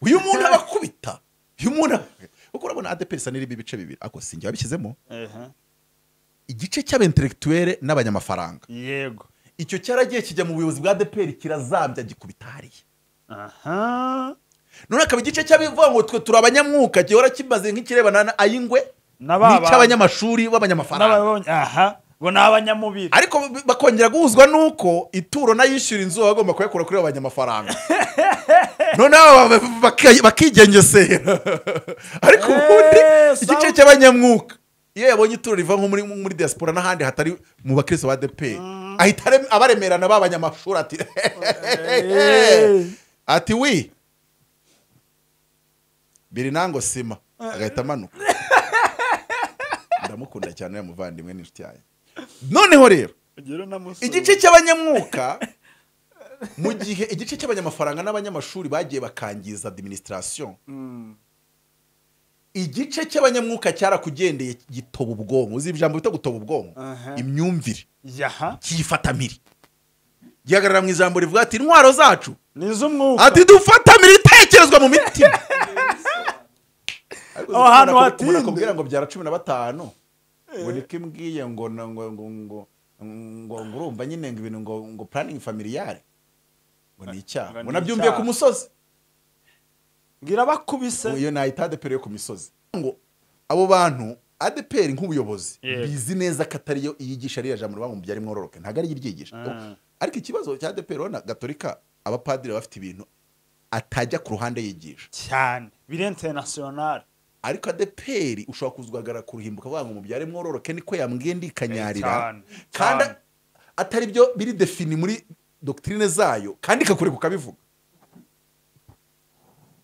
uyu muntu abakubita uyu muntu kuko urabona adepesa n'irimo ibice bibiri ako sinjye wabishyizemo Ehe. igice cy'abentelegituwere n'abanyamafaranga yego icyo cyaragiye kijya mu buyobozi bwa adeperi kirazambya gikubita hariya aha none akaba igice cy'abivuga ngo twe turi abanyamwuka gihora kimaze nk'ikirebana na ayingwe Na ba bantu. n'icy'abanyamashuri b'abanyamafaranga n'ababonye aha bo ni abanyamubiri ariko bakongera guhuzwa n'uko ituro n'ayishyura inzu baba bagomba kuyakura kuri abo banyamafaranga noneho aba ba- baka- bakigengesera ariko ubundi Eh, igice sawa. cy'abanyamwuka iyo yabonye ituro riva nko muri muri diaspora n'ahandi hatari mu bakirisito ba adeperi ahita arem- abaremerana b'abanyamashuri ati Eh. ati wi biri nango sima agahita amanuka ndamukunda cyane uriya muvandimwe n'inshuti yanjye noneho rero Ugire n'amusura. igice cy'abanyamwuka mu gihe igice cy'abanyamafaranga n'abanyamashuri bagiye bakangiza administration Mm. igice cy'abanyamwuka cyarakugendeye gitoba ubwonko uzi ijambo bita gutoba ubwonko Aha. imyumvire yaha cyifatamiri gihagarara mu ijambo rivuga ati intwaro zacu ni iz'umwuka ati dufatamira ibitekerezwa mu mitima Aho hantu hatinde. umuntu akubwira ngo byara cumi na batanu ngo niko imbwiye ngo na- ngo ngo ngo ngo ngo urumva nyine ngo ibintu ngo ngo planning familiyare ngo ni Ngo icyaha ngo ni nabyumviye icyaha. ku musozi ngira bakubise ngo iyo nahita adeperi yo ku misozi ngo abo bantu adeperi nk'ubuyobozi Yego. bizi neza ko atari yo yigisha ririya jambo rivuga ngo mubyare mwororoke ntabwo ari yo iryigisha Ah. ariko ikibazo cya adeperi urabona gatolika abapadiri bafite ibintu atajya ku ruhande yigisha cyane biri international ariko adeperi ushobora kuzagaragara kuruhimbuka avuga ngo mubyare mwororoke niko yambwiye Eh, ndikanyarira cyane, kandi cyane. atari byo biri defini muri dogitirine zayo kandi ikakureka ukabivuga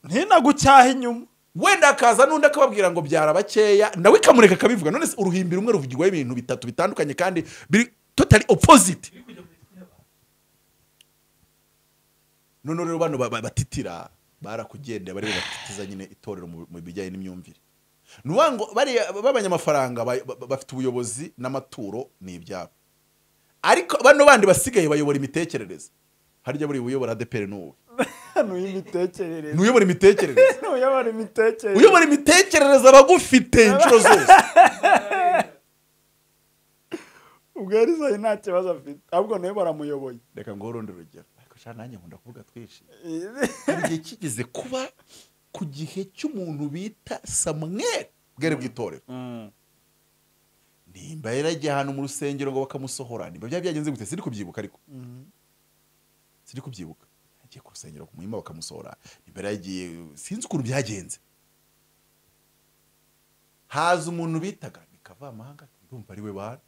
ntinagucyaha inyuma wenda hakaza n'undi akababwira ngo byara bakeya nawe ikamureka akabivuga none se uruhimbi rumwe ruvugirwaho ibintu bitatu bitandukanye kandi biri totali opposite none rero bano ba- ba- batitira barakugendeye bari batitiza nyine itorero mu mu bijyanye n'imyumvire ni ukuvuga ngo bariya b'abanyamafaranga ba- ba- bafite ubuyobozi n'amaturo ni ibyabo ariko bano bandi basigaye bayobora imitekerereze harya buriya uyobora adeperi ni uwe nuyo imitekerereze ni uyobora imitekerereze nuyobora imitekerereze uyobora imitekerereze aba agufite inshuro zose ubwo yarizaye nta kibazo afite ahubwo nawe baramuyoboye reka ngo urundi rugero ariko sha nanjye nkunda kuvuga twinshi hari igihe kigeze kuba ku gihe cy'umuntu bita samweri bwari bw'itorero nimba yaragiye ahantu mu rusengero ngo bakamusohora nimba byaba byagenze gute siri kubyibuka ariko siri kubyibuka yagiye ku rusengero ku muhima bakamusohora nimba yaragiye sinzi ukuntu byagenze haza umuntu bitaga ni kavamahanga ndumva ari we bana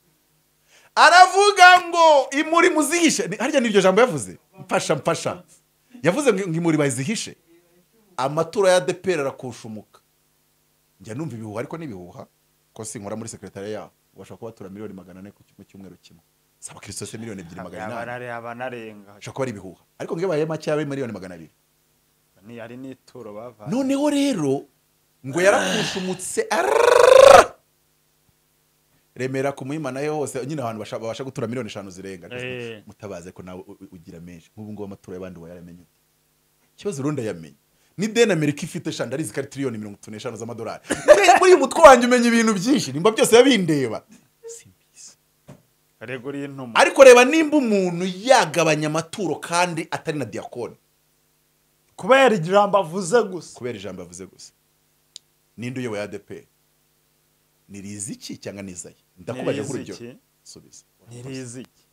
aravuga ngo imuri muzihishe Ni- harya n'iryo jambo yavuze mfasha mfasha yavuze ngo ngo imuri bazihishe amaturo ya depera arakushumuka njya numva ibihuha ariko n'ibihuha ko sinkora muri sekretariya yaho bashobora kuba batura miliyoni magana ane ku cy- mu cyumweru kimwe saba kirisito se miliyoni ebyiri magana inani abanarenga ashobora kuba ari ibihuha ariko ngo iyo baye makeya ari miliyoni magana abiri ari n'ituro bavanye noneho rero ngo yarakushumutse arrrrrrrrrrrrrrrrrrrrrrrrrrrrrrrrrrrrrrrrrrrrrrrrrrrrrrrrrrrrrrrrrrr remera ku muhima nayo hose nyine ahantu basha- babasha gutura miliyoni eshanu zirenga Eh. mutabaze ko nawe u- u- ugira menshi nk'ubu ngubu amaturo y'abandi wayaramenye ute ikibazo urundi ayamenye ni deni amerika ifite shanda arizi ko ari tiriyoni mirongo itatu n'eshanu z'amadolari Muri- muri uyu mutwe wanjye umenya ibintu byinshi nimba byose yabindeba simbizi reguriye intumwa ariko reba nimba umuntu yagabanya amaturo kandi atari na diyakoni kubera ijambo avuze gusa kubera ijambo yavuze gusa ninde uyoboye adeperi ni riziki cyangwa ni izayi ndakubaje Ni Riziki. nk'urugero subiza ntirizi iki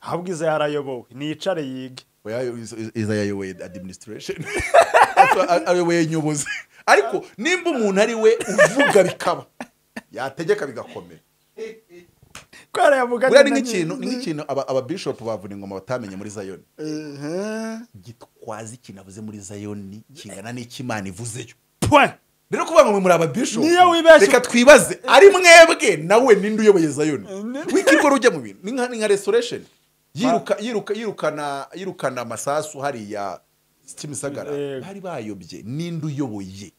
ahubwo izo yarayobowe nicare yige Oya, Iz- Iz- izayi ayoboye administration Ato- ayoboye nyobozi ariko nimba umuntu ari we uvuga bikaba yategeka bigakomera kubera yavuga buriya ni nk'ikintu ni nk'ikintu aba- ababishopu bavuna ingoma batamenye muri zayoni gitwaza ikintu avuze muri zayoni kingana n'ikimana ivuzeyo rero kuvuga ngo mwe muri ababishopu Niyo wibeshye- reka twibaze ari mwebwe nawe ninde uyoboye zayoni wikirwa rujya mu bintu ni nka ni nka restoration yiruka yiruka yirukana yirukana amasasu hariya kimisagara Yego. bari bayobye ninde uyoboye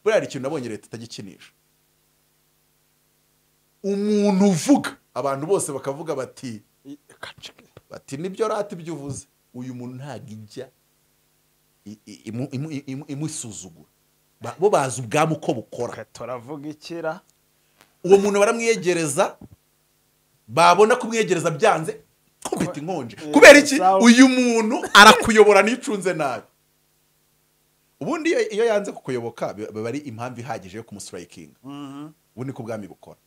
buriya hari ikintu nabonye leta itagikinisha umuntu uvuga abantu bose bakavuga bati bati nibyo rata ibyo uvuze uyu muntu ntabwo ijya i- i- imu- imu- imu- imusuzugura Ba- bo bazi ubwami uko bukora turavuga ikira uwo muntu baramwiyegereza babona kumwiyegereza byanze kumfite inkonje Eh, kubera iki sawa. uyu muntu arakuyobora n'icunze nabi ubundi iyo- iyo yanze kukuyoboka bi- biba ari impamvu ihagije yo kumusitirayikinga ubu niko ubwami bukora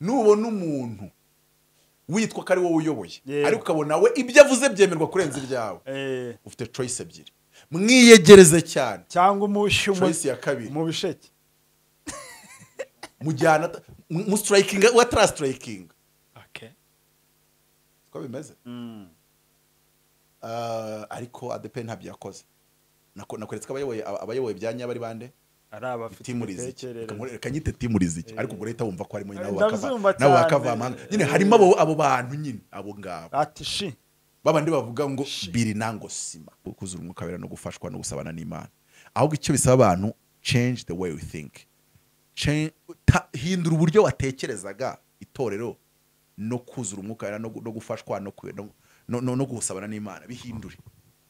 nubona umuntu witwa ko ari wowe uyoboye Yego. ariko ukabona we ibyo avuze byemerwa kurenza ibyawe Eh, ufite choice ebyiri mwiyegereze cyane cyangwa umushyu mu- choice ya kabiri mu bisheke mujyana ata- mu- musitirayikinga we atarasitirayikinga siko bimeze Mm. Ah, ariko adepe ntabyo yakoze Nako- nakweretse ko abayoboye aba- abayoboye bya nyabari bande ari abafite timu riziki imitekerereze reka nyite timu riziki ariko ubwo leta wumva ko harimo nyine abo bakava- Ndabyumva n'abo cyane. bakavamanga nyine harimo abo abo bantu nyine abo ngabo ati shi babandi bavuga ngo biri nango sima kuzura umwuka wera no gufashwa no gusabana n'imana ahubwo icyo bisaba abantu change the way we think Change- ta- hindura uburyo watekerezaga itorero no kuzura umwuka wera no gu- no gufashwa no kwe- no- no- no- no gusabana n'imana bihindure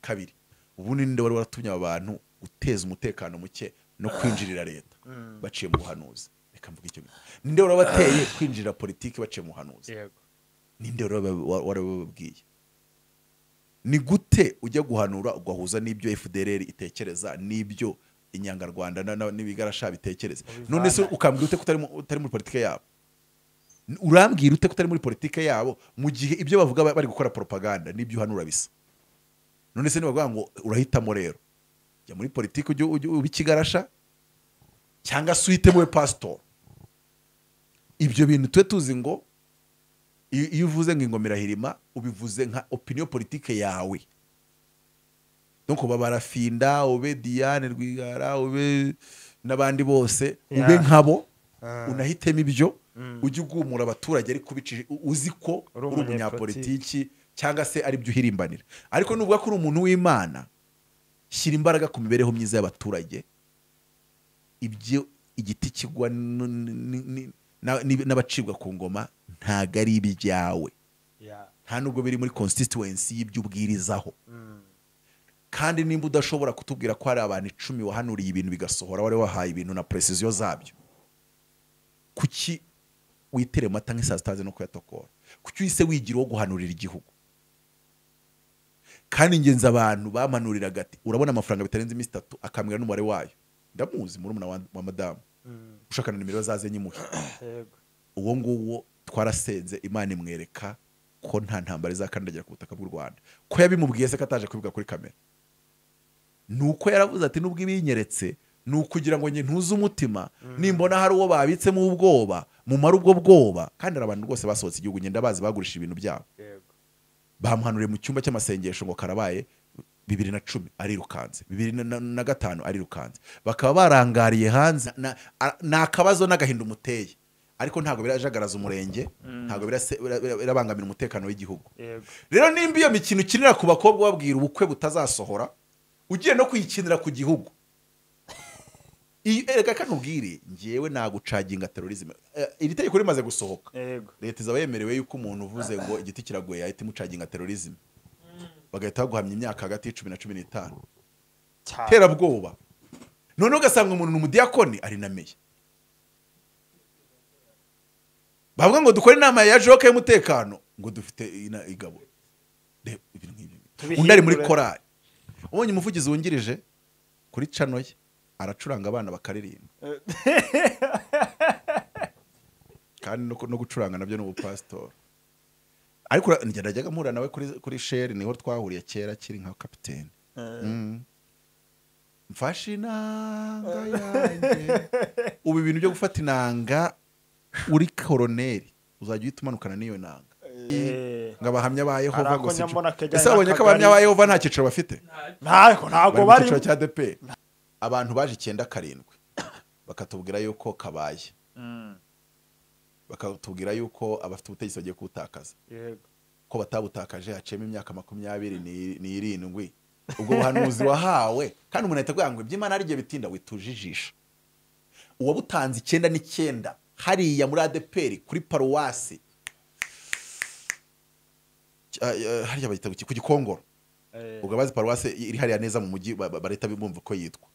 kabiri ubundi ninde wari waratumye aba bantu guteza umutekano muke no kwinjirira leta baciye mu buhanuzi reka mvuge icyo gihe. ninde wari wabateye kwinjirira politiki baciye mu buhanuzi yego ninde warababwiye ni gute ujya guhanura ugahuza n'ibyo fdr itekereza n'ibyo inyangarwanda na- na- n'ibigarasha bitekereza none se ukambwira ute ko utari mu- utari muri politike yabo N- urambwira ute ko utari muri politike yabo mu gihe ibyo bavuga ba- bari gukora propaganda n'ibyo uhanura bisa none se nibavuga ngo urahitamo rero jya muri politiki ujye ujye uba ikigarasha cyangwa se uhitemo we pasitori ibyo bintu tube tuzi ngo iyo iyo uvuze ngo ingoma irahirima ubivuze nka opinion politike yawe donc uba barafinda ube diane rwigara ube n'abandi bose Yeah. ube nkabo Ah. unahitemo ibyo Mm. ujye ugumura abaturage ariko ubicishije u- uzi ko uri Uri umunyapolitiki cyangwa se ari byo uhirimbanira ariko nuvuga ko uri umuntu w'imana shyira imbaraga ku mibereho myiza y'abaturage ibyo igiti kigwa n- n- n- na- n'ib- n'abacibwa ku ngoma ntago ari ibyawe ya nta nubwo biri muri constituency y'ibyo ubwirizaho Mm. kandi nimba udashobora kutubwira ko hari abantu icumi wahanuriye ibintu bigasohora wari wahaye ibintu na precision zabyo kuki witere amata nk'isaa sita no kuyatokora kuki wise wigira uwo guhanurira igihugu kandi ingenzi abantu bamanuriraga ati urabona amafaranga bitarenze iminsi itatu akambwira n'umubare wayo ndamuzi murumuna wa, wa madamu Mm. ushaka na nimero zaze nyimuhe yego uwo nguwo twarasenze imana imwereka ko nta ntambara izakandagira ku butaka bw'u rwanda ko yabimubwiye se ko ataje kubivuga kuri kamera ni uko yaravuze ati nubwo ibinyeretse ni ukugira ngo njye ntuze umutima nimbona hari uwo babitsemo ubwoba mumare ubwo bwoba kandi hari abantu rwose basohotse igihugu ngenda bazi bagurishije ibintu byabo yego bamuhanuriye mu cyumba cy'amasengesho ngo karabaye bibiri na cumi arirukanze bibiri na, na, na gatanu arirukanze bakaba barangariye hanze na- a- ni akabazo n'agahinda umuteye ariko ntabwo birajagaraza umurenge ntabwo birase- bira- bira- birabangamira umutekano w'igihugu yego rero nimba iyo mikino ukinira ku bakobwa ubabwira ubukwe butazasohora ugiye no kuyikinira ku gihugu Iyi- erega kano ubwire ngewe nagucaginga terorizme Eh, iri tegeko rimaze gusohoka yego leta izaba yemerewe yuko umuntu uvuze ngo igiti kiragoye yahita imucaginga terorizme bagahita baguhamya imyaka hagati y'icumi na cumi n'itanu cyane terabwoba noneho ugasanga umuntu ni umudiyakoni arinamiye bavuga ngo dukore inama ya joka y'umutekano ngo dufite ina- igabo Reba ibintu nk'ibi. Tubihindure. undi ari muri korari ubonye umuvugizi wungirije kuri cano ye aracuranga abana bakaririmba kandi no, no gucuranga nabyo ni ubupasitori ariko ura- njye najyaga mpura nawe kuri, kuri sheri niho twahuriye kera kiri nka kapitene Eh, Mm. mfashe inanga yanjye ubu ibintu byo gufata inanga uri koroneri uzajya uhita umanukana n'iyo nanga eh, ngo abahamya ba yehova Hari ako ngo si nyambona kajyanye ese abonye ko n'akagari. abahamya ba yehova nta cyiciro bafite ntabwo bari mu ntabwo bari cyiciro cya deperi abantu baje icyenda karindwi bakatubwira yuko kabaye Mm. bakatubwira yuko abafite ubutegetsi bagiye kuwutakaza yego ko batabutakaje haciyemo imyaka makumyabiri ni- n'irindwi ubwo buhanuzi wahawe kandi umuntu ahita akubwira ngo iby'imana ari igihe bitinda wituje ijisho uwabutanze icyenda n'icyenda hariya muri adeperi kuri paruwasi Ah, eh, hariya bayita ku ki- ku gikongoro ubwo abazi paruwase iri hariya neza mu mujyi ba- ba- barahita bumva uko yitwa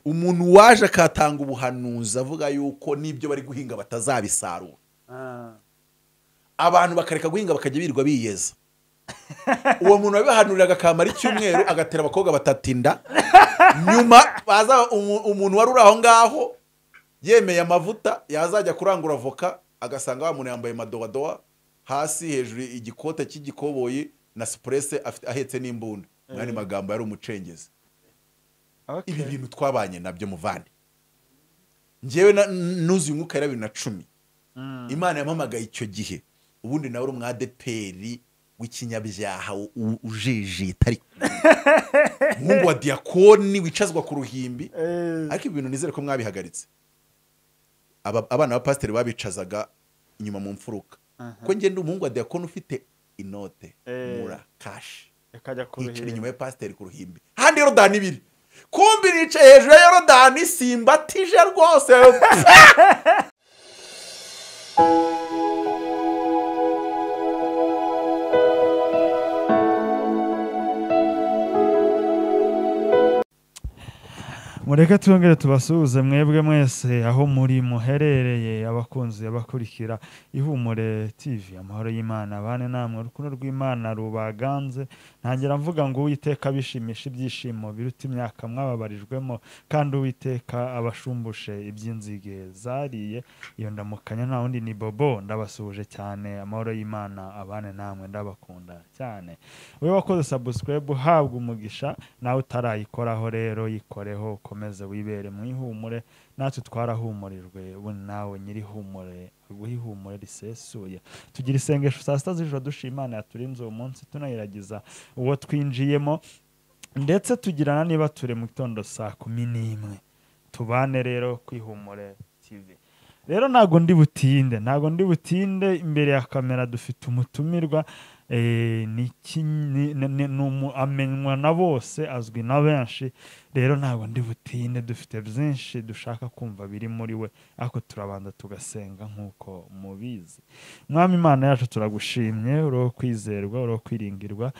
umuntu waje akatanga ubuhanuzi avuga yuko n'ibyo bari guhinga batazabisarura Ah. abantu bakareka guhinga bakajya birirwa biyeza uwo muntu wabibahanuriraga akamara icyumweru agatera abakobwa batatinda nyuma baza umu- umuntu wari uri aho ngaho yemeye amavuta yazajya kurangura voka agasanga wa muntu yambaye madowadowa hasi hejuru igikote cy'igikoboyi na sipurese afite- ahetse n'imbunda mu yandi magambo yari umucengezi Okay. ibi bintu twabanye nabyo muvande njyewe na- nuzuye umwuka ya bibiri na cumi Mm. imana yampamagaye icyo gihe ubundi nawe uri umwadeperi w'ikinyabyaha u- u- ujijita ariko nk'ubu wa diyakoni wicazwa ku ruhimbi Eh, ariko ibi bintu nizere ko mwabihagaritse Aba- abana ba pasiteri babicazaga inyuma mu mfuruka Aha. ko ngende umuhungu wa diyakoni ufite inote Eh. mura kashi ikajya kuruhira. yicara inyuma ya pasiteri ku ruhimbi handi yorodani ibiri kumbi nicaye hejuru ya yorodani simbatije rwose mureke twongere tubasuhuze mwebwe mwese aho muri muherereye abakunzi abakurikira ihumure tv amahoro y'imana abane namwe urukundo rw'imana rubaganze ntangira mvuga ngo uwiteka abishimisha ibyishimo biruta imyaka mwababarijwemo kandi uwiteka abashumbushe iby'inzige zariye iyo ndamukanya nta wundi ni bobo ndabasuhuje cyane amahoro y'imana abane namwe ndabakunda cyane we wakoze sabusikarayibu uhabwa umugisha nawe utarayikoraho rero yikoreho ukomeze wibere mu ihumure natwe twarahumurijwe ubu nawe nyiri ihumure aguhe ihumure risesuye tugira isengesho saa sita z'ijoro dushima imana yaturinze uwo munsi tunayiragiza uwo twinjiyemo ndetse tugirana niba turi mu gitondo saa kumi n'imwe tubane rero kwihumure tv rero ntabwo ndi butinde ntabwo ndi butinde imbere ya kamera dufite umutumirwa eh, ni iki- ni- ni- ni- ni umu- amenywa na bose azwi na benshi rero ntabwo ndi butinde dufite byinshi dushaka kumva biri muri we ariko turabanza tugasenga nk'uko mubizi mwami imana yacu turagushimye uriho kwizerwa uriho kwiringirwa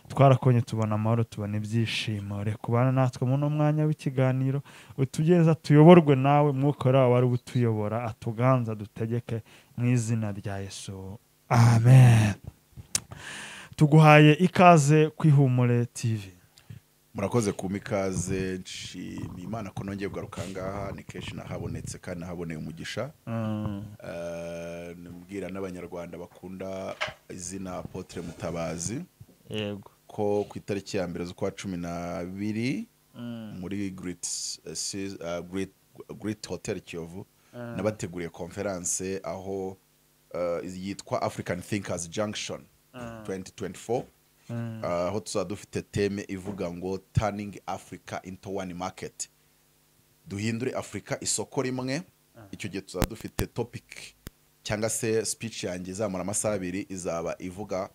twarakonye tubona amahoro tubona ibyishimo reka ubane natwe muri uno mwanya w'ikiganiro utugeza tuyoborwe nawe mwukora wari ubutuyobora atuganza dutegeke mu izina rya yesu amen tuguhaye ikaze kwihumure tv murakoze kuma ikaze nshima imana ko nongeye kugaruka aha ngaha ni kenshi nahabonetse kandi nahaboneye umugisha Mm, Eh, nabwira n'abanyarwanda bakunda izina apotre mutabazi yego ko ku itariki ya mbere z'ukwa cumi n'abiri Mm. muri great, eh, si- eh, great, great hotel kiyovu nabateguriye konferanse aho eh, yitwa african thinkers junction 2024 Mm. Ah, aho tuzaba dufite teme ivuga ngo turning africa into one market duhindure afurika isoko rimwe icyo gihe tuzaba dufite topic cyangwa se speech yanjye izamara amasaha abiri izaba ivuga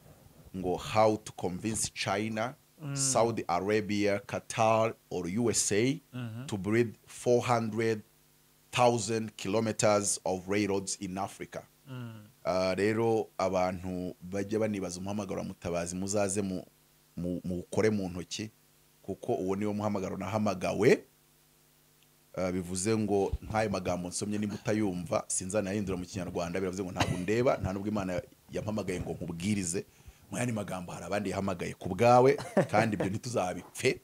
ngo how to convince china saudi arabia qatar or usa to build 400,000 kilometers of railroads in africa Ah, rero abantu bajya banibaza umuhamagaro wa mutabazi muzaze mu- mu- muwukore mu ntoki kuko uwo niwo muhamagaro nahamagawe Ah, bivuze ngo nk'ayo magambo nsomye nimba utayumva sinzanayahindura mu kinyarwanda biravuze ngo ntabwo ndeba nta nubwo imana yampamagaye ngo nkubwirize mu yandi magambo hari abandi yahamagaye ku bwawe kandi ibyo ntituzabipfe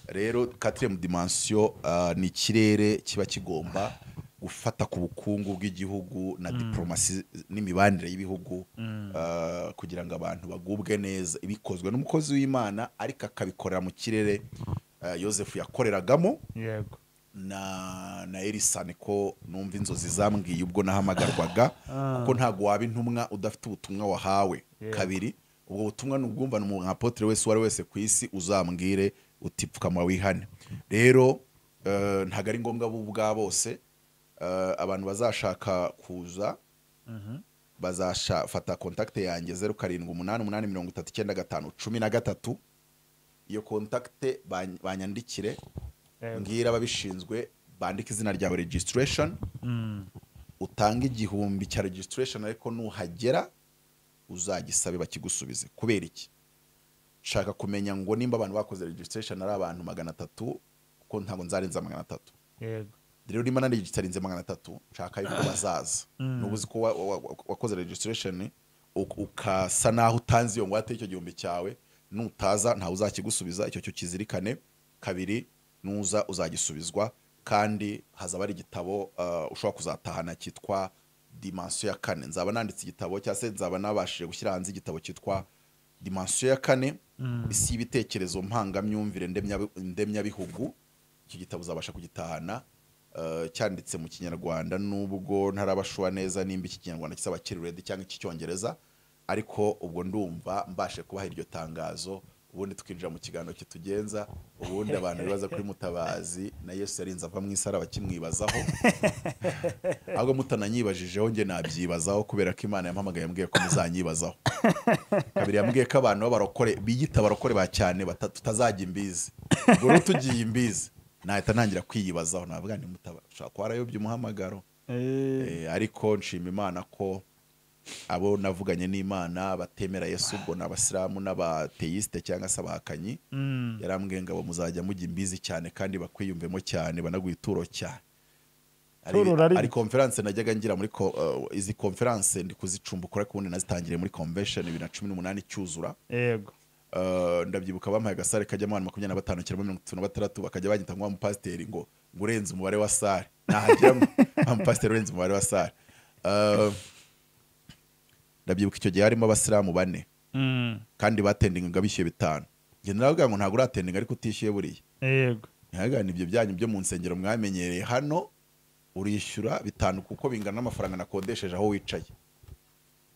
rero quatrième dimension ah, ni ikirere kiba kigomba gufata ku bukungu bw'igihugu na diplomasi n'imibanire y'ibihugu ah, kugira ngo abantu bagubwe neza bikozwe n'umukozi w'imana ariko akabikorera mu kirere ah, yosefu yakoreragamo yego na na erisani ko numva inzozi zambwiye ubwo nahamagarwaga kuko ntabwo waba intumwa udafite ubutumwa wahawe Yego. kabiri ubwo butumwa ni ubwumvane umuntu nka apotre wese uwo ari wese ku isi uzambwire uti pfukama wihane rero eh, ntabwo ari ngombwa bo ubwa bose Eh, abantu bazashaka kuza bazafata kontakite yanjye zeru karindwi umunani umunani mirongo itatu icyenda gatanu cumi na gatatu iyo kontakite bany- banyandikire yego mbwira ababishinzwe bandika izina ryawe registration Mm, utanga igihumbi cya registration ariko nuhagera uzagisabe bakigusubize kubera iki nshaka kumenya ngo nimba abantu bakoze registration ari abantu magana atatu kuko ntabwo nzarenza magana atatu yego rero nimba narigitarinze magana atatu nshaka yuko bazaza nuba uzi ko wa- wa- wa- wakoze registration uk- ukasa naho utanze iyo ngwate icyo gihumbi cyawe nutaza ntawe uzakigusubiza icyo cyo kizirikane kabiri nuza uzagisubizwa kandi hazaba ari igitabo uh, ushobora kuzatahana cyitwa dimansiyo ya kane nzaba nanditse igitabo cyangwa se nzaba nabashije gushyira hanze igitabo cyitwa dimansiyo ya kane isi y'ibitekerezo mpangamyumvire ndemya- ndemyabihugu icyo gitabo uzabasha kugitahana eh, cyanditse mu kinyarwanda nubwo ntarabashwa neza nimba iki kinyarwanda kisaba kiruredi cyangwa icy'icyongereza ariko ubwo ndumva mbashe kubaha iryo tangazo ubundi tukinjira mu kiganiro kitugenza ubundi abantu bibaza kuri mutabazi na yesu yarinze ava mu isaraba kimwibazaho ahubwo mutananyibajijeho njye nabyibazaho kubera ko imana yampamagaye yambwiye ko muzanyibazaho kabiri yambwiye ko abantu b'abarokore biyita abarokore ba cyane bata- tutazajya imbizi ubwo rero tugiye imbizi nahita ntangira kwiyibazaho navuga nti mutabasha kuba warayobye umuhamagaro Eh, Eh, ariko nshima imana ko abo navuganye n'imana batemera yesu ubwo ni abasilamu n'abateyisite cyangwa se abahakanyi mm, yarambwiye ngo abo muzajya mujya imbizi cyane kandi bakwiyumvemo cyane banaguye ituro cyane Ari- Ituro rari- ari konferanse najyaga ngira muri ko- eh, izi konferanse ndi kuzicumbukura ariko ubundi nazitangiriye muri convention bibiri na cumi n'umunani icyuzura yego Uh, ndabyibuka bampaye agasare kajyamo abantu makumyabiri na batanu kirimo mirongo itatu na batandatu bakajya banyita ngo wa mupasiteri ngo ngo urenze umubare wa sare nahagiramo wa mupasiteri urenze umubare wa sare Uh, ndabyibuka icyo gihe harimo abasilamu bane mm, kandi batendingaga bishyuye bitanu njye naravuga ngo ntabwo uratendinga ariko utishyuye buriya yego ntihagane ibyo byanyu byo mu nsengero mwamenyereye hano urishyura bitanu kuko bingana n'amafaranga nakodesheje aho wicaye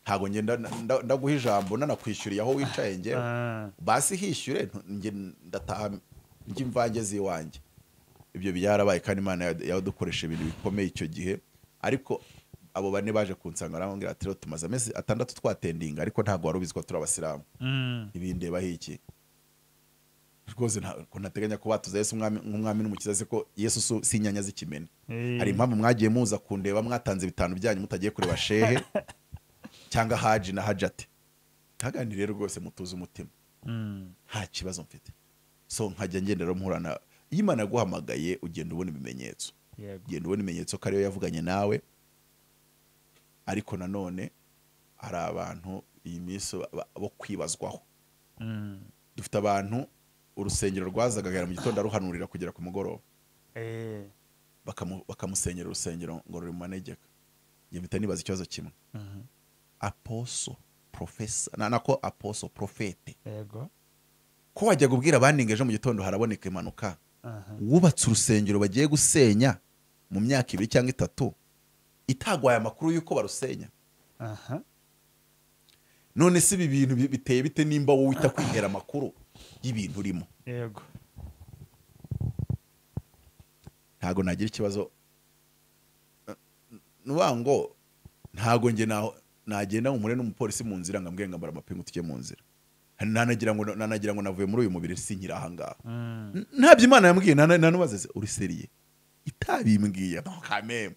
ntabwo ngenda ndaguha ijambo nanakwishyuriye aho wicaye ngewe Ah, basi hishyure ntu- njye ndataha njye imvange z'iwanjye ibyo byarabaye kandi imana ya- yadukoresha ibintu bikomeye icyo gihe ariko abo bane baje kunsanga barambwira ati rero tumaze amezi atandatu twatendinga ariko ntabwo wari ubizi ko turi abasilamu mm, ntibindebaho iki rwose nta- ko ntateganya ko batuza yesu umwami- nk'umwami n'umukiza se ko yesu si- si inyanya z'ikimena eh, hari impamvu mwagiye muza kundeba mwatanze bitanu byanyu mutagiye kureba shehe cyangwa haji na hajate ntagani rero rwose mutuze umutima mm, nta kibazo mfite so nkajya ngendera mpurana iyo imana yaguhamagaye ugenda ubona ibimenyetso yego ugenda ubona ibimenyetso ko ariyo yavuganye nawe ariko nanone hari abantu iyi minsi ba- ba- bo kwibazwaho mm, dufite abantu urusengero rwazagagara mu gitondo aruhanurira kugera ku mugoroba eh, bakamu- bakamusenyera urusengero ngo ruri mu manegeka njye mpita nibaza ikibazo kimwe mhm, aposo profesa na- nako aposo profete yego ko wajya kubwira abaninga ejo mu gitondo haraboneka impanuka aha, wubatse urusengero bagiye gusenya mu myaka ibiri cyangwa itatu itagwaye amakuru y'uko barusenya aha, none se ibi bintu bi- biteye bite nimba wowe uhita kwihera amakuru y'ibintu urimo yego ntago nagira ikibazo nuba ngo ntago njye naho nagenda mu mure n'umupolisi mu nzira ngo ambwiye ngo ambara amapingu tujye mu nzira nanagira ngo nanagira ngo navuye muri uyu mubiri sinkiri aha ngaha mm, N- ntabyo imana yambwiye nana- nanubaze se, uri seriye itabimbwiye no kameme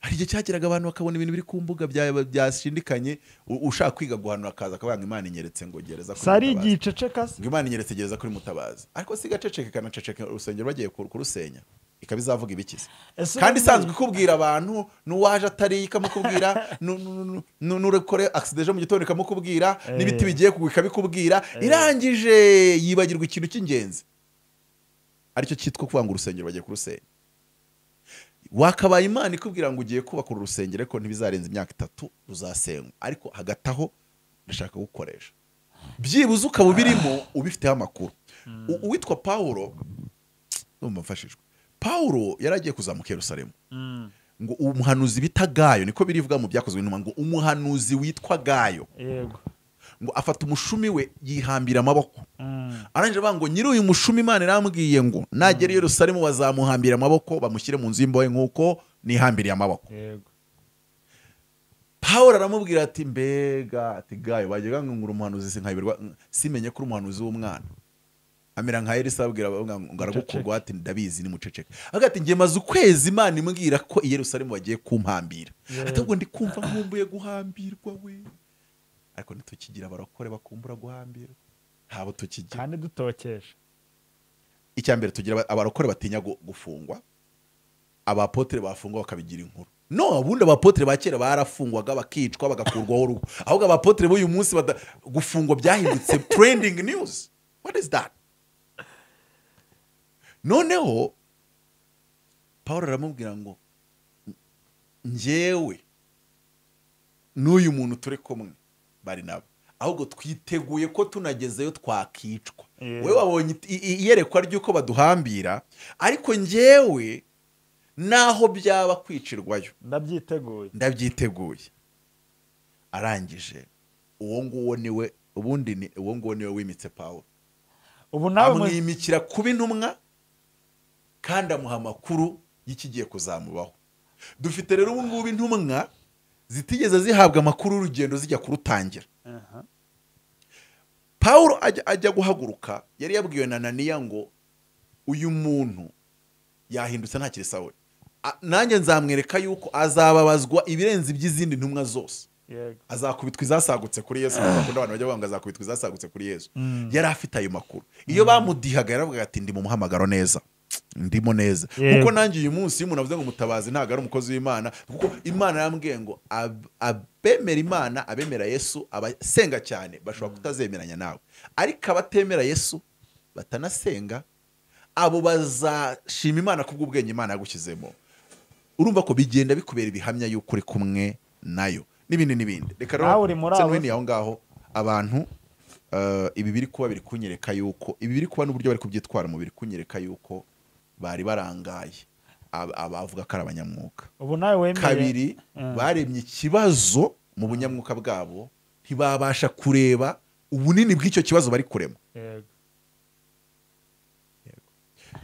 hari igihe cyageraga abantu bakabona ibintu biri ku mbuga bya- byashindikanye u- ushaka kwiga guhanura akaza akavuga ngo imana inyeretse ngo gereza kuri sari Mutabazi." igiceceka se ngo imana inyeretse gereza kuri mutabazi ariko siga aceceke ikanaceceka urusengero bagiye kur- kurusenya ikaba izavuga ibikize Ese kandi ubundi- isanzwe ikubwira abantu n'uwaje atariye ikamukubwira nu- nu- nu- nu- n'urukore agisida ejo mu gitondo ikamukubwira Eh. n'ibiti bigiye kugwa ikabikubwira irangije yibagirwa ikintu cy'ingenzi aricyo cyitwa kuvuga ngo urusengero bagiye kurusenya wakabaye imana ikubwira ngo ugiye kubaka uru rusengero ariko ntibizarenza imyaka itatu ruzasenywa ariko hagati aho ndashaka gukoresha byibuze ukaba ubirimo ubifiteho amakuru U- uwitwa paulo ndumva mfashijwe paulo yari agiye kuzamuka i yerusalemu Mm, ngo umuhanuzi bita gayo niko birivuga mu byakozwe n'intumwa ngo umuhanuzi witwa gayo yego ngo afata umushumi we yihambira amaboko mm, arangije avuga ngo nyiri uyu mushumi imana irambwiye ngo nagera i yerusalemu bazamuhambira amaboko bamushyire mu nzu y'imbohe nk'uko nihambiriye amaboko yego pawulo aramubwira ati mbega ati gayo bajyaga ngo ngura umuhanuzi sinkayobirwa simenye ko uri umuhanuzi w'umwana amera nka elisa abwira abavuga ngo aragukurwa ati ndabizi ni muceceke avuga ati njye maze ukwezi imana imbwira ko i yerusalemu bagiye kumpambira Yeah. atabwo ndi kumva nkumbuye guhambirwa we ariko ntitukigira abarokore bakumbura guhambira ntabo tukigira kandi dutokesha icya mbere tugira aba- abarokore batinya gu- gufungwa abapotere bafungwa bakabigira inkuru no ubundi abapotere ba kera barafungwaga bakicwa bagakurwaho urugo ahubwo abapotere b'uyu munsi bada- gufungwa byahindutse trending news what is that noneho paul aramubwira ngo njyewe n'uyu muntu turi kumwe bari nabo ahubwo twiteguye ko tunagezeyo twakicwa Yeah. we wabonye i- i- iyerekwa ry'uko baduhambira ariko njyewe n'aho byaba kwicirwayo ndabyiteguye ndabyiteguye arangije uwo nguwo niwe ubundi ni uwo nguwo niwe wimitse pawulo ubu nawe mu- amwimikira kuba intumwa kandi amuha amakuru y'ikigiye kuzamubaho dufite rero ubu ngubu intumwa zitigeze zihabwa amakuru y'urugendo zijya kurutangira Aha. pawulo ajya, ajya guhaguruka yari yabwiwe na naniya ngo uyu muntu yahindutse ntakiri sawe A- nanjye nzamwereka yuko azababazwa ibirenze iby'izindi ntumwa zose yego azakubitwa izasagutse kuri yesu bakunda abantu bajya bavuga ngo azakubitwa izasagutse kuri yesu yari afite ayo makuru iyo bamudihaga yaravuga ati ndi mu muhamagaro neza ndimo neza Yego. kuko nanjye uyu munsi iyo umuntu avuze ngo mutabazi ntabwo ari umukozi w'imana kuko imana yarambwiye ngo ab- abemera imana abemera yesu abasenga cyane bashobora kutazemeranya nawe ariko abatemera yesu batanasenga abo bazashima imana kubw'ubwenge imana yagushyizemo urumva ko bigenda bikubera ibihamya y'uko uri kumwe nayo n'ibindi n'ibindi reka Nawe uri muri ndetse abo. n'ibindi aho ngaho abantu eh, ibi biri kuba biri kunyereka yuko ibi biri kuba n'uburyo bari kubyitwara mu biri kunyereka yuko bari barangaye ab- abavuga ko ari abanyamwuka ubu nawe wemeye kabiri Mm. baremye ikibazo mu bunyamwuka bwabo ntibabasha kureba ubunini bw'icyo kibazo bari kurema yego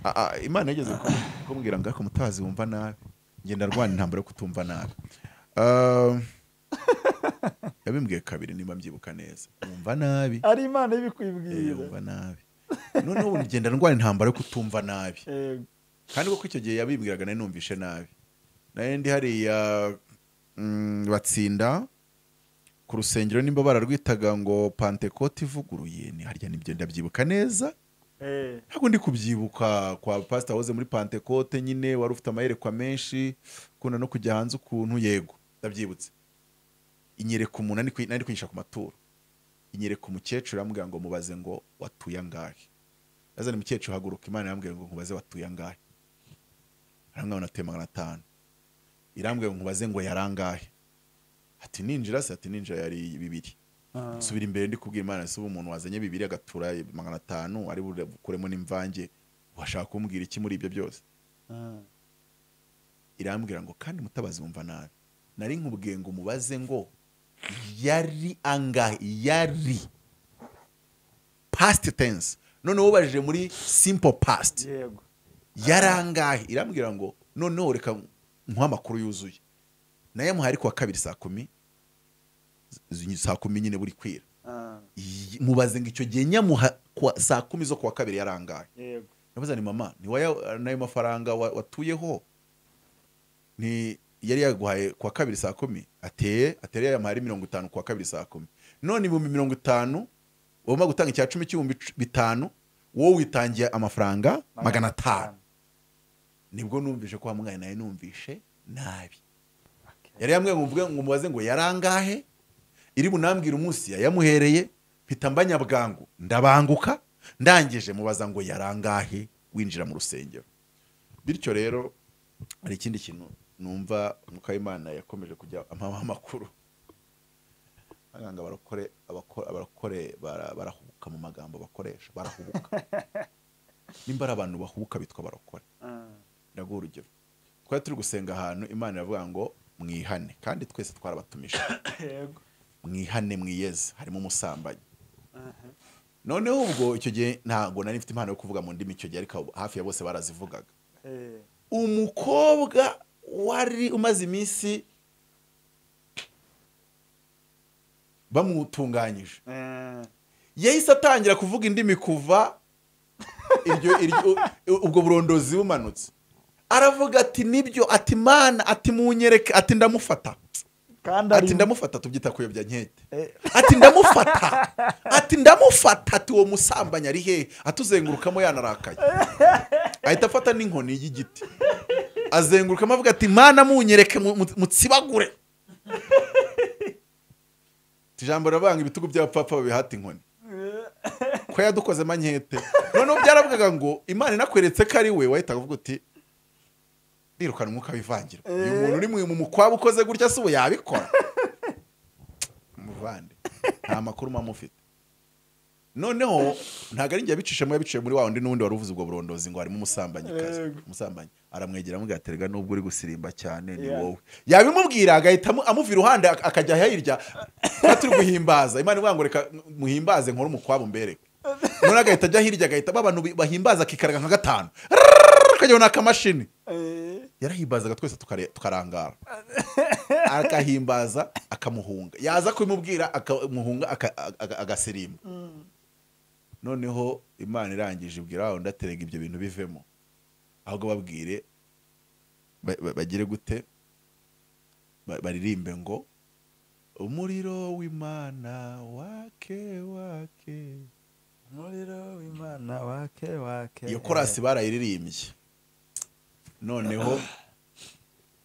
A- a- imana yageze kumbwira ngo ariko mutazi wumva nabi ngenda rwana intambara yo kutumva nabi Um, yabimbwiye kabiri niba mbyibuka neza wumva nabi ari imana Eh, ibikwibwira wumva nabi noneho ubu ngenda ndwara intambara yo kutumva nabi yego kandi kuko icyo gihe yabimbwiraga nari numvishe nabi nari ndi hariya mm, batsinda ku rusengero nimba bararwitaga ngo pantekote ivuguruye ni harya nibyo ndabyibuka neza Eh, ntabwo ndi kubyibuka kwa pasita wahoze muri pantekote nyine wari ufite amayerekwa menshi ukunda no kujya hanze ukuntu yego ndabyibutse inyereka umuntu ari kwi- nari kwigisha ku maturo inyereka umukecuru yambwira ngo mubaze ngo watuye angahe azana umukecuru haguruka imana irambwira ngo nkubaze watuye angahe arambwira ngo natuye magana atanu irambwira ngo nkubaze ngo yari angahe ati ninjira se ati ninjira yari bibiri aha. subira imbere ndi kubwira imana ese ubu umuntu wazanye bibiri agatura magana atanu ari bure- bukuremo n'imvange washaka kumbwira iki muri ibyo byose Ah. irambwira ngo kandi mutabazi wumva nabi nari nkubwiye ngo mubaze ngo yari angahe yari past tense noneho ubajije muri simple past yego yari angahe irambwira ngo noneho reka nkuhe amakuru yuzuye nayo muhari kuwa kabiri saa kumi z- saa kumi nyine buri kwira Ah, Iyi- mubaze ngo icyo gihe nyamuha kuwa- saa kumi zo kuwa kabiri yarangaye yego navuze ni mama ni waya- n'ayo mafaranga wa- watuyeho ni yari yaguhaye kuwa kabiri saa kumi ateye ateye yamuhaye ari mirongo itanu kuwa kabiri saa kumi none ibihumbi mirongo itanu wagomba gutanga icya cumi cy'ibihumbi cu- bitanu wowe witangiye amafaranga magana atanu nibwo numvise ko wamwaye nawe numvishe nabi yari yambwiye ngo mvuge ngo mubaze ngo yarangahe iri bunambwira umunsi yayamuhereye mpita mba nyabwangu ndabanguka ndangije mubaza ngo yarangahe winjira mu rusengero bityo rero hari ikindi kintu numva umwuka w'imana yakomeje kujya amaha amakuru agira ngo abarokore abako- abarokore bara- barahubuka mu magambo bakoresha barahubuka nimba ari abantu bahubuka bitwa barokore Ah, ndaguha urugero twari turi gusenga ahantu imana iravuga ngo mwihane kandi twese twarabatumije yego mwihane mwiyeze harimo umusambanyi Aha. noneho ubwo icyo gihe ntabwo nari mfite impano yo kuvuga mu ndimi icyo gihe ariko abo- hafi ya bose barazivugaga Eh, umukobwa wari umaze iminsi bamutunganyije eh, yahise atangira kuvuga indimi kuva iryo iryo ubwo burondozi bumanutse aravuga ati nibyo ati mana ati munyereke ati ndamufata kandi ari ati ndamufata tubyita kuyobya nkete ati ndamufata ati ndamufata ati uwo musambanyi ari hehe atuzengurukamo yanarakaye ahita afata n'inkoni y'igiti azengurukamo avuga ati mana munyereke mu- mu- mutsibagure Ati, ijambo riravuga ngo ibitugu by'abapfapfa babihata inkoni ko yadukoze manyete noneho byaravugaga ngo imana inakweretse ko ari we wahitaga uvuga uti rirukana umwuka w'ivangira uyu muntu uri mu- mu mukwabo ukoze gutya si ubu yabikora muvande nta makuru mba mufite noneho ntabwo ari njye yabicishamo yabiciye muri wa wundi n'undi wari uvuze ubwo burondozi ngo harimo umusambanyikazi Yego. umusambanyi aramwegera amubwira ati rega nubwo uri gusirimba cyane ni Yeah. wowe yabimubwira agahita amu- amuva iruhande ak- akajya hirya tuba turi guhimbaza imana ivuga ngo reka muhimbaze nkore umukwabo mbereke none agahita ajya hirya agahita ba bantu bi- bahimbaza akikaraga nka gatanu Rrrr, akajya n'akamashini Eh, yarahimbazaga twese tukare- tukarangara akahimbaza akamuhunga yaza kubimubwira akamuhunga aka- aga- agasirimba noneho imana irangije ibwira aho ndaterega ibyo bintu bivemo ahubwo babwire ba- ba- bagire gute Ba- baririmbe ngo umuriro w'imana wake wake umuriro w'imana wake wake iyo korasi barayiririmbye noneho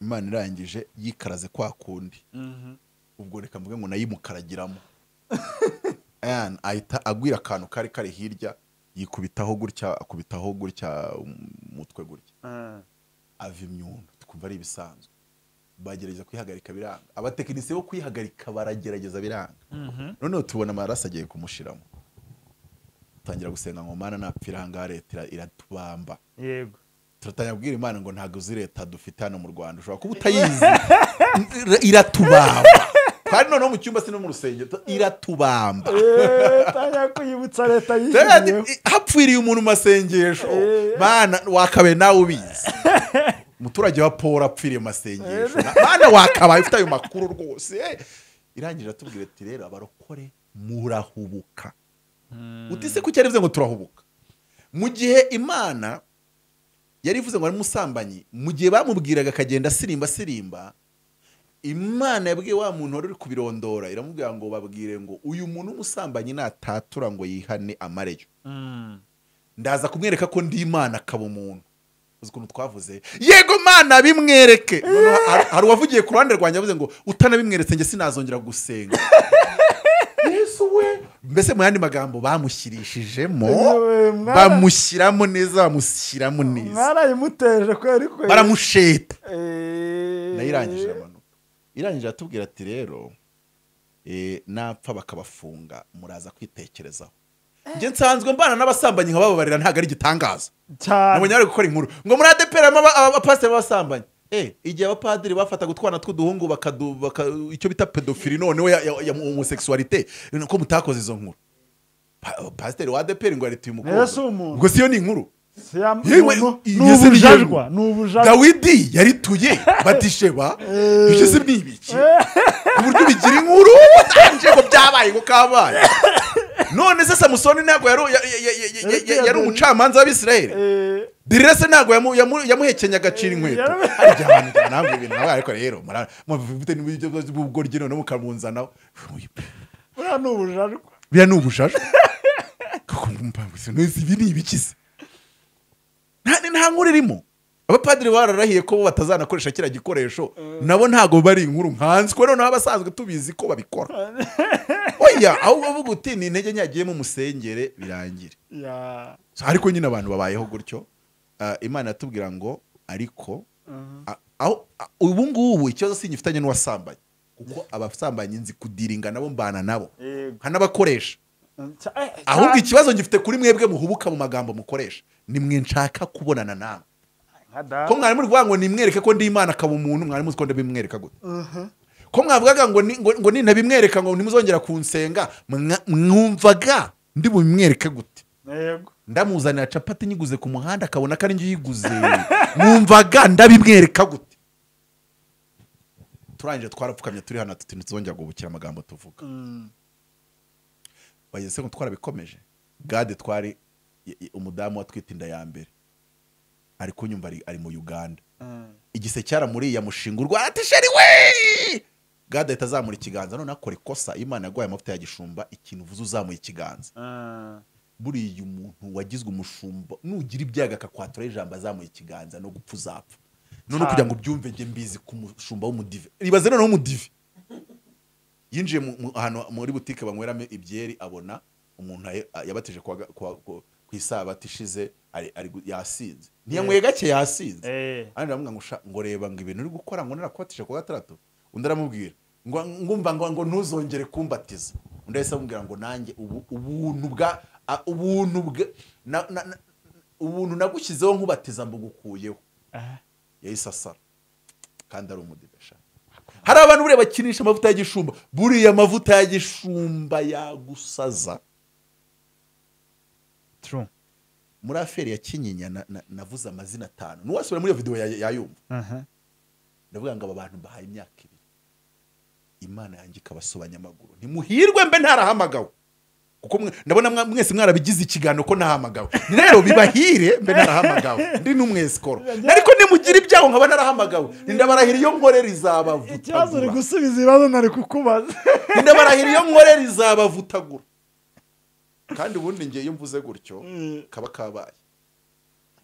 imana irangije yikaraze kwa kundi Mhm. ubwo reka mvuge ngo nayimukaragiramo Ayan, ahita agwira akantu kari kari hirya yikubitaho gutya akubitaho gutya umutwe gutya Ah. ava imyundo twumva ari ibisanzwe bagerageza kuyihagarika biranga abatekinisiye bo kuyihagarika baragerageza biranga noneho tubona amaraso agiye kumushiramo tangira gusenga ngo mana napfira ahangaha leta ira- iratubamba yego turatangira kubwira imana ngo ntabwo uzi leta dufite hano mu rwanda ushobora kuba utayizi Ira- iratubamba kandi noneho mu cyumba si no mu rusengero tu- iratubamba Eh, tanya kuyibutsa leta Turabizi, yishimiyeho i- hapfiriye umuntu mu masengesho Eh. mana wakabaye nawe ubizi umuturage wa paul apfiriye mu masengesho Na- mana wakabaye ufite ayo makuru rwose irangije atubwira ati rero abarokore murahubuka utise ku cyari bivuze ngo turahubuka mu gihe imana yari ivuze ngo ari umusambanyi mu gihe bamubwiraga akagenda asirimba asirimba imana yabwiye wa muntu wari uri kubirondora iramubwira ngo babwire ngo uyu muntu w'umusambanyi natatura ngo yihane amareyo Mm. ndaza kumwereka ko ndi imana akaba umuntu uzi ukuntu twavuze yego mana bimwereke Noneho har- hari uwavugiye ku ruhande rwanjye avuze ngo utanabimweretse njye sinazongera gusenga yesu we mbese mu yandi magambo bamushyirishijemo Yewe, mwana- bamushyiramo neza bamushyiramo neza mwarayimuteje kweri kweri baramusheta Eh. nayo irangije amanuka irangije atubwira ati rero eh, napfa bakabafunga muraza kwitekerezaho njye nsanzwe mbana n'abasambanyi nkabababarira ntabwo ari igitangaza cyane nabonye bari gukora inkuru ngo muri ADPR harimo aba- abapasiteri b'abasambanyi Eh, igihe abapadiri bafataga utwana tw'uduhungu bakadu- baka- icyo bita pedofili noneho ya- ya ya homoseksualite ko mutakoze izo nkuru Pa- pasiteri wa ADPR ngo yarituye Rero si umuntu. ubwo siyo ni inkuru Si ya- Yewe, ni ubu- iyi ni se ni iyo- ubujajwa ni ubujajwa dawidi yarituye batisheba ibyo si ni ibiki ku buryo bigira inkuru watanje ngo byabaye ngo kabaye none se samusoni ntabwo yari- ya- ya- ya- ya- ya- ya- yari umucamanza w'abisirayeli Eh, dirire se ntabwo yamu- yamu- yamuhekenye agacira inkweto Yarabe- hari igihe abantu njyana ntabwo ibintu nawe ariko rero mura- mufite n'uburyo bw'ubugoryi noneho mukamuzanaho buriya ni ubujajwa biriya ni ubujajwa kuko mumpangu se neza ibi ni ibikize nta ni- nta nkuru irimo abapadiri bararahiye ko bo batazanakoresha kiriya gikoresho nabo ntabwo bari inkuru nkanswe noneho abasanzwe tubizi ko babikora oya ahubwo avuga uti ni intege nyagiyemo musengere birangire ya So, ariko nyine abantu babayeho gutyo ah, imana yatubwira ngo ariko a- aho a- ubu ngubu ikibazo si ngifitanye n'uwasambanyi kuko abasambanyi nzi kudiringa nabo mbana nabo Yego. nkanabakoresha Cya- eh, ahubwo cyane. ikibazo ngifite kuri mwebwe muhubuka mu magambo mukoresha nimwe nshaka kubonana namwe nka data. ko mwari muri kuvuga ngo nimwereke ko ndi imana akaba umuntu mwari muzi ko ndabimwereka gute ko mwavugaga ngo ni- ngo- ngo nintabimwereka ngo ntimuzongera kunsenga mwa- mwumvaga ndi bumwereke gute Yego. ndamuzanira capati nyiguze ku muhanda akabona ko ari njye uyiguze mwumvaga ndabimwereka gute turangije twarapfukamye turi hano tuti ntituzongera guhubukira amagambo tuvuga Mm. bageze se ngo twarabikomeje gade twari i- i- umudamu watwite inda ya mbere ari kunyumva ari, ari mu uganda Mm. igise cyaramuriye yamushinga urwara ati sheri we God ahita azamura ikiganza none akora ikosa imana yaguhaye amavuta ya gishumba ikintu uvuze uzamuye ikiganza Ah, buriya umuntu wagizwe umushumba nugira ibyaga akakwatura ijambo azamuye ikiganza no gupfa uzapfa none Ah. kugira ngo ubyumve njye mbizi ku mushumba w'umudive ibaze noneho umudive yinjiye mu- mu- ahantu muri butike banyweramo ibyeri abona umuntu aye- a- yabatije kuwa ga- kuwa- ku ku isabati ishize ari- ari gu- yasinze ntiyanyweye gake yasinze eh, Ange aravuga ngo "Sha, ngo reba ngo ibintu uri gukora ngo narakubatije ku gatandatu undi aramubwira ngo ngumva ngo ngo ntuzongere kumbatiza undi ahise amubwira ngo nanjye ubu ubuntu bwa a- ubuntu bwa na- na- na- ubuntu nagushyizeho nkubatiza mbugukuyeho Ah. yahise asara kandi ari umudibesha hari abantu buriya bakinisha amavuta ya gishumba buriya amavuta ya gishumba yagusaza true muri aferi ya kinyinya na- na- navuze amazina atanu n'uwasubira muri iyo videwo ya- yayumva aha ndavuga ngo aba bantu bahaye imyaka ibiri imana yanjye ikabasobanya amaguru ntimuhirwe mbe ntarahamagawe kuko mwe- ndabona mwa- mwese mwarabigize ikiganiro ko ntahamagawe rero bibahire mbe narahamagawe ndi n'umwesikoro ariko nimugira ibyago nkaba narahamagawe ndabarahira iyo nkorera ikibazo uri izabavutagura gusubiza ibibazo ntari kukubaza ndabarahira iyo nkorera izabavutagura kandi ubundi ngiye iyo mvuze gutyo kaba kabaye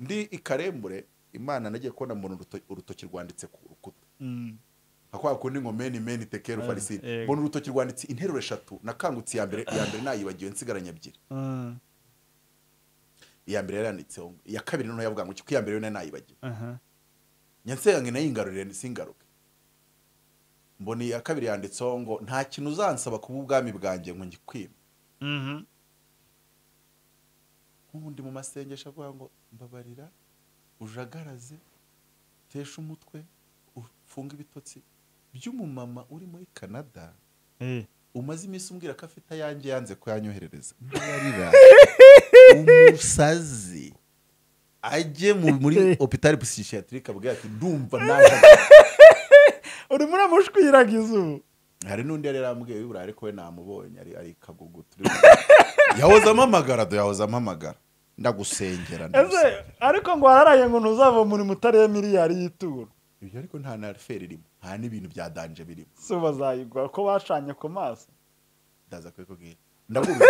ndi i karembure imana nagiye kubona mbona uruto- urutoki rwanditse ku rukuta mm, nka kwa kundi ngo meni meni tekeru farisini yego. mbona urutoki rwanditse interuro eshatu nakangutse iya mbere iya mbere nayibagiwe nsigaranye ebyiri ah, iya mbere yaranditseho ngo- iya kabiri noneho yavuga ngo kuko iya mbere yo nayo nayibagiwe aha nyansenga ngo nayingarurire singaruke mbona iya kabiri yanditseho ngo nta kintu uzansaba kuba ubwami bwanjye ngo ngikwime mhm, nk'undi mu masengesho avuga ngo mbabarira ujagaraze tesha umutwe ufunge ibitotsi by'umumama uri muri canada eh umaze iminsi umbwira ko afite ayanjye yanze kuyanyoherereza Mbabarira, umusazi ajye mu- muri hopitali psikiyatirike abwira ati ndumva naje urimo uramushwiragiza ubu hari n'undi yari yarambwiye wibura ariko we namubonye ari ari kagugu turi yahoze amamagara do yahoze amamagara ndagusengera ese ndagusengera. ariko ngo wararaye ngo ntuzava muri mutare miliyari y'ituro ibyo ariko nta na feri irimo nta n'ibintu bya danje birimo si bazayigwa ko bacanye ku maso ndaza kubikubwira ndavuga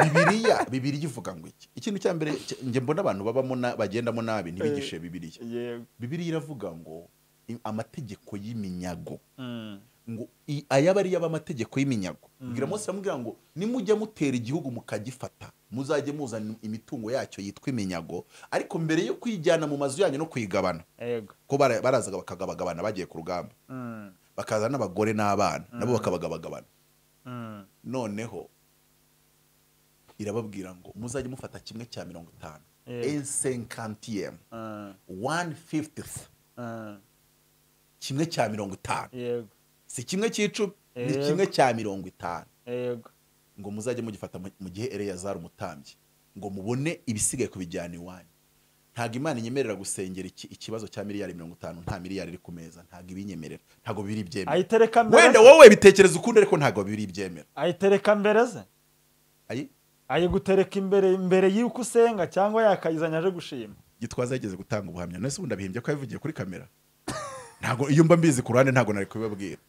bibiriya bibiriya ivuga ngo iki ikintu cya mbere cya- njye mbona abantu babamo na- bagendamo nabi ntibigishe bibiriya yego bibiriya iravuga ngo i- amategeko y'iminyago Mm, ngo i- ayaba ari y'abamategeko y'iminyago bwira mose aramubwira ngo nimujya mutera igihugu mukagifata muzajye muzana imitungo yacyo yitwa iminyago ariko mbere yo kuyijyana mu mazu yanyu no kuyigabana yego ko bara- barazaga bakagabagabana bagiye ku rugamba Mm, bakaza n'abagore n'abana nabo bakabagabagabana mm, noneho irababwira ngo muzajye mufata kimwe cya mirongo itanu Yego. ensenkantiyemu ah, wani fifitifu ah, kimwe cya mirongo itanu yego si kimwe cy'icumi ni Yego. kimwe cya mirongo itanu yego ngo muzajye mugifata mu- mu gihe eleyazari umutambyi ngo mubone ibisigaye kubijyana iwanyu ntabwo imana inyemerera gusengera iki- ikibazo cya miliyari mirongo itanu nta miliyari iri ku meza ntabwo ibinyemerera ntabwo biri byemera ayitereka mbere wenda se? wowe bitekereza ukundi ariko ntabwo biri byemera ayitereka mbere ze ayi ayigutereka imbere imbere y'uko usenga cyangwa yakayizanye aje gushima gitwaza yigeze gutanga ubuhamya none se ubundi abihimbye ko yabivugiye kuri kamera ntabwo iyo mba mbizi ku ruhande ntabwo nari kubibabwira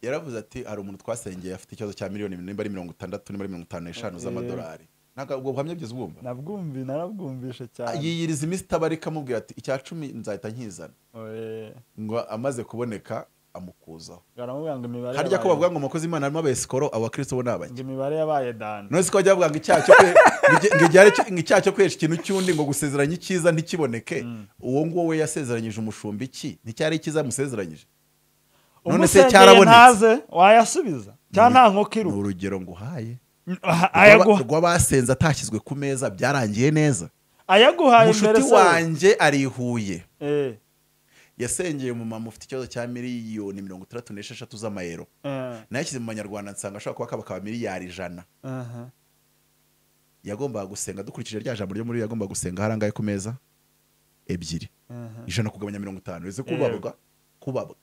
yaravuze ati hari umuntu twasengeye afite ikibazo cya miliyoni nimba ari mirongo itandatu nimba ari mirongo itanu n'eshanu z'amadolari ntabwo ubwo buhamya byose bwumva nabwumvi narabwumvishe cyane yiyiriza iminsi itabarika amubwira ati icya cumi nzahita nkizana Oye, ngo amaze kuboneka amukuzaho baramubwira ngo imibare harya ko yabaye- bavuga ngo umukozi w'imana harimo abesikoro abakristo bo ni abake ngo imibare yabaye dani none se ko bajya bavuga ngo icyaha cyo kwe- ngo igi- ngo igihari cyo- ngo icyaha cyo kwihesha ikintu cy'undi ngo gusezeranya icyiza ntikiboneke uwo nguwo we yasezeranyije umushumba iki nticyari icyiza yamusezeranyije none se Umusengeye cyarabonetse ntaze wayasubiza cyangwa nta nkoko ni iruka urugero nguhaye Ah, Rw'aba- ayaguha- rw'abasenze atashyizwe ku meza byarangiye neza ayaguhaye imbere mushuti se wanjye ari i Huye Eh, yasengeye umumama ufite ikibazo cya miliyoni mirongo itandatu n'esheshatu z'amayero eh, nayashyize mu banyarwanda nsanga ashobora kuba kabakaba miliyari ijana aha. yagombaga gusenga dukurikije rya jambo ryo muri yagombaga gusenga harangaye ku meza ebyiri Aha. ijana kugabanya mirongo itanu uretse Yego. kubabwa kubabwa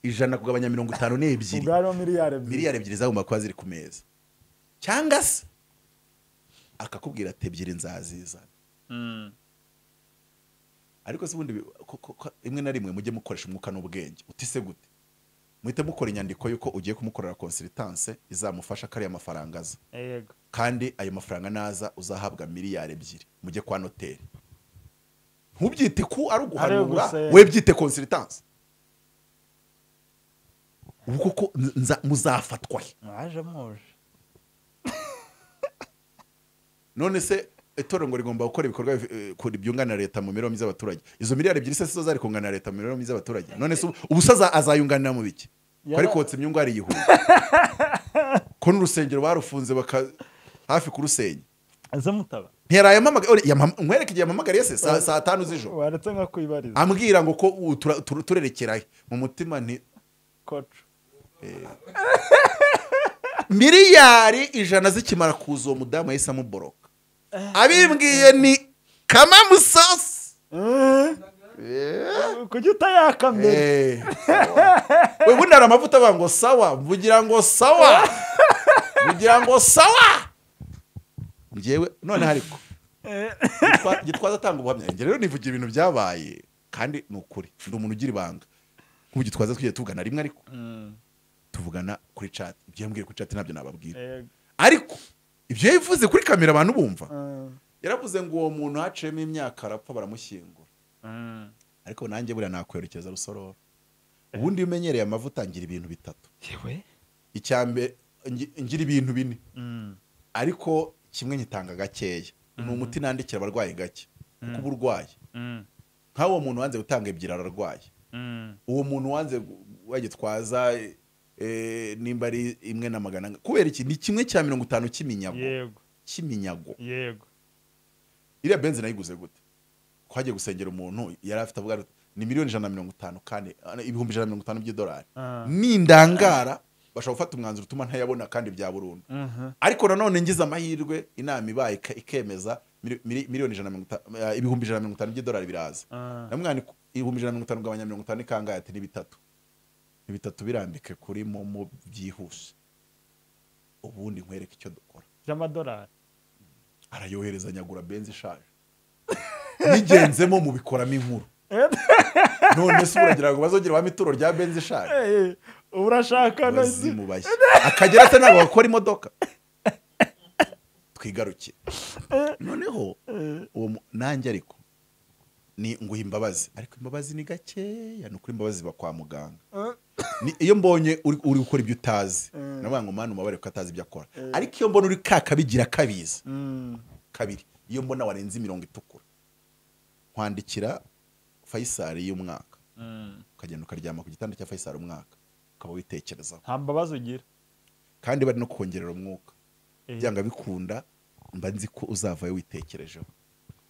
ijana kugabanya mirongo itanu ni ebyiri ubwo hariho miliyari ebyiri miliyari ebyiri zagomba kuba ziri ku meza cyangwa se akakubwira ati ebyiri nzazizana Mm, ariko se ubundi bi- ko- ko- ko- rimwe na rimwe mujye mukoresha umwuka n'ubwenge utise gute muhite mukora inyandiko y'uko ugiye kumukorera consultance izamufasha kariya mafaranga aza yego kandi ayo mafaranga naza uzahabwa miliyari ebyiri mujye kwa noteri ntubyite ku ari uguhanura gusenga. we byite consultance ubu koko nza- muzafatwa he mwaje muje none se itorero ngo rigomba gukora ibikorwa eh, ku- byunganira leta mu mibereho myiza y'abaturage izo miliyari ebyiri se sizo zari kunganira leta mu mibereho myiza y'abaturage none se ubu- ubu se aza- azayunganira mu biki ko ari Yara- kotsa imyungu ari yihuye ko n'urusengero barufunze baka hafi kurusenya aze mutaba ntiyaraye mpamagaye nkwereke igihe yampamagariye se saa saa tanu z'ijoro waretse nka kwibariza ambwira ngo ko ubu tura- tur- turerekerahe mu mutima nti koco miliyari ijana zikimara kuza uwo mudamu yahise amuboroka abimbwiye ni kamamusasi Eh, kuki utayaka mbere Eh, sawa. we bundi hari amavuta avuga ngo sawa mvugira ngo sawa mvugira ngo sawa ngewe none ariko Gitwa- gitwaza atanga ubuhamya njye rero nivugira ibintu byabaye kandi ni ukuri ndi umuntu ugira ibanga nk'ubu gitwaza twigiye tuvugana rimwe ariko tuvugana kuri chat ibyo yambwiye kuri chat ntabyo nababwira Yego. ariko ibyo yabivuze kuri kamera abantu bumva Mm. yaravuze ngo uwo muntu haciyemo imyaka arapfa baramushyingura Mm. ariko nanjye buriya nakwerekeza rusororo ubundi iyo umenyereye amavuta ngira ibintu bitatu yewe icyambere ngira ibintu bine Mm. ariko kimwe nyitanga gakeya ni umuti nandikira abarwayi gake kuko uba urwaye Mm. nk'aho uwo muntu wanze gutanga ebyiri ararwaye Mm. uwo muntu wanze wagitwaza nimba ari imwe na magana ane. kubera iki ni kimwe cya mirongo itanu cy'iminyago yego cy'iminyago yego iriya benzi nayiguze gute ko hagiye gusengera umuntu yari afite avuga ati, ni miliyoni ijana na mirongo itanu kandi ah, ibihumbi ijana na mirongo itanu by'idolari Ah. nindangara bashobora gufata umwanzuro utuma ntayabona kandi bya burundu Mhm. ariko nanone ngize amahirwe inama ibaye ika- ikemeza mili- mili- miliyoni ijana na mirongo ita- eh, ibihumbi ijana na mirongo itanu by'idolari biraza Ah. namwana ibihumbi ijana na mirongo itanu ugabanya mirongo itanu ni kangahe ati ni bitatu ni bitatu birambike kuri momo byihuse ubundi nkwereke icyo dukora by'amadolari arayohereza nyagura benzi ishaje nigenzemo mubikoramo inkuru none se uragira ngo bazongere bame ituro rya benzi ishaje Eh, ubu urashaka nasi bazimu bashya akagera se ntabwo bakora imodoka twigaruke noneho uwo mu- nanjye ariko ni nguha imbabazi ariko imbabazi ni gakeya ni ukuri imbabazi iba kwa muganga Ni- iyo mbonye uri uri gukora ibyo utazi navuga ngo mwana umubabare ko atazi ibyo akora ariko iyo mbona uri kakabigira kabizi Mm. kabiri iyo mbona warenze imirongo itukura nkwandikira fayisari y'umwaka Mm. ukagenda ukaryama ku gitanda cya fayisari umwaka ukaba witekerezaho nta mbabazi ugira kandi bari no kongerera umwuka Eh. byanga bikunda mba nzi ko uzavayo witekerejeho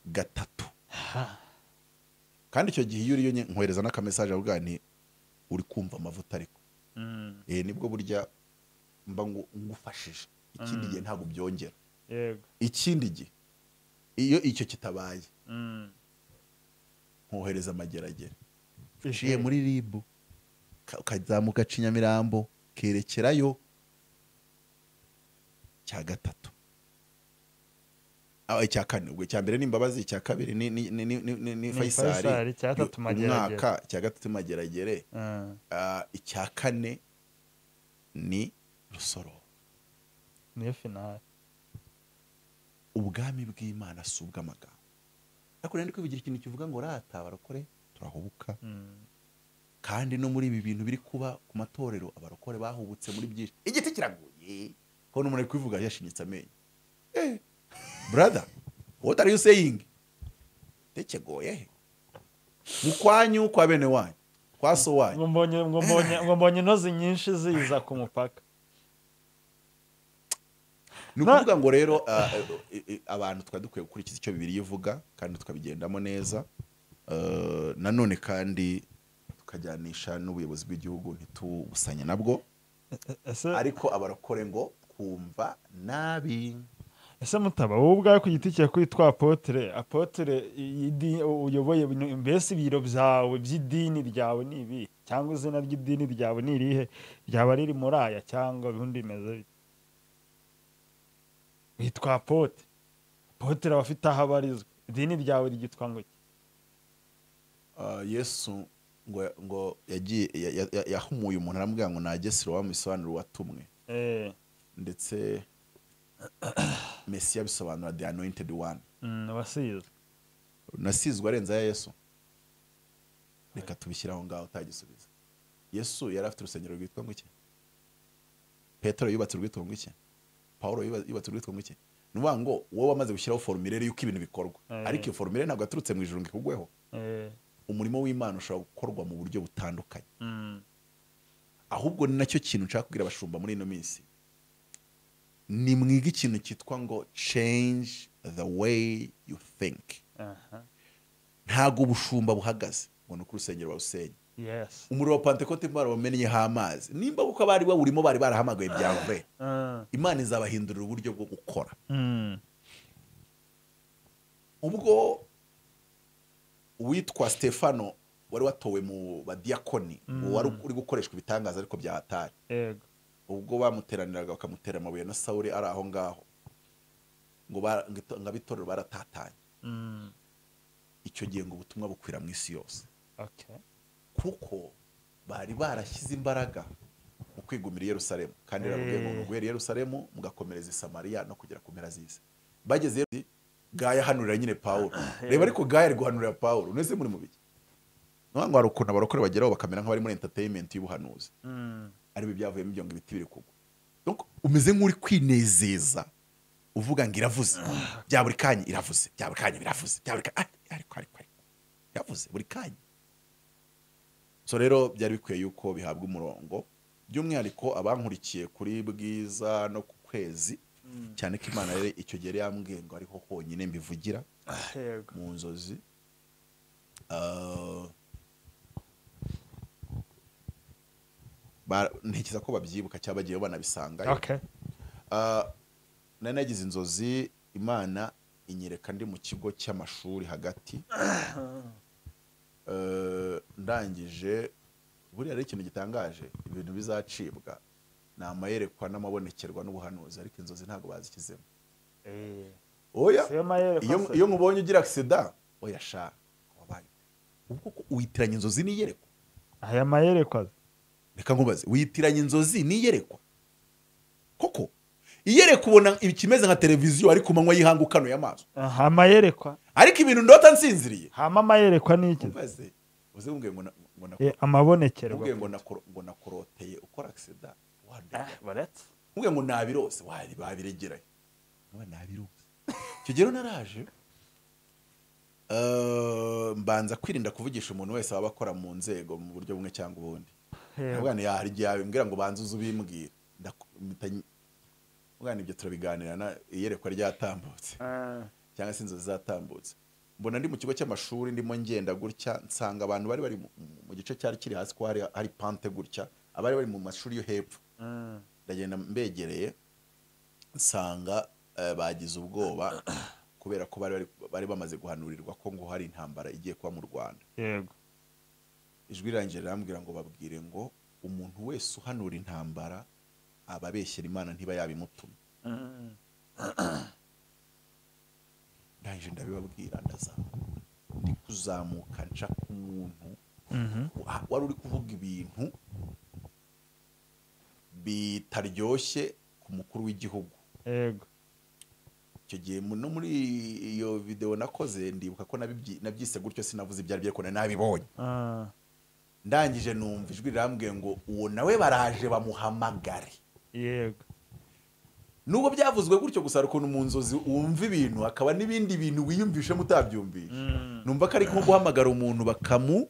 gatatu kandi icyo gihe iyo uriyo nye- nkohereza n'akamesaje avuga nti uri kumva amavuta ariko Mm. eh nibwo burya mba ngo ngufashije ikindi gihe ntabwo byongera yego ikindi gihe iyo icyo kitabaye Mm. nkohereza amageragere uciye muri ribu ka- ukazamuka cinyamirambo kerekerayo cya gatatu Ah, icya kane ubwo icya mbere ni imbabazi icya kabiri ni, ni, ni, ni, ni, ni Faisali, fayisari icya gatatu Ni Mageragere. umwaka icya gatatu mageragere Ah. Ah, icya kane ni rusoro niyo finale ubwami bw'imana si ubw'amagambo ariko rero ndi kwivugira ikintu kivuga ngo rata barokore turahubuka Mm. kandi no muri ibi bintu biri kuba ku matorero abarokore bahubutse muri byinshi igiti kiraguye ko n'umuntu ari kubivuga yashinyitse amenyo Eh, brother what are you saying tekegoye he mu kwanyu kwa bene wanyu kwa so wanyu ngo mbonye ngo mbonye ngo mbonye intozi nyinshi ziza ku mupaka ni ukuvuga ngo rero ah, eh, eh, abantu twari dukwiye gukurikiza icyo bibiri ivuga kandi tukabigendamo neza Eh, nanone kandi tukajyanisha n'ubuyobozi bw'igihugu ntitubusanye nabwo ese ariko abarokore ngo twumva nabi ese mutaba wowe ubwawe ku giti cyawe kwitwa apotere apotere y'idi- uyoboye bino- mbese ibiro byawe by'idini ryawe ni ibi cyangwa izina ry'idini ryawe ni irihe ryaba riri muri aya cyangwa ibindi bimeze bite witwa apote apotere aba afite aho abarizwa idini ryawe ryitwa ngo iki ah, yesu ngo ngo yagiye ya- ya- ya- yahumuye umuntu aramubwira ngo nagesire wamusobanura uwatumwe eh ndetse mesiya bisobanura the anointed one mm, wasizwe nasizwe arenze aya yesu reka tubishyire aho ngaho utagisubiza yesu yari afite urusengero rwitwa ngo iki petero yubatse urwitwa ngo iki pawulo yuba- yubatse urwitwa ngo iki ni ukuvuga ngo wowe wamaze gushyiraho forumire y'uko ibintu bikorwa Eh. ariko iyo forumire ntabwo yaturutse mu ijoro ngo ikugweho eh umurimo w'imana ushobora gukorwa mu buryo butandukanye mm, ahubwo ni nacyo kintu nshaka kubwira abashumba muri ino minsi ni mwiga ikintu cyitwa ngo change the way you think aha ntago ubushumba buhagaze ngo ni uko urusengero barusenya yes umuriro wa pantekote imana bamenyeho amazi nimba kuko abari bawurimo bari barahamagaye byanve uh, imana izabahindurira uburyo bwo gukora mm, ubwo uwitwa stefano wari watowe mu badiakoni Mm. wari uri gukoreshwa ibitangaza ariko byahatari ego ubwo bamuteraniraga bakamutera amabuye na sawuri ari aho ngaho ngo bara- ngo ito- ngo ab'itorero baratatanye mm, icyo gihe ngo ubutumwa bukwira mu isi yose okay kuko bari barashyize imbaraga mu kwigumira i yerusalemu kandi yarababwiye ngo Eh. ngo guhera i yerusalemu mugakomereza i samariya no kugera ku mpera z'isi bageze i- gaya ahanurira nyine pawulo reba ariko gaya ari guhanurira pawulo mwese muri mu biki nuvuga ngo hari ukuntu abarokore bageraho bakamera nk'abari muri entertainment y'ubuhanuzi mm, aribo ibyavuyemo ibyo ngo ibiti biri kugwa Donc, umeze nk'uri kwinezeza uvuga ngo iravuze bya buri kanya iravuze bya buri kanya biravuze bya buri kanya ariko ariko ariko iravuze buri kanya so rero byari bikwiye yuko bihabwa umurongo by'umwihariko abankurikiye kuri bwiza no ku kwezi cyane ko imana rero icyo gihe yari yambwiye ngo ariho honyine mbivugira ego mu nzozi Ah, ba- ntekereza ko babyibuka cyangwa bagiye banabisangayo okay Ah, nari nagize inzozi imana inyereka ndi mu kigo cy'amashuri hagati Eh, ndangije buriya ari ikintu gitangaje ibintu bizacibwa ni amayerekwa n'amabonekerwa n'ubuhanuzi ariko inzozi ntabwo bazikizemo eh oya siyo mayere iyo iyo mubonye ugira agisida oya sha wabaye ubwo ko witiranya inzozi n'iyerekwa aya mayere kwaza reka nkubaze witiranya inzozi n'iyerekwa koko iyerekwa ubona ikimeze nka televiziyo ariko umanywa y'ihangukano y'amaso aha amayere kwa ariko ibintu ndota nsinziriye hama amayere kwa ni iki mbaze uze mbwira ngo na- ngo na- Eh, amabonekerwa mbwira ngo nakoro- ngo nakoroteye ukora agisida Ah, wandega baretse mbwira ngo nabirose wari babiregeranye nkuba nabirose icyo gihe rero naraje eh, mbanza kwirinda kuvugisha umuntu wese waba akora mu nzego mu buryo bumwe cyangwa ubundi Yego. ubwana yahari igihe yabimbwira ngo banze uze ubimbwira Ndaku- mpita- ubwana ibyo turabiganira na iyerekwa ryatambutse Ah, cyangwa se inzozi zatambutse mbona ndi mu kigo cy'amashuri ndimo ngenda gutya nsanga abantu bari bari mu- mu gice cyari kiri hasi ko hari hari pante gutya abari bari mu mashuri yo hepfo mm, ndagenda mbegereye nsanga eh, bagize ubwoba kubera ko bari bari- bari bamaze guhanurirwa ko ngo hari intambara igiye kuba mu rwanda yego ijwi rirangiye rirambwira ngo babwire ngo umuntu wese uhanura intambara aba abeshyera imana ntiba yabimutuma Mm, ndangije ndabibabwira ndazamuka ndi kuzamuka nca ku muntu mhm, wa- wari uri kuvuga ibintu bitaryoshye ku mukuru w'igihugu yego icyo gihe mu- no muri iyo videwo nakoze ndibuka ko nabibyi- nabyise gutyo sinavuze ibyo ari byo ariko nari nabibonye ah, ndangije numva ijwi rirambwiye ngo uwo nawe baraje bamuhamagare yego nubwo byavuzwe gutyo gusa hari ukuntu mu nzozi wumva ibintu hakaba n'ibindi bintu wiyumvishemo utabyumvisha Mm. numva ko ari nko guhamagara umuntu bakamu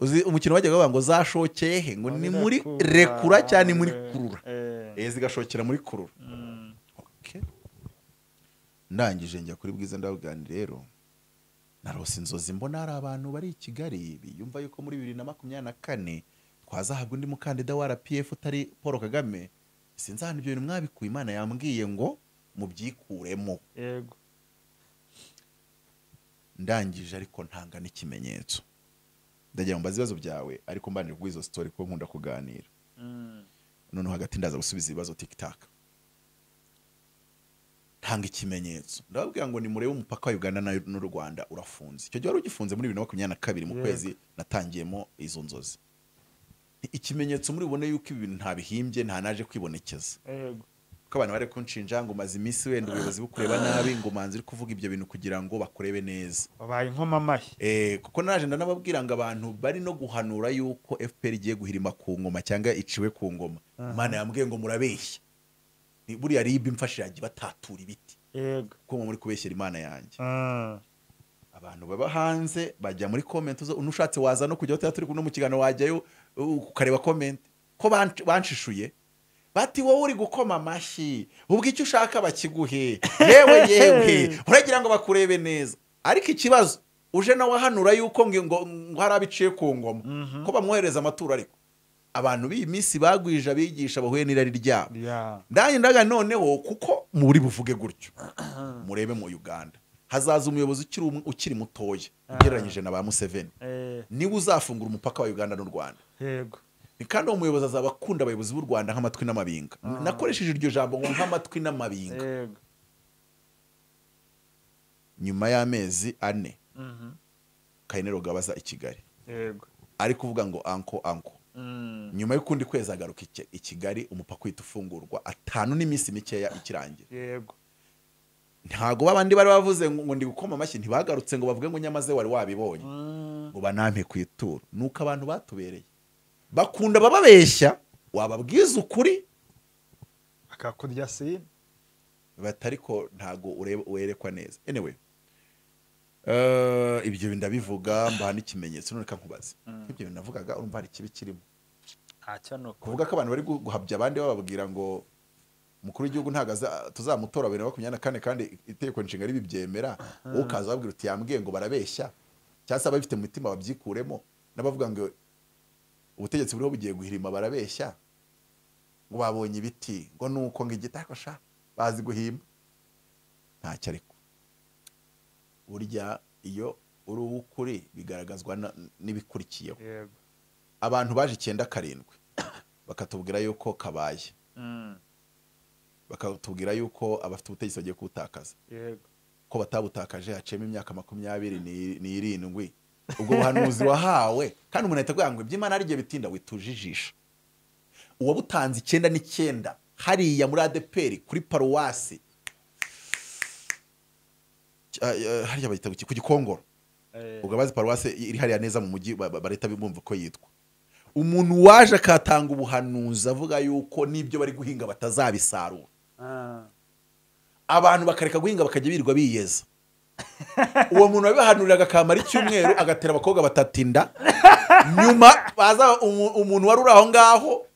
uzi umukino wajyaga bavuga ngo zashokeye he ngo ni muri rekura cyangwa ni muri kurura Eh, eh zigashokera muri kurura mm, Okay. ndangije njya kuri bwiza ndabwirani rero narose inzozi mbona hari abantu bari i kigali biyumva yuko muri bibiri na makumyabiri na kane twazahabwa undi mukandida wa rpf utari paul kagame sinzi ahantu ibyo bintu mwabikuye imana yambwiye ngo mubyikuremo yego ndangije ariko ntanga n'ikimenyetso ndagira ngo mbaze ibibazo byawe ariko mbanire kuri izo sitori kuko nkunda kuganira Mm, noneho hagati ndaza gusubiza ibibazo tikitaka hanga ikimenyetso ndababwira ngo nimurebe umupaka wa uganda na- n'u rwanda urafunze icyo gihe wari ugifunze muri bibiri na makumyabiri na kabiri mu Yego. kwezi natangiyemo izo nzozi ikimenyetso muri bubone yuko ibi bintu ntabihimbye nta naje kwibonekeza Yego. ko abantu bari kunshinja ngo umaze iminsi wenda ubuyobozi bukureba nabi ngo manzi uri kuvuga ibyo bintu kugira ngo bakurebe neza wabaye inkomamashyi Eh, kuko naje ndanababwira ngo abantu bari no guhanura yuko fpr igiye guhirima ku ngoma cyangwa iciwe ku ngoma imana yambwiye ngo murabeshya Ni- buriya ribi mfashiranye batatura ibiti yego kuko muri kubeshyera imana yanjye Ah, abantu baba hanze bajya muri comment zo unushatse waza no kujya aho tuba turi kumwe mu kiganiro wajyayo uh, ukareba comment ko bansh- banshishuye bati wowe uri gukoma amashyi ubwo icyo ushaka bakiguhe yewe yewe uragira ngo bakurebe neza ariko ikibazo uje nawe ahanura yuko ngo ngo- ngo hari abiciye ku ngoma ko bamwohereza amaturo ariko abantu b'iyi minsi bagwije abigisha bahuye n'irari ryabo ya ndanjye ndaga noneho kuko muri buvuge gutyo murebe mu uganda hazaza umuyobozi ukiri um- ukiri mutoya ugereranyije na ba museveni eh, niwe uzafungura umupaka wa uganda n'u rwanda yego Ni kandi uwo muyobozi azaba akunda abayobozi b'u rwanda nk'amatwi n'amabinga nakoresheje iryo jambo ngo nk'amatwi n'amabinga yego nyuma y'amezi ane Mhm, kayinero gabaza i kigali yego ari kuvuga ngo anko anko Mm, nyuma y'ukundi kwezi agaruka i Ki- i kigali umupaka uhita ufungurwa atanu n'iminsi mikeya ikirangira yego ntago babandi bari bavuze ngo ngo ndi gukoma amashyi ntibagarutse ngo bavuge ngo nyamaze wari wabibonye Mm, ngo banampe ku ituro nuko abantu batubereye bakunda bababeshya wababwiza ukuri akakurya sini batariko ntago ureba werekwa neza anyway eh, ibyo ndabivuga mbaha n'ikimenyetso none reka nkubaze ibyo bintu navugaga urumva hari ikibi kirimo ntacyo ni ukuri kuvuga ko abantu bari gu- guhabya abandi bababwira ngo umukuru w'igihugu ntabwo aza- tuzamutora bibiri na makumyabiri na kane kandi itegeko nshinga ribibyemera wowe ukaza babwira uti yambwiye ngo barabeshya cyangwa se ababifite mu mutima babyikuremo n'abavuga ngo ubutegetsi buriho bugiye guhirima barabeshya ngo babonye ibiti ngo ni uko ngo igiti ariko sha bazi guhimba ntacyo ariko burya iyo uri uw'ukuri bigaragazwa na- n'ibikurikiyeho yego abantu baje icyenda karindwi bakatubwira yuko kabaye Mm, bakatubwira yuko abafite ubutegetsi bagiye kuwutakaza yego ko batabutakaje haciyemo imyaka makumyabiri ni- n'irindwi ubwo buhanuzi wahawe kandi umuntu ahita avuga ngo iby'imana ari igihe bitinda wituje ijisho uwabutanze icyenda n'icyenda hariya muri adeperi kuri paruwasi ah, ah, hariya bayita ku gikongoro eh, ubwo abazi paruwase iri hariya neza mu mujyi ba- ba- bareta bumva uko yitwa umuntu waje akatanga ubuhanuzi avuga yuko n'ibyo bari guhinga batazabisarura ah, abantu bakareka guhinga bakajya birirwa biyeza uwo muntu wabibahanuriraga akamara icyumweru agatera abakobwa batatu inda nyuma baza umu- umuntu wari uri aho ngaho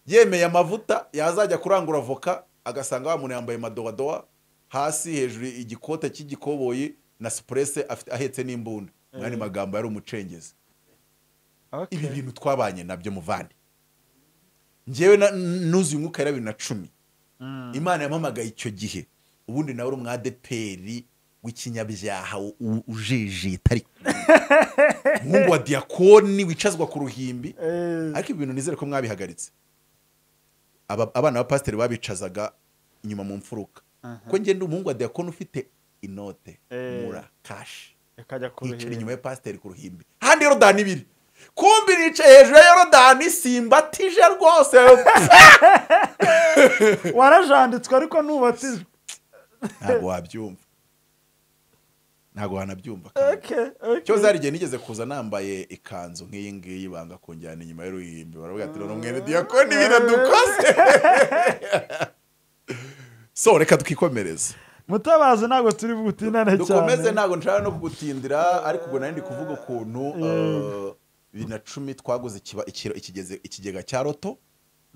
yemeye amavuta yazajya kurangura avoka agasanga wa muntu yambaye madowadowa hasi hejuru igikote cy'igikoboyi na supurese afite- ahetse n'imbunda mu yandi magambo yari umucengezi okay. ibi bintu twabanye nabyo muvandi ngewe na- nuzuye umwuka yari bibiri na cumi Mm, imana yampamagaye icyo gihe ubundi nawe uri umwadeperi w'ikinyabyaha u- u- ujijita ariko nk'ubu wa diyakoni wicazwa ku ruhimbi eh, ariko ibi bintu nizere ko mwabihagaritse Aba- abana ba pasiteri babicazaga inyuma mu mfuruka ko ngenda umuhungu wa diyakoni ufite inote Eh. mura kashi ikajya ku yicara inyuma ruhimbi ya pasiteri ku ruhimbi handi yorodani ibiri kumbi nicaye hejuru ya yorodani simbatije rwose warajanditswe ariko nubatijwe ntabwo wabyumva ntabwo wanabyumva kandi. okay, okay. cyo zari igihe nigeze kuza nambaye ikanzu nk'iyi ngiyi banga kunjyana inyuma y'uruhimbi baravuga ati none mwene diyakoni ibintu dukoze so reka tukikomereza mutabazi ntabwo turi butinane cyane dukomeze ntabwo nshaka no kugutindira ariko ubwo nari ndi kuvuga ukuntu eh, bibiri na cumi twaguze ikiba- ikiro- ikigeze- ikigega cya roto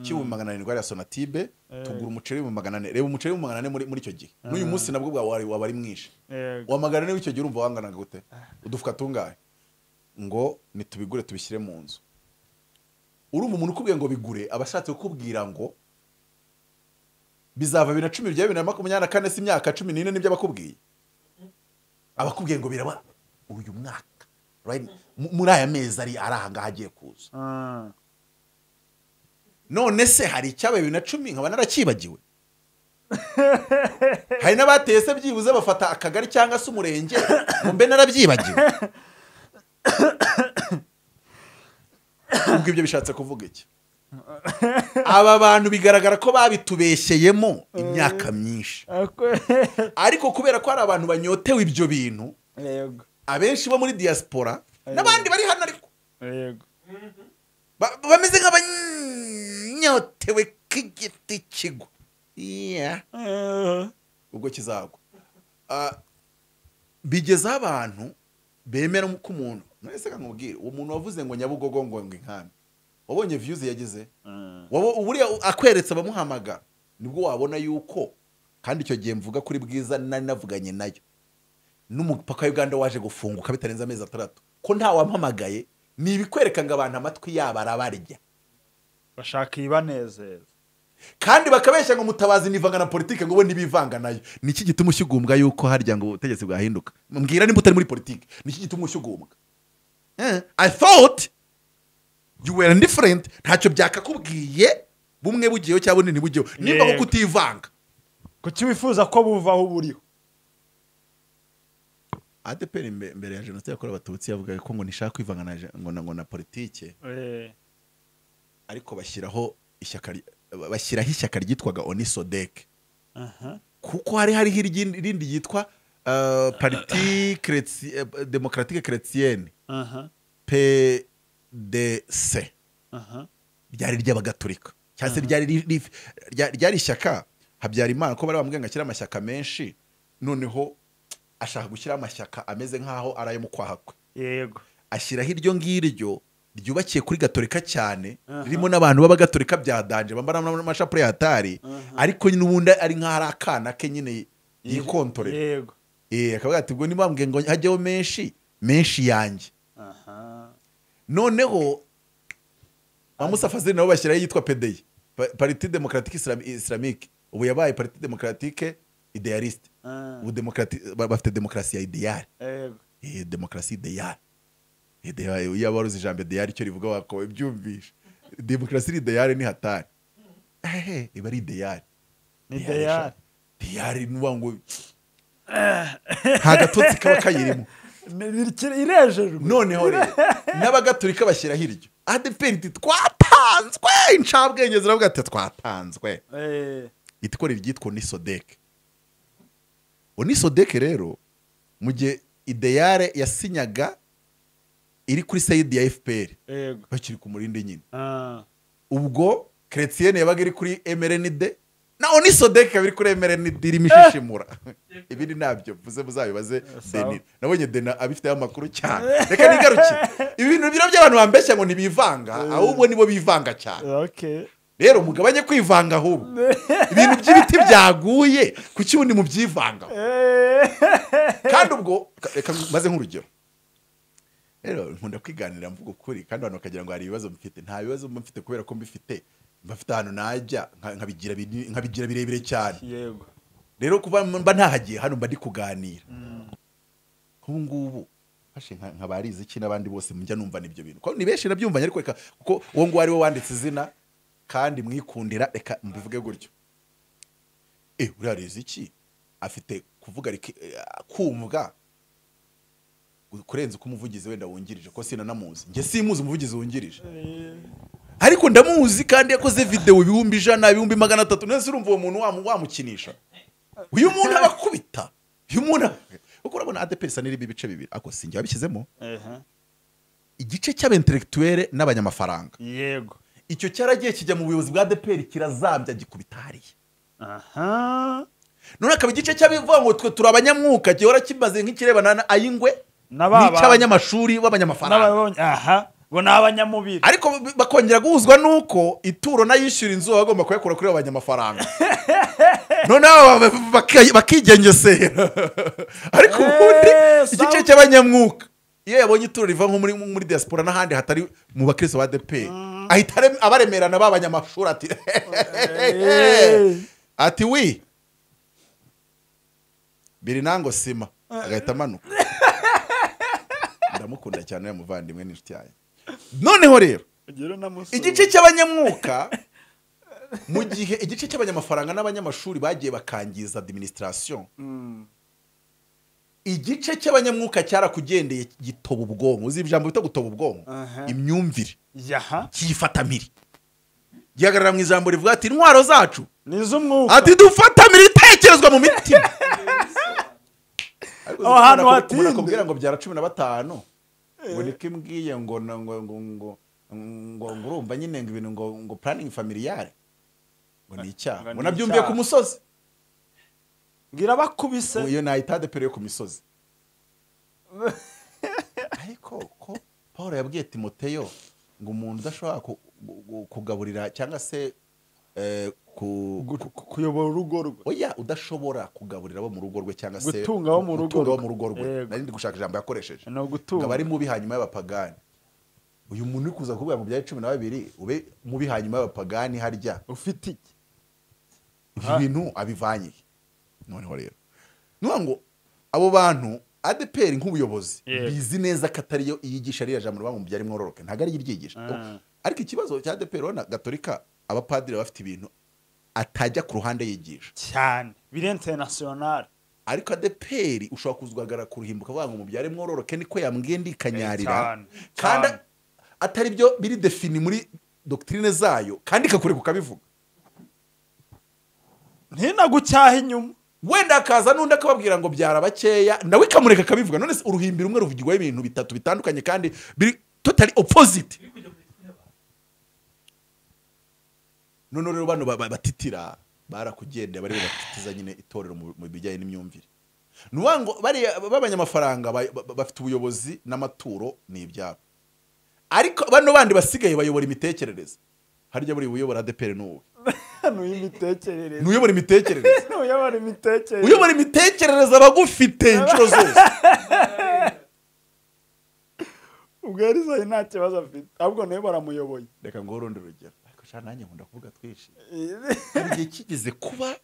cy'ibihumbi magana arindwi ari ya sonatibe tugura umuceri w'ibihumbi magana ane reba umuceri w'ibihumbi magana ane muri muri icyo gihe n'uyu munsi nabwo bwa- wari- waba ari mwinshi Yego. wamagana niba icyo gihe urumva wanganaga gute udufuka tungahe ngo nitubigure tubishyire mu nzu urumva umuntu ukubwiye ngo bigure aba ashatse kukubwira ngo bizava bibiri na cumi bigera bibiri na makumyabiri na kane si imyaka cumi n'ine nibyo abakubwiye abakubwiye ngo biraba uyu mwaka right? Mu- muri aya mezi ari ari aha ngaha agiye kuza Ah, none se hari icyabaye bibiri na cumi nkaba narakibagiwe hari n'abateye se byibuze bafata akagari cyangwa se umurenge ngo mbe narabyibagiwe ubwo ibyo bishatse kuvuga iki aba bantu bigaragara ko babitubeshyeyemo imyaka myinshi ariko kubera ko hari abantu banyotewe ibyo bintu yego abenshi bo muri diaspora n'abandi bari hano ariko yego Ba- bameze nk'abanyotewe k'igiti kigwa Yeah. Eh, ubwo kizagwa Ah, bigezaho abantu bemera ko umuntu mwese reka nkubwire uwo muntu wavuze ngo nyabugogo ngo ngo inkambi wabonye viyuzi yagize mm, Wabo- uburiya akweretse abamuhamagara nibwo wabona yuko kandi icyo gihe mvuga kuri bwiza nari navuganye nayo n'umupaka wa uganda waje gufunguka bitarenze amezi atandatu ko nta wampamagaye ni ibikwereka ngo abantu amatwi yabo arabarya bashaka ibanezeza kandi bakabeshya ngo mutabazi nivanga na politike ngo bo ntibivanga nayo ni iki gituma ushyugumbwa yuko harya ngo ubutegetsi bwahinduka mbwira nimba utari muri politike ni iki gituma ushyugumbwa Eh, i thought you were different ntacyo byakakubwiye bumwe bugiyeho cyangwa bunini bugiyeho nimba Yego. kuko utivanga kuki wifuza ko buvaho uba uriho adeperi mbere ya jenoside yakorewe abatutsi yavugaga ko ngo nishaka kwivanga na je- ngo na- ngo na politike Eh, ariko bashyiraho ishyaka ry- bashyiraho ishyaka ryitwaga onisodeke aha, kuko hari hariho irindi irindi yitwa uh, parti Chréti- eh, démocratique chrétienne aha, pdc aha, ryari ry'abagatulika cyangwa se ryari ri- ri- rya- ryari ishyaka habyarimana ko bari bamubwiye ngo ashyire amashyaka menshi noneho ashaka gushyira amashyaka ameze nk'aho ari ayo mu kwaha kwe yego ashyiraho iryo ngiryo ryubakiye kuri gatolika cyane Aha. ririmo n'abantu b'abagatolika bya danje bambara n'amashapure ya atari ariko nyine ubundi ari nk'aho ari akana ke nyine yikontorera yego Eh, akavuga ati ubwo niba mbwiye ngo hajyeho menshi menshi yanjye aha noneho ba Musa Fazil nabo bashyiraho yitwa PDI Pa- Parti Democratique Islam- Islamique ubu yabaye Parti Democratique Idealiste ah, ubu demokrati- ba- bafite demokarasi ya ideal yego eh demokarasi ideal Eh, ideal iyo abaruzi ijambo ideal icyo rivuga wakabaye byumvishe demokarasi ideal ni hatari ehe iba ari ideal ni deyari ideal ni uwa ngo nta gatotsi kaba kayirimo Ni- ni- kiri- irejejwe noneho rero n'abagatulika bashyiraho iryo adeperi iti twatanzwe incabwenge ziravuga ati twatanzwe Eh, itikora iryitwa onisodeke onisodeke rero mu gihe ideyare yasinyaga iri kuri sayidi ya fpr yego bakiri ku murindi nyine ah, ubwo keretiyene yabaga iri kuri emerenide na onisodeke ikaba iri kuri emerenide irimo ishishimura ibindi ntabyo mvuze muzabibaze Sawa. deni nabonye dena abifiteho amakuru cyane reka nigarukire ibi bintu biro by'abantu bambeshya ngo ntibivanga ahubwo nibo bivanga cyane okay rero mugabanye kwivanga ahubwo ibintu by'ibiti byaguye kuki ubundi mubyivangaho kandi ubwo reka maze nk'urugero rero nkunda kwiganira mvuga ukuri kandi abantu bakagira ngo hari ibibazo mfite nta bibazo mba mfite kubera ko mbifite mba mfite ahantu najya nka- nkabigira bini- nkabigira birebire cyane yego rero kuva mba ntahagiye hano mba ndi kuganira nk'ubu ngubu fashe nka- nka barizi iki n'abandi bose mujya numvana ibyo bintu kuko ni benshi nabyumvanye ariko reka kuko uwo nguwo ari we wanditse izina kandi mwikundira reka mbivuge gutyo eh uriya arizi iki afite kuvuga riki- eh, kumvwa kurenza uko umuvugizi wenda wungirije ko sinanamuzi njye simuzi umuvugizi wungirije ariko ndamuzi kandi yakoze videwo ibihumbi ijana ibihumbi magana atatu nese urumva uwo muntu wamu- wamukinisha uyu muntu abakubita uyu muntu aba- kuko urabona adeperi isa n'irimo ibice bibiri ako sinjye wabishyizemo Aha, igice cy'abenterekituwere n'abanyamafaranga yego icyo cyaragiye kijya mu buyobozi bwa adeperi kirazambya gikubita hariya aha none akaba igice cy'abivuga ngo twe turi abanyamwuka gihora kimaze nk'ikirebana na ayingwe Na ba bantu. n'icy'abanyamashuri b'abanyamafaranga n'ababonye aha bo ni abanyamubiri ariko b- bakongera guhuzwa nuko ituro n'ayishyura inzu baba bagomba kuyakura kuri abo banyamafaranga noneho ba- ba- baki- bakigengesera ariko ubundi Eh, igice sawa. cy'abanyamwuka iyo yabonye ituro riva nko muri, muri diaspora n'ahandi hatari mu bakristo ba deperi ahita are- abaremerana b'abanyamashuri ati Eh. ati wi biri nango sima agahita amanuka ndamukunda cyane uriya muvandimwe n'inshuti yanjye noneho rero Ugire unamusura. igice cy'abanyamwuka mu gihe igice cy'abanyamafaranga n'abanyamashuri bagiye bakangiza administration igice cy'abanyamwuka cyarakugendeye gitoba ubwonko uzi ijambo bita gutoba ubwonko Aha. imyumvire yaha cyifatamiri gihagarara mu ijambo rivuga ati intwaro zacu ni iz'umwuka ati dufatamira ibitekerezwa mu mitima Ariko Aho hantu umuntu hatinde. akubwira ngo byara cumi na batanu ngo niko imbwiye ngo na- ngo ngo ngo ngo ngo urumva nyine ngo ibintu ngo ngo planning familiale ngo ni Ngo icyaha ngo ni nabyumviye icyaha. ku musozi ngira bakubise Ngo iyo nayitade pere yo ku misozi ariko ko paul yabwiye timoteyo ngo umuntu udashobora ku- gu- kugaburira cyangwa se eh, ku gu- ku- kuyobora urugo rwe oya udashobora kugaburira abo mu rugo rwe cyangwa se Gutunga abo mu rugo gutunga abo rwe. mu rugo rwe Yego. nari ndi gushaka ijambo yakoresheje ni ngo ugutunga abari mubi hanyuma y'abapagani uyu muntu uri kuza kuvuga mu bya cumi na babiri ube mubi hanyuma y'abapagani harya ufite iki ibi Ah. bintu abivanye he? noneho rero nuvuga ngo abo bantu adeperi nk'ubuyobozi Yego. bizi neza ko atari yo yigisha ririya jambo rivuga mu byari mwororoke ntabwo ariyo iryigisha Ah. ariko ikibazo cya adeperi urabona gatolika abapadiri baba bafite ibintu atajya ku ruhande yigisha cyane birenze nasiyonari ariko adeperi ushobora kuzagaragara ku ruhimbuka avuga ngo mubyare mwororoke niko yambwiye ndikanyarira cyane kandi cyane. atari byo biri defini muri dogitirine zayo kandi ikakure kukabivuga ntinagucyaha inyuma wenda hakaza n'undi akababwira ngo byara bakeya nawe ikamureka akabivuga none se uruhimbi rumwe ruvugirwaho ibintu bitatu bitandukanye kandi biri totally opposite none rero bano ba- ba- batitira barakugendeye bari batitiza nyine itorero mu mu bijyanye n'imyumvire ni ukuvuga ngo bariya b'abanyamafaranga ba- ba- bafite ubuyobozi n'amaturo ni ibyabo ariko bano bandi basigaye bayobora imitekerereze harya buriya uyobora adeperi ni uwe ni n'uy'imitekerereze uyobora imitekerereze n'uyobora imitekerereze uyobora imitekerereze abagufite inshuro zose ubwo yarizaye nta kibazo afite ahubwo nawe baramuyoboye reka nguhe urundi rugero ariko sha nanjye nkunda kuvuga twinshi hari igihe kigeze kuba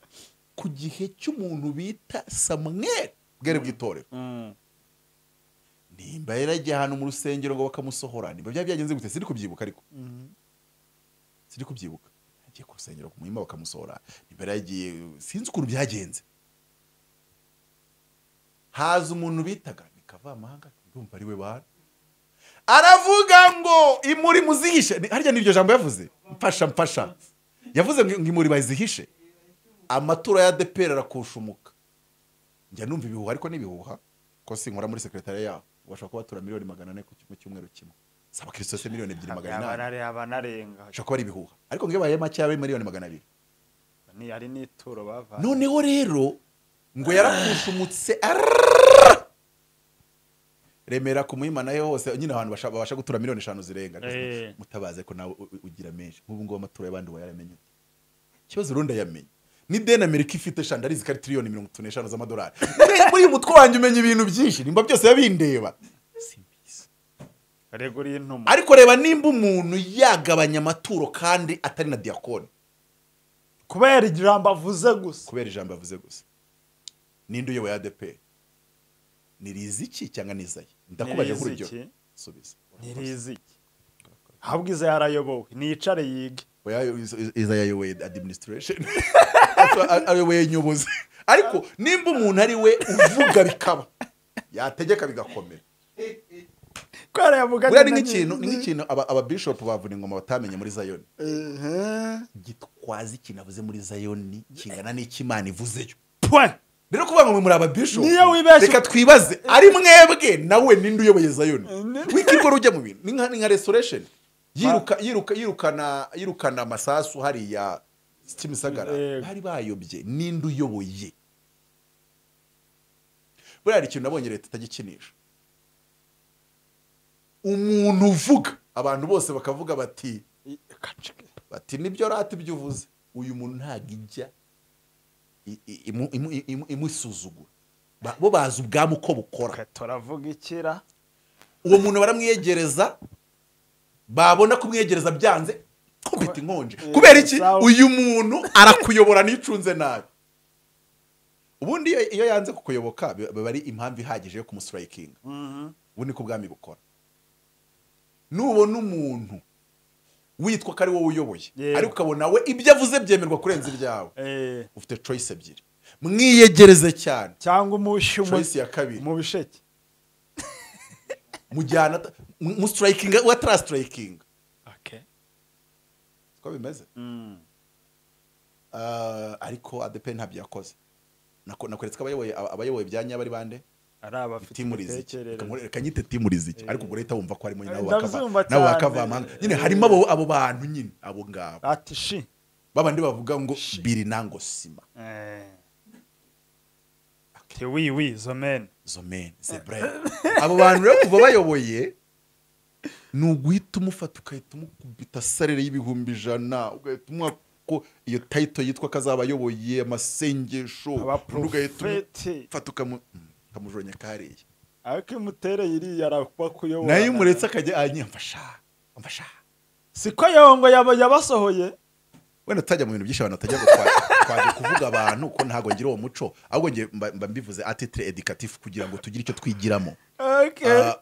ku gihe cy'umuntu bita samweri bwari bw'itorero nimba yaragiye ahantu mu rusengero ngo bakamusohora nimba byari byagenze gute siri kubyibuka ariko siri kubyibuka yagiye ku rusengero ku muhimba bakamusohora nimba yaragiye sinzi ukuntu byagenze haza umuntu bitaga mikavamahanga ndumva ari we bana aravuga ngo imuri muzihishe Ni- harya n'iryo jambo yavuze mfasha mfasha yavuze ngo ngo imuri bazihishe amatora ya depera arakushumuka njya numva ibihuha ariko n'ibihuha ko sinkora muri sekretariya yaho bashobora kuba batura miliyoni magana ane ku cy- mu cyumweru kimwe si abakristo se miliyoni ebyiri magana inani abanarenga ashobora kuba ari ibihuha ariko ngo iyo baye makeya ari miliyoni magana abiri ni ari n'ituro bavanye noneho rero ngo yarakushumutse arrrrrrrrrrrrrrrrrrrrrrrrrrrrrrrrrrrrrrrrrrrrrrrrrrrrrrrrrrra remera ku muhima nayo hose nyine ahantu basha- babasha gutura miliyoni eshanu zirenga Eh. mutabaze ko nawe u- u- ugira menshi nk'ubu ngubu amatora y'abandi wayaramenye ute ikibazo urundi ayamenye n'ideni amerika ifite shanda arizi ko ari tiriyoni mirongo itatu n'eshanu z'amadolari Muri- muri uyu mutwe wanjye umenya ibintu byinshi nimba byose yabindeba Simbizi. reguriye intumu ariko reba nimba umuntu yagabanya amaturo kandi atari na diyakoni kubera ijambo avuze gusa kubera ijambo yavuze gusa ninde uyoboye adeperi ni riziki cyangwa ni izayi ndakubaza Ni nk'urugero Riziki. subiza ntirizi iki ahubwo iza yarayobowe nicare yige Oya, Iz- Iz- izayi ayoboye administration Ayo- ayoboye nyobozi ariko nimba umuntu ari we uvuga bikaba yategeka bigakomera kubera yavuganye buriya ni na nk'ikintu ni nyiri- nk'ikintu aba- ababishop bavuna ingoma batamenye muri zayoni Ehe. gitwaza ikintu avuze muri zayoni kingana n'ikimana ivuzeyo Pwe! rero kuvuga ngo mwe muri ababishopu Niyo wibeshye- reka twibaze ari mwebwe nawe ninde uyoboye zayoni Ne- wikirwa rujya mu bintu ni nka- ni nka restoration yiruka yiruka yirukana yirukana amasasu hariya kimisagara Yego. bari bayobye ninde uyoboye buriya hari ikintu nabonye leta itagikinisha umuntu uvuga abantu bose bakavuga bati I- kacike. bati nibyo rata ibyo uvuze uyu muntu ntabwo ijya i- i- imu- imu- imu- imusuzugura Ba- bo bazi ubwami uko bukora Twe turavuga ikira uwo muntu baramwiyegereza babona kumwiyegereza byanze kubita inkonje Eh, kubera iki sawa. uyu muntu arakuyobora n'icunze nabi ubundi iyo- iyo yanze kukuyoboka bi- biba ari impamvu ihagije yo kumusitarayikinga ubu niko ubwami bukora nubona umuntu witwa ko ari wowe uyoboye Yego. ariko ukabona we ibyo avuze byemerwa kurenza ibyawe Eh, ufite choice ebyiri mwiyegereze cyane cyangwa umushi mu- choice ya kabiri mu bisheke mujyana ata- mu- mu strikinga we atarasitarayikinga siko bimeze Mm. Ah, ariko adepe ntabyo yakoze Nako- nakweretse ko abayoboye abayoboye byanya bari bande ari abafite timu riziki imitekerereze. reka nyite timu riziki ariko ubwo leta wumva ko harimo nyine abo Ndabyumva bakava- nabo cyane. bakavamanga nyine harimo abo abo bantu nyine abo ngabo ati shi babandi bavuga ngo Shit. biri nango sima Eh. Ati wiwi zo meni zo men ze brain abo bantu rero kuva bayoboye ni uguhita umufata ugahita umukubita sarere y'ibihumbi ijana ugahita umuha ko iyo tayito yitwa ko azaba ayoboye amasengesho undi ugahita abaprofeti umufata ukamu- mm, ukamujonya kariya ariko imutere iriya arakuba kuyobora nayo iyo umuretse akajya anya mfasha mfasha siko yongo yaba yabasohoye wenda tutajya mu bintu byinshi abantu batajya gukwa- kwaje kuvuga abantu ko ntabwo ngira uwo muco ahubwo ngiye mba mba mbivuze atitire edikatifu kugira ngo tugire icyo twigiramo Okay. Ah,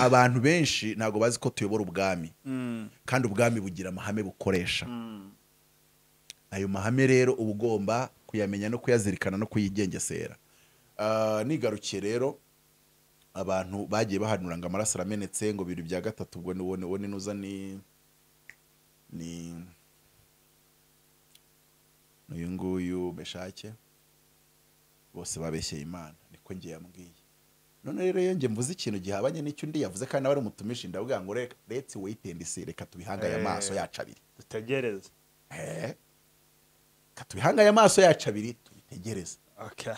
abantu benshi ntabwo bazi ko tuyobora ubwami Mm, kandi ubwami bugira amahame bukoresha mm. ayo mahame rero uba ugomba kuyamenya no kuyazirikana no kuyigengesera Ah, nigarukiye rero abantu bagiye bahanura ngo amaraso aramenetse ngo bibiri bya gatatu ubwo nubone ubone nuza ni ni uyu nguyu beshake bose babeshyeye imana niko ngiye yambwiye none rero iyo njye mvuze ikintu gihabanye n'icyo undi yavuze kandi nawe ari umutumishi ndavuga ngo reka let's wait and see reka tubihangaye Eh. amaso yacu abiri dutegereze katubihangaye amaso yacu abiri tubitegereze Okay.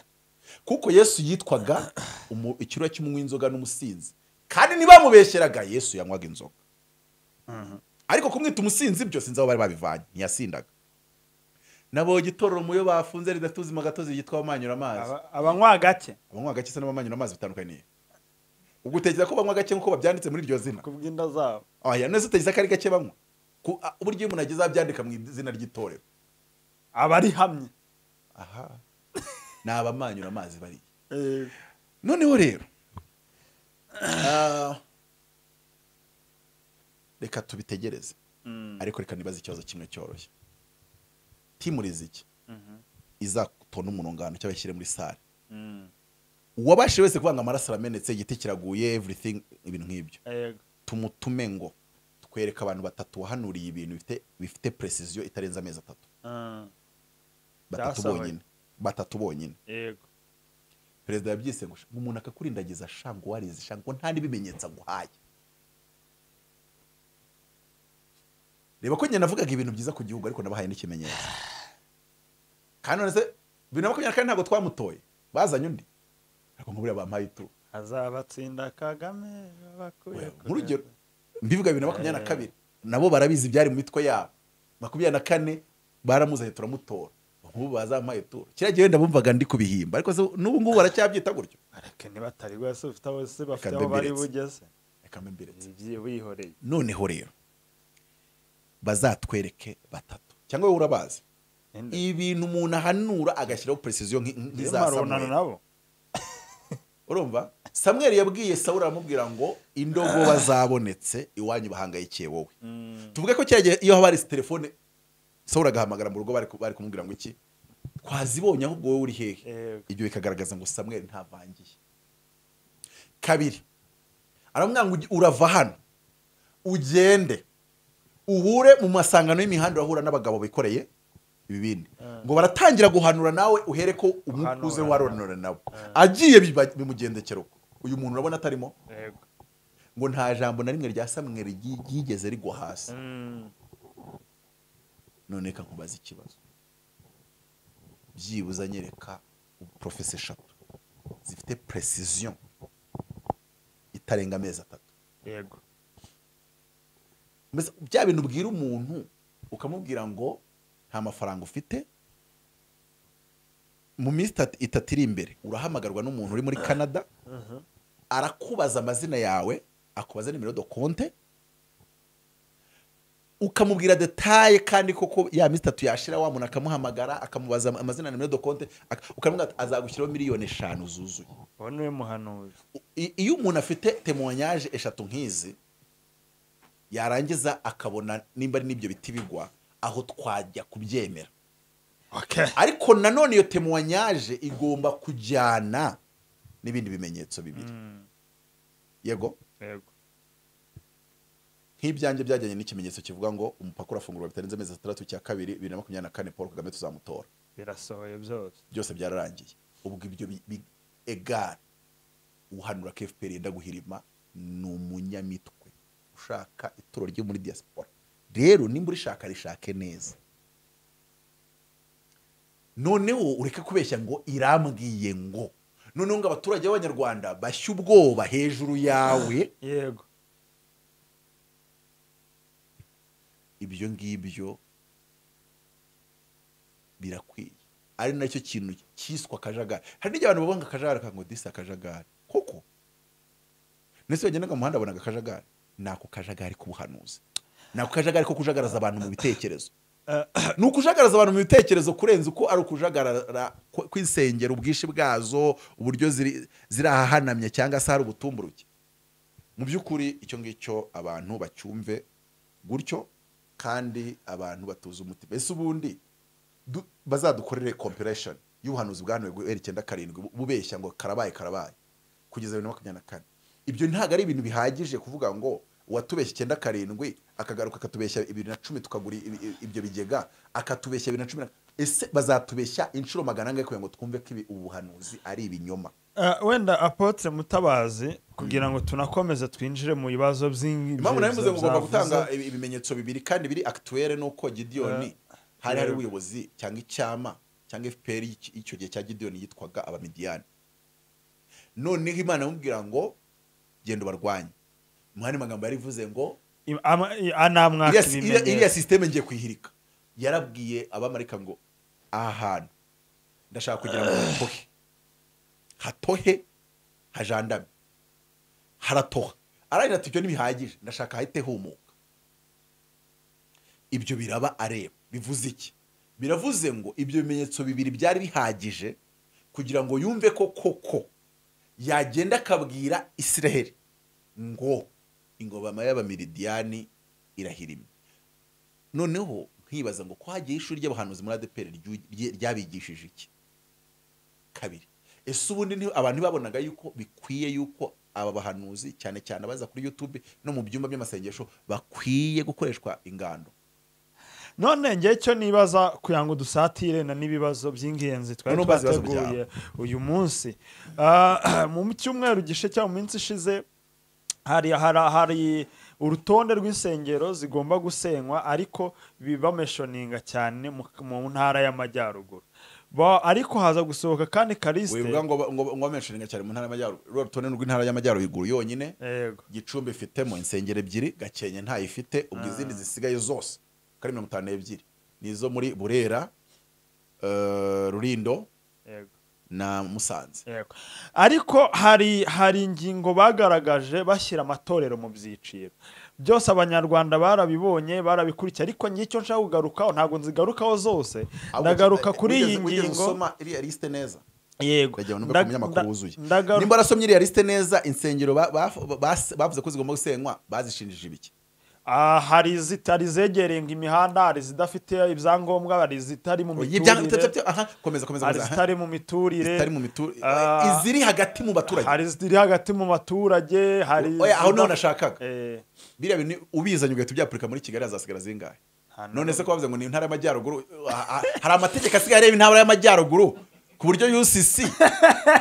kuko yesu yitwaga umu- ikirura cy'umunywa inzoga n'umusinzi kandi ntibamubeshyeraga yesu yanywaga inzoga ariko kumwita umusinzi byo sinzi aho bari babivanye ntiyasindaga nabonye itorero muyo bafunze ridafite ubuzima gatozi ryitwa abamanyura amazi Aba- abanywa gake abanywa gake se n'abamanyura amazi bitandukaniye ubwo utekereza ko banywa gake nk'uko babyanditse muri iryo zina kubw'inda zabo oya neza utekereza ko ari gake banywa Ku- a- uburyo iyo umuntu ageze aho abyandika mu izina ry'itorero abari hamye aha ni abamanyura amazi bariya Eh, noneho rero ah, reka tubitegereze mm, ariko reka nibaze ikibazo kimwe cyoroshye timu riziki izatona umurungano cyangwa bashyire muri sale mm. uwabashije wese kuvuga ngo amaraso aramenetse igiti kiraguye everything ibintu nk'ibyo Yego. tumutume ngo twereke abantu batatu wahanuriye ibintu bifite bifite precision itarenze amezi atatu Mm, batatu Byasohoye. bonyine batatu bonyine yego perezida yabyise ngo ngo umuntu akakurindagiza shango warizi shango nta n'ibimenyetso aguhaye reba ko njye navugaga ibintu byiza ku gihugu ariko nabahaye n'ikimenyetso kandi none se bibiri na makumyabiri na kane ntabwo twamutoye bazanye undi ariko nk'uburiya bampaye itu azabatsinda kagame babakuye We- nk'urugero mbivuga bibiri na makumyabiri na kabiri nabo barabizi ibyari mu mitwe yabo makumyabiri na kane baramuzanye turamutora nk'ubu bazampaye ituro kiriya gihe wenda bumvaga ndi kubihimba ariko se n'ubu ngubu baracyabyita gutyo areke nibatari rwose ufite aho se bafite Reka aho bari mbembeleze. bugeze reka mbembeleze Ibyi- wihoreye noneho rero bazatwereke batatu cyangwa wowe urabazi Ninde? ibintu umuntu ahanura agashyiraho precision nk- Iyo nk'iza marunano samweli nabo urumva samweli yabwiye sawuli aramubwira ngo indogo bazabonetse iwanyu bahangayikiye wowe tuvuge ko cyagiye iyo haba hari telefone sawuli agahamagara mu rugo bari ku- bari kumubwira ngo iki twazibonye ahubwo wowe uri hehe Yego. ibyo bikagaragaza ngo samweli ntavangiye kabiri aramubwira ngo uge- urava hano ugende uhure mu masangano y'imihanda urahura n'abagabo bikoreye ibibindi ngo baratangira guhanura nawe uhere ko umwuka uze Guhanura. waronora nawe agiye biba- bimugendekera uko uyu muntu urabona atarimo Yego. ngo nta jambo na rimwe rya samweli ryi- ryigeze rigwa hasi Mm, none reka nkubaze ikibazo byibuze anyereka porofesi eshatu zifite precision itarenga amezi atatu yego Mbese bya bintu ubwira umuntu ukamubwira ngo nta mafaranga ufite mu minsi itatu- itatu iri imbere urahamagarwa n'umuntu uri muri canada arakubaza amazina yawe akubaza nimero do konte ukamubwira detaye kandi koko ya minsi itatu yashira wa muntu akamuhamagara akamubaza am- amazina na nimero do konte ak- ukamubwira ati, azagushyiraho miliyoni eshanu zuzuye uwo niwe muhanuzi I- iyo umuntu afite temoyanyaje eshatu nk'izi yarangiza akabona nimba ari n'ibyo biti bigwa aho twajya kubyemera Okay. ariko nanone iyo temuwanyaje igomba kujyana n'ibindi bimenyetso bibiri yego Yego. nk'ibyanjye byajyanye n'ikimenyetso kivuga ngo umupaka urafungurwa bitarenze amezi atandatu cya kabiri bibiri na makumyabiri na kane paul kagame tuzamutora birasohoye byose byose byararangiye ubwo ibyo bi- bi- egare uhanura ko fpr yenda guhirima ni umunyamitwe ushaka ituro ryo muri diaspora rero nimba urishaka rishake neza noneho ureke kubeshya ngo irambwiye ngo noneho ngo abaturage b'abanyarwanda bashye ubwoba hejuru yawe yego ibyo ngibyo birakwiye ari nacyo kintu cyiswe akajagari hari n'igihe abantu bavuga ngo akajagari akavuga ngo disi akajagari koko ndetse wagendaga mu muhanda abona akajagari ni ako kajagari k'ubuhanuzi ni ako kajagari ko kujagaraza abantu mu bitekerezo ni ukujagaraza abantu mu bitekerezo kurenza uko ari ukujagarara kw- kw'isengero ubwinshi bwazo uburyo ziri ziri ahahanamye cyangwa se hari ubutumburuke mu by'ukuri icyo ngicyo abantu bacyumve gutyo kandi abantu batuze umutima ese ubundi du- bazadukorere compilation y'ubuhanuzi bwa Nowe guhera icyenda karindwi bu- bubeshya ngo karabaye karabaye kugeza bibiri na makumyabiri na kane ibyo ntabwo ari ibintu bihagije kuvuga ngo uwatubeshya icyenda karindwi akagaruka akatubeshya bibiri na cumi tukagura i- i- ibyo bigega akatubeshya bibiri na cumi na ese bazatubeshya inshuro magana angahe kugira ngo twumve ko ibi- ubu buhanuzi ari ibinyoma Eh, wenda apotre mutabazi kugira ngo tunakomeze twinjire mu bibazo by'ingi- impamvu nari mvuze ngo ugomba byavuze. gutanga ibi- ibimenyetso bibiri kandi biri akituwere nuko gidiyoni hari hari ubuyobozi cyangwa icyama cyangwa fpr y'iki- y'icyo gihe cya gidiyoni yitwaga abamidiyani noneho imana imubwira ngo genda ubarwanye mu yandi magambo yarivuze ngo I- ama- i- anamwaka iriya si- iriya iriya ibimenyetso sisiteme ngiye kuyihirika yarabwiye abamarika ngo aha hantu ndashaka kugira ngo hatohe hatohe hajandame haratoha aragira ati ibyo ntibihagije ndashaka hahite humuka ibyo biraba areba bivuze iki biravuze ngo ibyo bimenyetso bibiri byari bihagije kugira ngo yumve ko koko yagenda akabwira isiraheli ngo ingobama y'abamiridiyani irahirimye noneho nkibaza ngo ko hagiye ishuri ry'abahanuzi muri adeperi ryabigishije iki kabiri ese ubundi nti- abantu babonaga yuko bikwiye yuko aba bahanuzi cyane cyane abaza kuri yutube no mu byumba by'amasengesho bakwiye gukoreshwa ingando none ngewe cyo nibaza kugira ngo dusatire na n'ibibazo by'ingenzi twari Noneho bazi ibibazo twateguye uyu munsi Ah, mu cyumweru gishe cyangwa mu minsi ishize hari hari hari urutonde rw'insengero zigomba gusenywa ariko bibameshoninga cyane mu, mu ntara y'amajyaruguru Ba- ariko haza gusohoka kandi karisite wivuga ngo ngo ngo bamenshoninga cyane mu ntara y'amajyaruguru ruriya rutonde rw'intara y'amajyaruguru yonyine yego gicumbi ifitemo insengero ebyiri gakenke ntayifite ubwo izindi zisigaye zose uko ari mirongo itanu n'ebyiri ni izo muri burera eh, rurindo yego na musanze Yego. ariko hari hari ingingo bagaragaje bashyira amatorero mu byiciro byose abanyarwanda barabibonye barabikurikiye ariko njye icyo nshaka kugarukaho ntabwo nzigarukaho zose Ahubwo ndagaruka wigeze- kuri iyi wigeze- wigeze ngingo usoma iriya lisite neza yego ndagira ngo numve Nda- ku munyamakuru nda- wuzuye ndagaru- nimba warasomye iriya lisite neza insengero ba- ba- ba- bavuze ko zigomba gusenywa bazishinjije ibiki Ah, hari izitari zegereye imihanda hari izidafite ibyangombwa hari izitari mu Ibyo byanga- miturire aha, komeza komeza hari komeza, aha. izitari mu miturire Zitari mu mitu- Ah. iziri hagati mu baturage hari iziri hagati mu baturage hari Oya, aho niho izida- nashakaga Eh, biriya bintu ubizanye ugahita ubyapurika muri kigali hazasigara zingahe nta n'umwe. none se ko bavuze ngo ni intara y'amajyaruguru ah, ah, hari amategeko asigaye areba intara y'amajyaruguru ku buryo ucc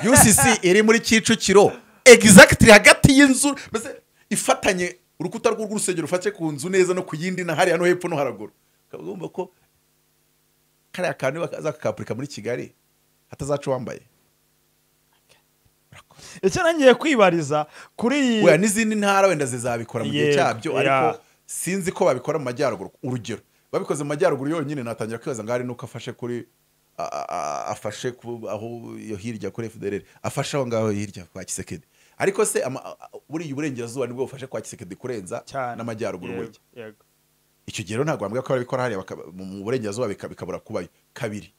ucc iri muri kicukiro egizagitiri hagati y'inzu mbese ifatanye urukuta rw'urwo urusengero rufashe ku nzu neza no ku yindi na hariya no hepfo no haraguru ukaba ugomba ko kariya kantu bazakakapurika muri kigali hatazaca uwambaye icyo nangiye kwibariza kuri iyi Oya, n'izindi ntara wenda zizabikora mu gihe Yego, cyabyo ya. ariko sinzi ko babikora mu majyaruguru urugero babikoze mu majyaruguru yonyine natangira kwibaza ngo hari nuko afashe kuri a- a- a- afashe ku- aho iyo hirya kuri FDLR afashe aho ngaho hirya kwa Kisekedi ariko se ama- a- a- buriya uburengerazuba nibwo bufashe kwa Kisekedi kurenza cyane n'amajyaruguru Yego, burya yego. icyo gihe rero ntabwo bambwira ko barabikora hariya baka- mu mu burengerazuba bika- bikabura kubayo kabiri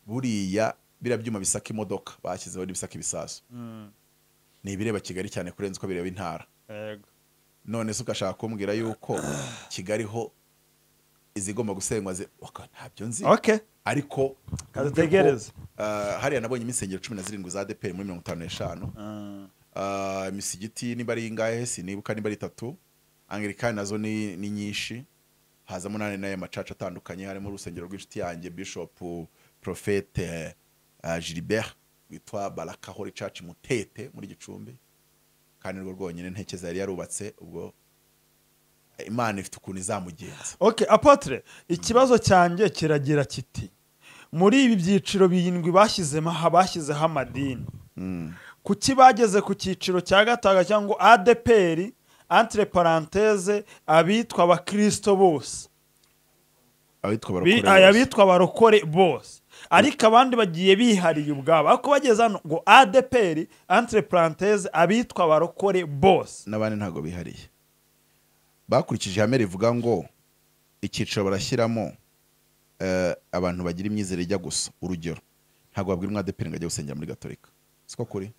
buriya biriya byuma bisaka imodoka bashyizeho n'ibisaka ibisasu Mm, ni ibireba kigali cyane kurenza uko bireba intara yego. none se ugashaka kumbwira yuko kigali ho izigomba gusenywa zi- waka, ntabyo nzi okay ariko kadutegereze ah, hariya nabonye imisengero cumi na zirindwi za adeperi muri mirongo itanu n'eshanu Ah, Ah, imisigiti niba ari ingahe sinibuka niba ari itatu angirikani nazo ni, ni nyinshi hazamo nane nayo macaca atandukanye harimo urusengero rw'inshuti yanjye bishop profete uh, gilibert witwa barakahore church mutete muri gicumbi kandi rwo rwonyine ntekeza yari yarubatse ubwo imana ifite ukuntu izamugenza okay apotre ikibazo cyanjye kiragira kiti muri ibi byiciro birindwi bashyizemo aha bashyizeho amadini kuki bageze ku cyiciro cya gatanu cyangwa adeperi entre parenthese abitwa abakirisito bose abitwa Bi- barokore aya bose. bitwa abarokore bose ariko abandi bagiye bihariye ubwabo ariko bageze hano ngo adeperi entre parenthese abitwa abarokore bose n'abandi ntabwo bihariye bakurikije ihame rivuga ngo icyiciro barashyiramo eh, abantu bagira imyizere ijya gusa urugero ntabwo wabwira umwadeperi ngo ajye gusengera muri gatolika siko kuri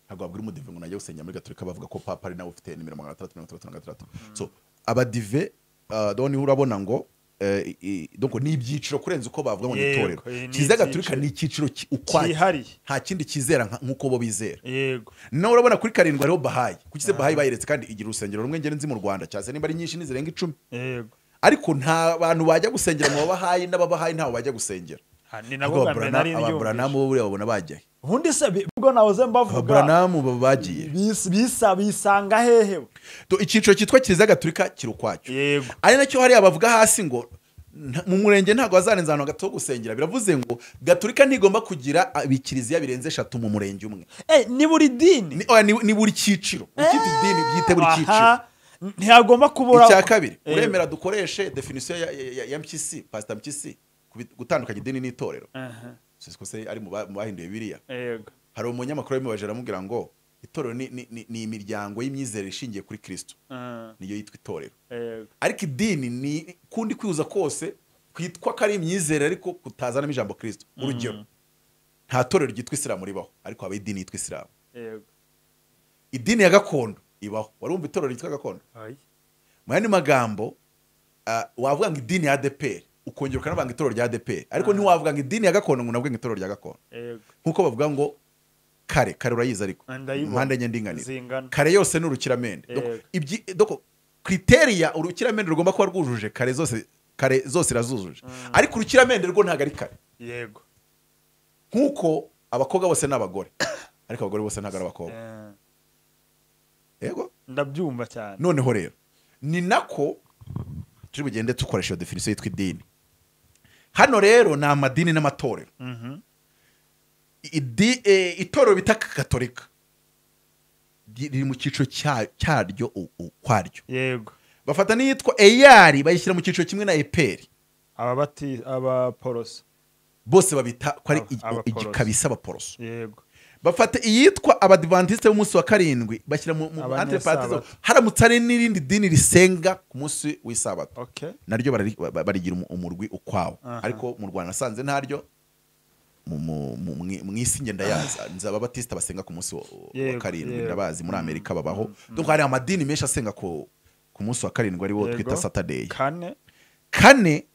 ntabwo wabwira umudive ngo najya gusengera muri gatolika bavuga ko papa ari nawe ufite nimero magana atandatu mirongo itandatu na gatandatu so abadive eh, do niho urabona ngo eh, i- donc ni ibyiciro kurenza uko bavuga ngo ni Yego, itorero eh, ni kiliziya gatolika ibyiciro. ni icyiciro ki- ukwacyo cyihariye nta kindi kizera nka- nk'uko bo bizera yego nawe urabona kuri karindwi hariho bahayi kuki se bahayi bayiretse kandi igira urusengero rumwe ngera nzi mu rwanda cyase nimba ari nyinshi nizirenga icumi yego ariko nta bantu bajya gusengera mu babahayi n'ababahayi ntawe bajya gusengera Ha, ni nabo bwa mbere nari ababuranamu ndyumvise bo buriya babona bagiye ubundi se bi- ubwo nahoze mbavuga ababuranamu baba bagiye bis- bisa bisanga hehe bo? To, icyiciro cyitwa kiliziya gatulika kiri ukwacyo yego ari nacyo hariya bavuga hasi ngo nta- mu murenge ntabwo hazarenza ahantu gato ho gusengera biravuze ngo gatulika ntigomba kugira abikiliziya birenze eshatu mu murenge umwe Eh, ni buri dini ni, oya, ni, ni buri cyiciro ukita idini byite buri cyiciro aha ntihagomba kubura icya kabiri Eh. uremera dukoreshe definisiyo ya, ya, ya, ya mpyisi pasita mpyisi ku bi- gutandukanya idini n'itorero Aha, siko se ari mu ba- mu bahinduye biriya yego hari umunyamakuru wabimubajije aramubwira ngo itorero ni, ni, ni, ni imiryango y'imyizerere ishingiye kuri kristo Ah, niyo yitwa itorero yego ariko idini ni kundi kwihuza kose kwitwa ko ari imyizerere ariko kutazanamo ijambo kristo urugero nta torero ryitwa isilamu ribaho ariko haba idini yitwa isilamu yego idini ya gakondo ibaho wari wumva itorero ryitwa gakondo Ai. mu yandi magambo ah, wavuga ngo idini ya adeperi ukongera ukanavanga itorero rya adeperi ariko ntiwavuga ngo idini ya gakondo ngo unavuge ngo itorero rya gakondo yego nk'uko bavuga ngo kare kare urayizi ariko Ndayibona. mpande enye ndinganire zingana kare yose ni urukiramende Doko- Yego. ibyi- doko kriteriya urukiramende rugomba kuba rwujuje kare zose kare zose irazujuje ariko urukiramende rwo ntabwo ari kare yego nk'uko abakobwa bose ni abagore ariko abagore bose ntabwo ari abakobwa Eh, yego ndabyumva cyane noneho rero ni nako turi bugende dukoresha iyo definisiyo yitwa idini hano rero ni amadini n'amatorero Mhm. Idi- eh, itorero bita katolika ri- riri mu cyiciro cya- cyaryo u- ukwaryo yego bafata n'iyitwa eyari bayishyira mu cyiciro kimwe na eperi ababati abaporoso bose babita ko ari Aba- igi- abaporoso. igikabisa abaporoso yego bafata iyitwa abadivantisite b'umunsi wa karindwi bashyira mu mu- Abanyesabato. anteparatisimu. haramutse hari n'irindi dini risenga ku munsi w'isabato okay naryo barari- ba- barigira umu- umurwi ukwawo Aha. ariko mu rwanda nasanze ntaryo mu- mu- mu- mwi- mu isi ngenda yaza nzi ababatisita basenga ku munsi wa- wa Yego, karindwi yego. ndabazi muri amerika babaho donc hari amadini menshi asenga ku ku munsi wa karindwi ariwo Yego. twita saturday kane kane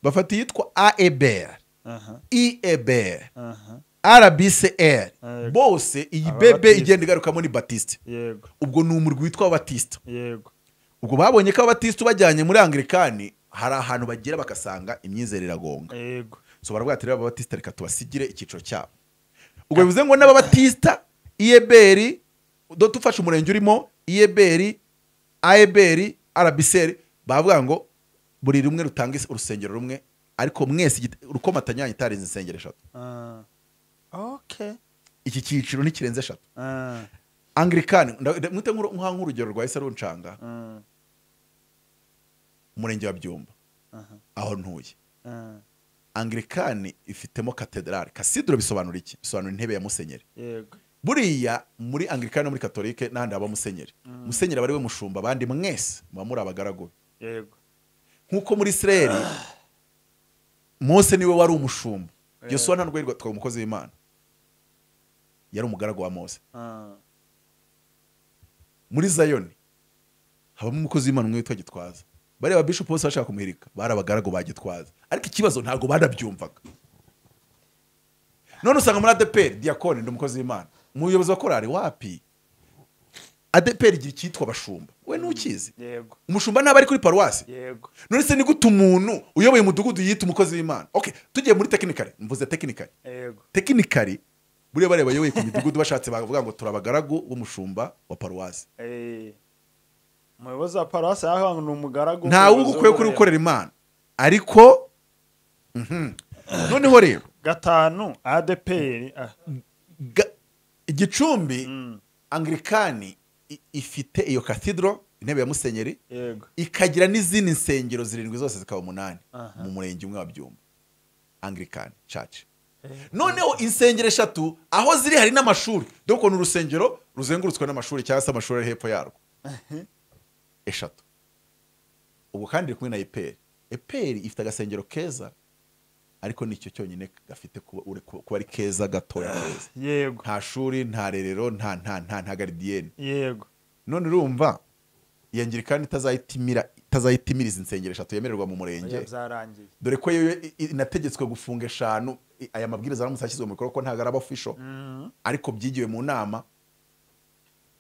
bafata iyitwa aebr aha iebr aha rbcr Yego. bose iyi bebe Ababatisita. igenda igarukamo ni batiste yego ubwo ni umurwi witwa abatisita yego ubwo babonye ko abatisita ubajyanye muri anglikani hari ahantu bagera bagasanga imyizerere iragonga yego so baravuga ati rero ababatisita reka tubasigire icyiciro cyabo ubwo bivuze ngo n'ababatisita iyeberi do tufashe umurenge urimo iyeberi ayeberi arabiseri bavuga ngo buri rumwe rutanga is- urusengero rumwe ariko mwese igit- urukomatanya yanyu itarenze insengero eshatu Ah. okay iki cyiciro ntikirenze eshatu Ah. anglikani nda- nda- mwite nk'uru- nk'a- nk'urugero rwa ese runcanga Ah. umurenge wa byumba Aha. aho ntuye Ah. anglikani ifitemo katedrali kasidro bisobanura iki bisobanura intebe ya musenyeri yego buriya muri anglikani no muri katolike n'ahandi haba musenyeri musenyeri aba ari we mushumba abandi mwese muba muri abagaragu be. yego nk'uko muri isirayeli mose niwe wari umushumba yosuwa nta rwego twaba umukozi w'imana yari umugaragu wa mose Ah. muri zayoni habamo umukozi w'imana umwe witwa gitwaza bariya bishopu bose bashaka kumuhirika bari abagaragu ba gitwaza ariko ikibazo ntabwo banabyumvaga none usanga muri adeperi diyakoni ndi umukozi w'imana umuyobozi wa korari wapi adeperi igira icyitwa abashumba we ntukizi yego umushumba ntaba ari kuri paruwasi yego none se ni gute umuntu uyoboye umudugudu yita umukozi w'imana okay tugiye muri tekinikari mvuze tekinikari yego tekinikari buriya bariya bayoboye ku midugudu bashatse bavuga ngo turabagaragu b'umushumba wa paruwasi Eh, umuyobozi wa paruwasi yaho ni umugaragu nta wundi ukwiye kuri gukorera imana ariko mhm. noneho rero gatanu adeperi ah, ga- igicumbi mm, anglikani i- ifite iyo kathidro intebe ya musenyeri yego ikagira n'izindi nsengero zirindwi zose zikaba umunani Aha. mu murenge umwe wa byumba anglikani church noneho insengero eshatu aho ziri hari n'amashuri dore ukuntu urusengero ruzengurutswe n'amashuri cyangwa se amashuri ari hepfo yarwo eshatu ubwo kandi iri kumwe na eperi eperi ifite agasengero keza ariko nicyo cyonyine gafite kuba ure- kuba- kuba ari keza gatoya keza yego nta shuri nta rerero nta nta nta nta garidiyeni yego none urumva iyo ngirikani itazayitimira itazayitimiriza insengero eshatu yemererwa mu murenge Oya, byarangiye dore ko yo i- i- inategetswe gufunga eshanu i- aya mabwiriza aramutse ashyizwe mu bikorwa ko ntabwo araba official Mm, ariko byigiwe mu nama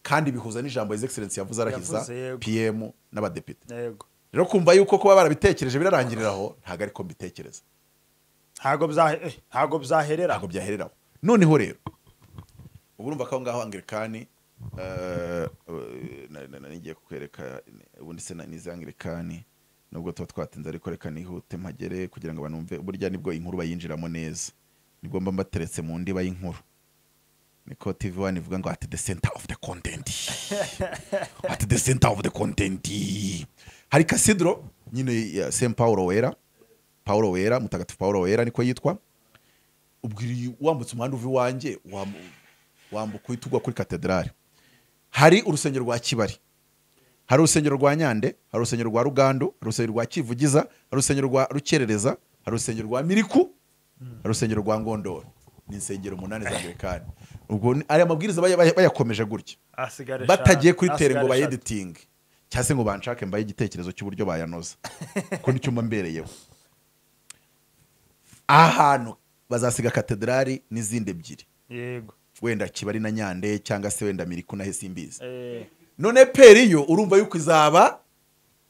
kandi bihuza n'ijambo his excellence yavuze arahiza Yavuze, yego. pm n'abadepite yego rero kumva yuko kuba barabitekereje birarangirira aho ntabwo ariko mbitekereza ntago byahe- eh, ntago byaherera ntabwo byahereraho noneho rero ubu urumva ko aho ngaho angirikani eh, eh, na- na- na- nigiye kukwereka eh, ubundi se na- n'izi angirikani nubwo tuba twatinze ariko reka nihute mpagere kugira ngo banumve burya nibwo inkuru bayinjiramo neza nibwo mba mbateretse mu ndiba y'inkuru niko tv wani ivuga ngo ati the center of the content ati the center of the content hari kasidro nyine ya st paulo wera paulo wera mutagatifu paulo wera niko yitwa ubwo iri- wambutse umuhanda uva iwanjye wam- wambuka uhita ugwa kuri katedrali hari urusengero rwa kibari hari urusengero rwa nyande hari urusengero rwa rugandu hari urusengero rwa kivugiza hari urusengero rwa rukerereza hari urusengero rwa miriku hari urusengero rwa ngondoro ni insengero umunani za anglikani ubwo ni- aya mabwiriza baya- baya- bayakomeje gutya Hasigare batagiye eshanu, kuri tere ngo hasigare eshatu. bayeditinge cyangwa se ngo banshake mbaye igitekerezo cy'uburyo bayanoza ko nicyo mba mbereyeho ahantu bazasiga katedrali n'izindi ebyiri yego wenda kibari na nyande cyangwa se wenda miriku na hesimbizi Eh, none peri yo urumva yuko izaba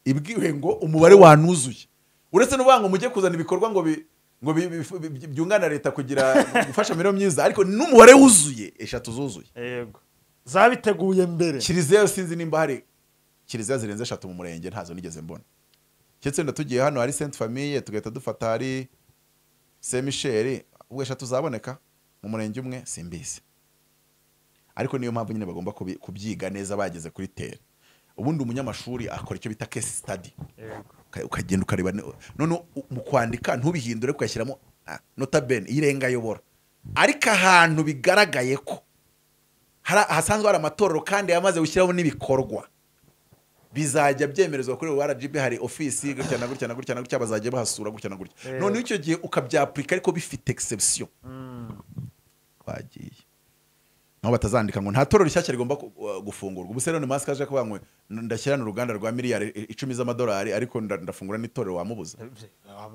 ibwiwe ngo umubare wanuzuye uretse n'uvuga ngo mujye kuzana ibikorwa ngo bi- ngo bi- bi- bi- bi- byunganira leta kugira gufasha imibereho myiza ariko n'umubare wuzuye eshatu zuzuye yego zabiteguye mbere kiliziya yo sinzi nimba hari kiliziya zirenze eshatu mu murenge ntazo nigeze mbona keretse wenda tugiye hano hari sainte famille tugahita dufata hari saint michel ubwo eshatu zaboneka mu murenge umwe simbizi ariko niyo mpamvu nyine bagomba kubi- kubyiga neza bageze kuri tere ubundi umunyamashuri akora icyo bita case study yego Uka- ukagenda ukareba ne- none u- mu kwandika ntubihindure ugashyiramo ah, nota bene irenga ayobora ariko ahantu bigaragaye ko hari- hasanzwe hari amatorero kandi yamaze gushyiraho n'ibikorwa bizajya byemerezwa kuri rgb hari ofisi gutya na gutya na gutya na gutya bazajya bahasura gutya na gutya Yego. noneho icyo gihe ukabyapurika ariko bifite exception bagiye naho batazandika ngo nta torero rishyashya rigomba ku- uh, gufungurwa ubu se rero ni masike aje kuvuga ngo ndashyira n'uruganda rwa miliyari i- icumi z'amadolari ariko nda- ndafungura n'itorero wamubuza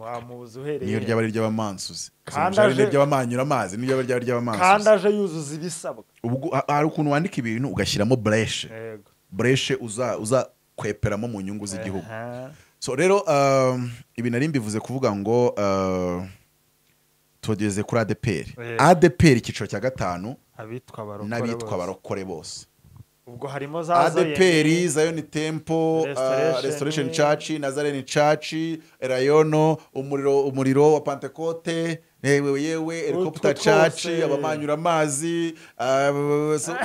wamubuza uhereye niyo he? ryaba ari iry'abamansuzi Kandi Sinumva ari aje- iry'abamanyura amazi niyo ryaba ari kandi iry'abamansuzi aje yuzuza ibisabwa ubwo ha- hari ukuntu wandika ibintu ugashyiramo bureshe yego bureshe uza uza kweperamo mu nyungu z'igihugu Aha. so rero um, ibi nari mbivuze kuvuga ngo uh, tugeze kuri adeperi Eh. adeperi icyiciro cya gatanu abitwa barokore n'abitwa bose. barokore bose ubwo harimo za adeperi zayoni tempo Restoration. uh, restoration church nazarene church rayono umuriro umuriro wa pentecote yewe yewe helicopter church twose. abamanyura amazi uh, so-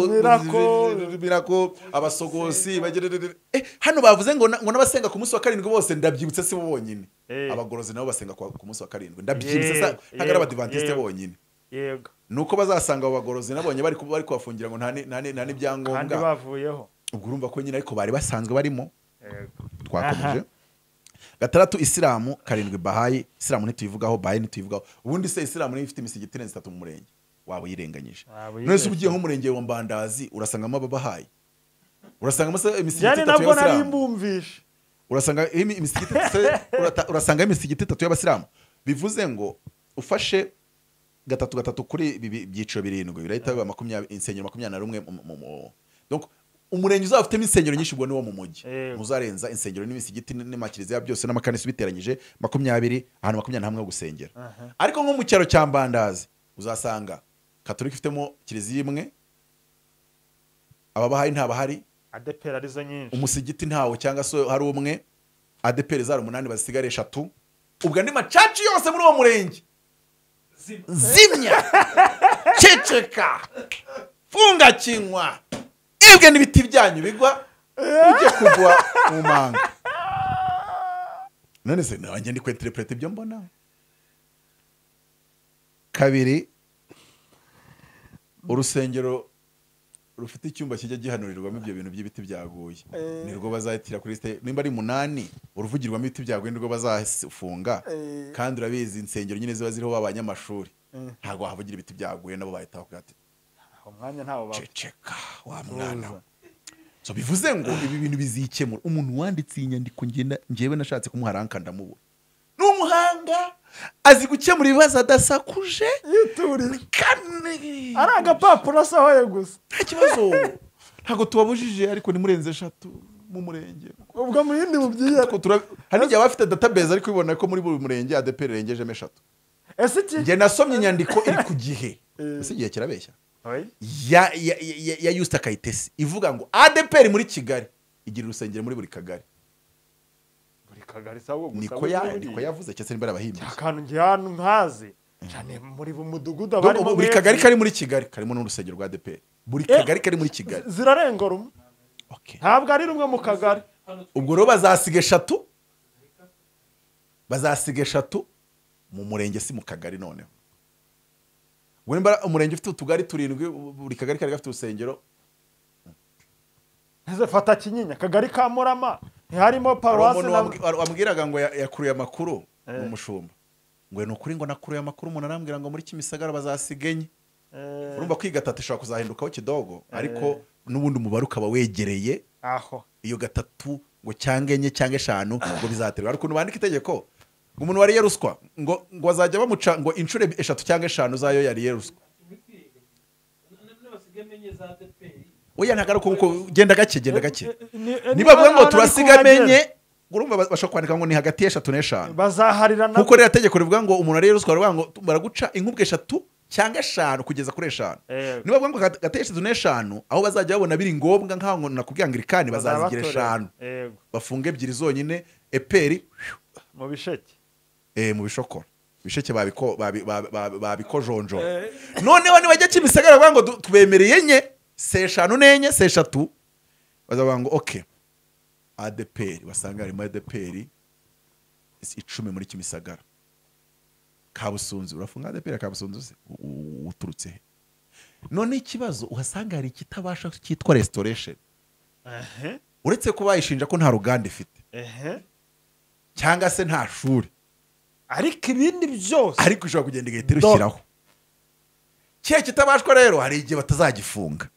Miracle. mirako abasogosi bagere- eh, hano bavuze ngo na- ngo n'abasenga ku munsi wa karindwi bose ndabyibutse si bo bonyine Eh. abagorozi nabo basenga ku ku munsi wa karindwi ndabyibutse sa- Yego, ntabwo ari yego, abadivantiste yego. bonyine yego nuko bazasanga abo bagorozi nabonye bari ku- bari kubafungira ngo nta ni- nta ni- nta kandi n'ibyangombwa bavuyeho ubwo urumva ko nyine ariko bari basanzwe barimo yego twakomeje gatandatu isilamu karindwi bahayi isilamu ntituyivugaho bahayi ntituyivugaho ubundi se isilamu niyo ifite imisigi itirenze itatu mu murenge waba uyirenganyije Waba none se uyirenganyije. ugiye nk'umurenge wa mbandazi urasangamo ababahayi urasanga amasa- imisigiti yani itatu nabwo nari y'abasilamu mbumvisha urasanga imi- imisigiti itatu- urata- urasanga imisigiti itatu y'abasilamu bivuze ngo ufashe gatatu gatatu kuri ibi bi- byiciro birindwi birahita biba makumyabiri insengero makumyabiri na rumwe mu- mu- mu- donc umurenge uzaba ufitemo insengero nyinshi ubwo niwo mu mujyi Yego. muzarenza insengero n'imisigiti n- n'amakiliziya byose n'amakanisi ubiteranyije makumyabiri ahantu makumyabiri na hamwe ho gusengera Aha. ariko nko mu cyaro cya mbandazi uzasanga katolika ifitemo kiliziya imwe ababahari ntabahari adepera arizo nyinshi umusigiti ntawo cyangwa se hari umwe adeperi zari umunani bazisigare eshatu ubwo andi macaci yose muri uwo murenge zimya ceceka funga kinywa ibwe n'ibiti byanyu bigwa bijye kugwa mu manga none se nanjye ndi kwenterepurete ibyo mbona kabiri urusengero rufite icyumba kijya gihanurirwamo ibyo bintu by'ibiti byaguye Eh. nirwo bazahitira kuri site nimba ari munani uruvugirwamo ibiti byaguye nirwo bazafunga Eh. kandi urabizi insengero nyine ziba ziriho b'abanyamashuri Eh. ntabwo wahavugira ibiti byaguye nabo bahita bavuga ati umwanya ntawo baba ceceka wa mwana we." so bivuze ngo ibi bintu bizikemura umuntu wanditse iyi nyandiko ngenda njyewe nashatse kumuha ranka ndamubura ni umuhanga azi gukemura ibibazo adasakuje yiturira kandi ari agapapuro asohoye gusa nta kibazo ntabwo tubabujije ariko ni murenze eshatu mu murenge ubwo mu yindi mubyiyere Ariko tura- hari n'igihe abafite database ariko ubibona ko muri buri murenge adeperi irengejemo eshatu ese iki njye nasomye inyandiko iri ku gihe Eh. ese igihe kirabeshya Oya. ya ya ya- ya Yusta Kayitesi ivuga ngo ADPR muri Kigali igira urusengero muri buri kagari buri kagari sabo gusa niko buri ya buri. niko yavuze cyese niba arabahimbye akantu njye hano nkazi cyane muri bu mudugudu Ndumva abarimo buri mwese, kagari kari muri Kigali karimo n'urusengero rwa ADPR buri Eh. kagari kari muri Kigali zirarengora umwe okay ntabwo ari rumwe mu kagari ubwo rero bazasiga eshatu bazasiga eshatu mu murenge si mu kagari noneho ubwo nimba umurenge ufite utugari turindwi buri kagari kari gafite urusengero ese fata kinyinya kagari ka murama ntiharimo Hari paruwasi umuntu na wambwi- wa- wambwiraga ngo ya- yakuruye amakuru ni umushumba ngo ni ukuri ngo nakuruye amakuru umuntu arambwira ngo muri kimisagara bazasiga enye Eh, urumva ko iyi gatatu ishobora kuzahindukaho kidogo ariko n'ubundi umubare ukaba wegereye aho iyo gatatu ngo cyangwa enye cyangwa eshanu ngo bizaterwa ariko ukuntu bandika itegeko ngo umuntu wariye ruswa ngo ngo azajya bamuca ngo inshuro eshatu cyangwa eshanu zayo yariye ruswa oya ntabwo ari uko uko genda gake genda gake Ni- eh, niba bavuga ngo nibona turasiga ari kuhagera. amenye ngo urumva bas- bashobora kwandika ngo ni hagati y'eshatu n'eshanu bazaharirana nkuko rero tegeko rivuga ngo umuntu ariye ruswa baravuga ngo baraguca inkubwe eshatu cyangwa eshanu kugeza kuri eshanu Eh, niba bavuga ngo gat- gateye eshatu n'eshanu aho bazajya babona biri ngombwa nk'aho ngo nakubwira ngo irikani bazazigira bazabatorera. eshanu Yego, bafunga ebyiri zonyine eperi mu bisheke eh, mu bishokoro ibisheke babiko- babi- babi- babi- babikojonjora noneho nibajya kimisagara bavuga ngo du- tubemereye enye se eshanu n'enye se eshatu bazavuga ngo oke adeperi basanga harimo adeperi icumi muri kimisagara kabusunzu urafunga adeperi ya kabusunzu se U- u- uturutse he noneho ikibazo uhasanga hari ikitabasha cyitwa restoration Ehe, uretse ko bayishinja ko nta ruganda ifite ehe. cyangwa se nta shuri ariko ibindi byose ariko ushobora kugenda igahita Do- irushyiraho kiriya kitabashwa rero hari igihe batazagifunga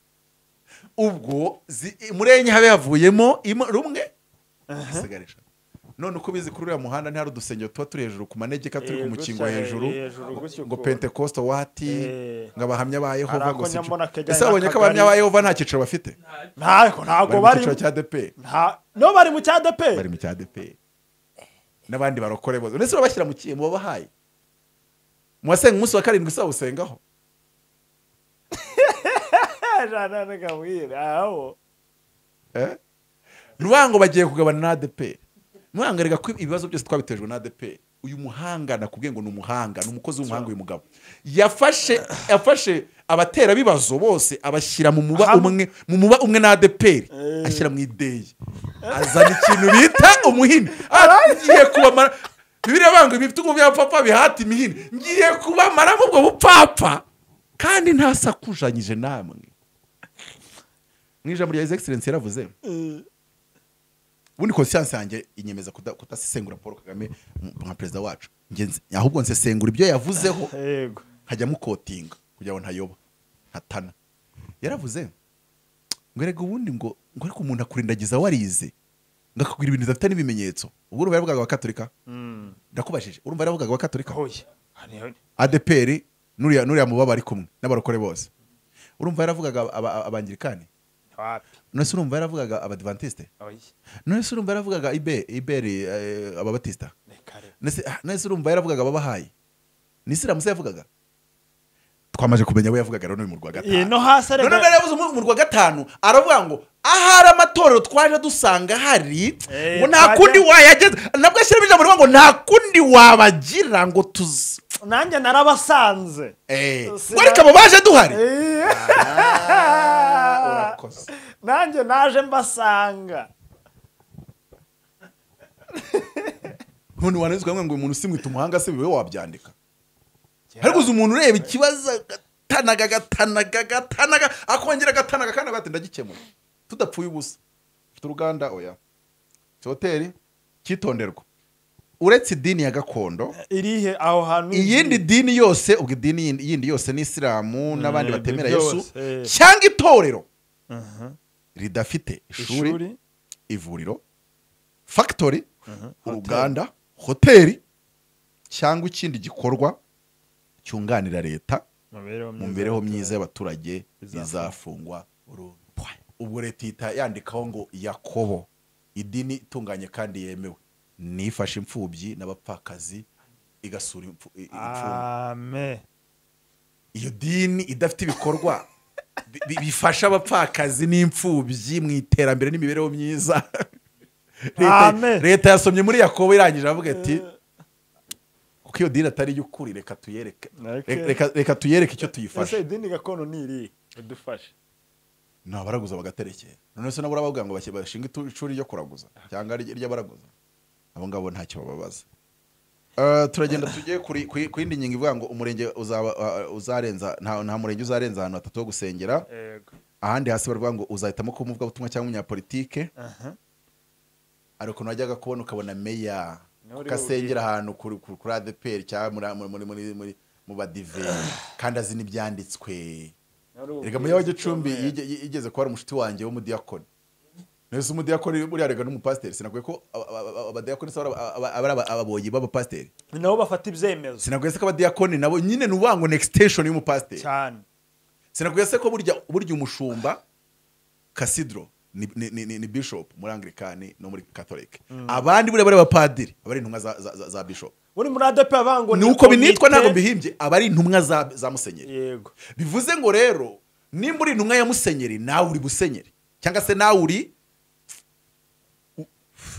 ubwo zi- muri enye habe havuyemo imwe- rumwe hasigara eshatu. none uko ubizi kuri uriya muhanda ntihari udusengero tuba turi hejuru ku manegeka turi ku Eh, mukingo gutya, eh, hejuru hejuru gutya ngo ukuntu. pentekoste wati Eh. ngo abahamya ba Hari yehova ako ngo si nyambona kajyanye ese babonye ko n'akagari. abahamya ba yehova nta cyiciro bafite ntabwo ntabwo bari mu bari cyiciro cya deperi nta- no bari mu cya bari deperi mu cya ADPR n'abandi barokore bose ndetse urabashyira mu kiye mu babahaye mubasenga umunsi wa karindwi isaba usengaho eh? nuvuga ngo bagiye kugabana na ADPR nuvuga ngo erega ko ibibazo byose twabitejwe na ADPR uyu muhanga nakubwiye ngo ni umuhanga ni umukozi w'umuhanga uyu mugabo yafashe yafashe abaterabibazo bose abashyira mu muba Hamwe. umwe mu muba umwe na ADPR Eh. ashyira mu ideyi azana ikintu bita umuhini ngiye kubamara bibiriya banga ibitugu bya papa bihata imihini ngiye kubamaramo ubwo bupfapfa kandi ntasakujanyije namwe mu ijambo rya egiserensi yaravuze ubundi konsiyanse yanjye inyemeza kuda- kudasesengura paul kagame mu- nka perezida wacu Njye nzi- ahubwo nsesengura ibyo yavuzeho yego nkajya mukotinga kugira ngo ntayoba ntatana yaravuze ngo erega ubundi ngo ngo ariko umuntu akurindagiza warize ngo akakubwira ibintu bidafite n'ibimenyetso ubwo urumva yaravugaga abakatolika ndakubajije urumva yaravugaga abakatolika oya hariya adeperi nuriya nuriya mubaba ari kumwe n'abarokore bose urumva yaravugaga aba- aba- abangirikani wapi none se urumva yaravugaga abadivantisite oya none se urumva yaravugaga ibe iberi eh, ababatisita ni kare None se- ah, none se urumva yaravugaga ababahaye ni isilamu se yavugaga twamaze kumenya abo yavugaga rero ni mu rwa Eh, gatanu no hasi none arega mbere yavuze mu- mu rwa gatanu aravuga ngo ahari amatorero twaje dusanga hari Eh, ngo nta twajya- kundi wayageza nabwo ashyiramo ijambo rivuga ngo nta kundi wabagira ngo tuzi nanjye narabasanze Eh, Sina- ngo ariko abo baje duhari Eh, urakoze nanjye naje mbasanga none wanezwa ngo umuntu usimwita umuhanga se bibe wabyandika ariko uzi umuntu ureba ikibazo agatanaga agatanaga agatanaga akongera agatanaga kandi agahita ndagikemura tudapfuye ubusa ufite uruganda oya Ifite hoteli cyitonderwa uretse idini ya gakondo irihe aho hantu iyindi dini yose ubwo idini yindi- yindi yose ni isilamu n'abandi ibyo batemera byose, yesu eh. cyangwa itorero Aha. ridafite ishuri ishuri ivuriro fagitori uruganda hoteli cyangwa ikindi gikorwa cyunganira leta imibereho mu myiza mibereho myiza y'abaturage Bizafungwa. izafungwa burundu ubwo leta ihita yandikaho ngo yakobo idini itunganye kandi yemewe nifashe imfubyi n'abapfakazi igasura impfu- i- imfungwa amen iyo dini idafite ibikorwa bi- bi- bifasha abapfakazi n'imfubyi mu iterambere n'imibereho myiza Leta- Amen. leta yasomye muri yakobo irangije avuga ati kuko iyo dini atari iy'ukuri reka tuyereke Okay. reka- reka- reka tuyereke icyo ese tuyifasha idini gakondo ni irihe udufashe nabaraguza bagaterekera none se nabo urabavuga ngo bashye- bashinga itu- ishuri ryo kuraguza cyangwa ry- ry'abaraguza abo ngabo ntacyo bababaza Eh, turagenda tugiye kuri- kuri- ku yindi ngingo ivuga ngo umurenge uzaba eh, uzarenza nta nta murenge uzarenza ahantu hatatu ho gusengera yego ahandi hasi baravuga ngo uzahitamo kuba umuvugabutumwa cyangwa umunyapolitike hari ukuntu wajyaga kubona ukabona meya Niwe uriwe ukasengera ahantu kuri kuri- kuri adeperi cyangwa muri- muri muri muri muri mu badive kandi azi n'ibyanditswe reka meya wa gicumbi yige- yi- yigeze kuba ari umushuti wanjye w'umudiyakoni nese umudiyakoni buriya rega n'umupasiteri sinakwiye ko aba- aba- aba- abadiyakoni se aba- aba- aba- ari aba- ababoyi b'abapasiteri ni nabo bafata ibyemezo sinakwiye se ko abadiyakoni nabo nyine ni uvuga ngo nextension y'umupasiteri cyane sinakwiye se ko burya burya umushumba kasidro ni, ni, ni, ni, ni bishop muri anglikani no muri katolike abandi buriya bari abapadiri aba ari intumwa za, za, za, za bishop uri muri adepe abango ni uko binitwa ntabwo mbihimbye aba ari intumwa za, za musenyeri yego bivuze ngo rero nimba uri intumwa ya musenyeri nawe uri busenyeri cyangwa se nawe uri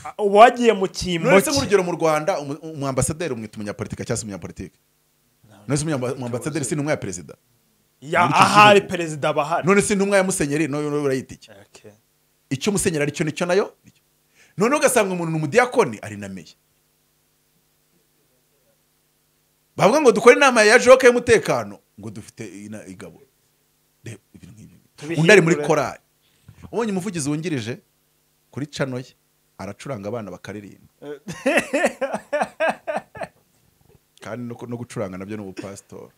Ah, uba wagiye mu kimbo none se cye nk'urugero mu rwanda umu- umuambasaderi umwita umunyapolitike cyangwa se umunyapolitike none se umunyamba- umuambasaderi si intumwa ya perezida Ya, muri icyo ahari gihugu. perezida bahari none se intumwa ya musenyeri nawe urayita iki Okay. icyo musenyeri aricyo nicyo nayo nicyo. noneho ugasanga umuntu ni umudiyakoni ari na meya bavuga ngo dukore inama ya joke y'umutekano ngo dufite ina- igaburo Reba, ibintu nk'ibi. Tubihindure. undi ari muri korari ubonye umuvugizi wungirije kuri cano ye aracuranga abana bakaririmba kandi no, no gucuranga nabyo ni ubupasitori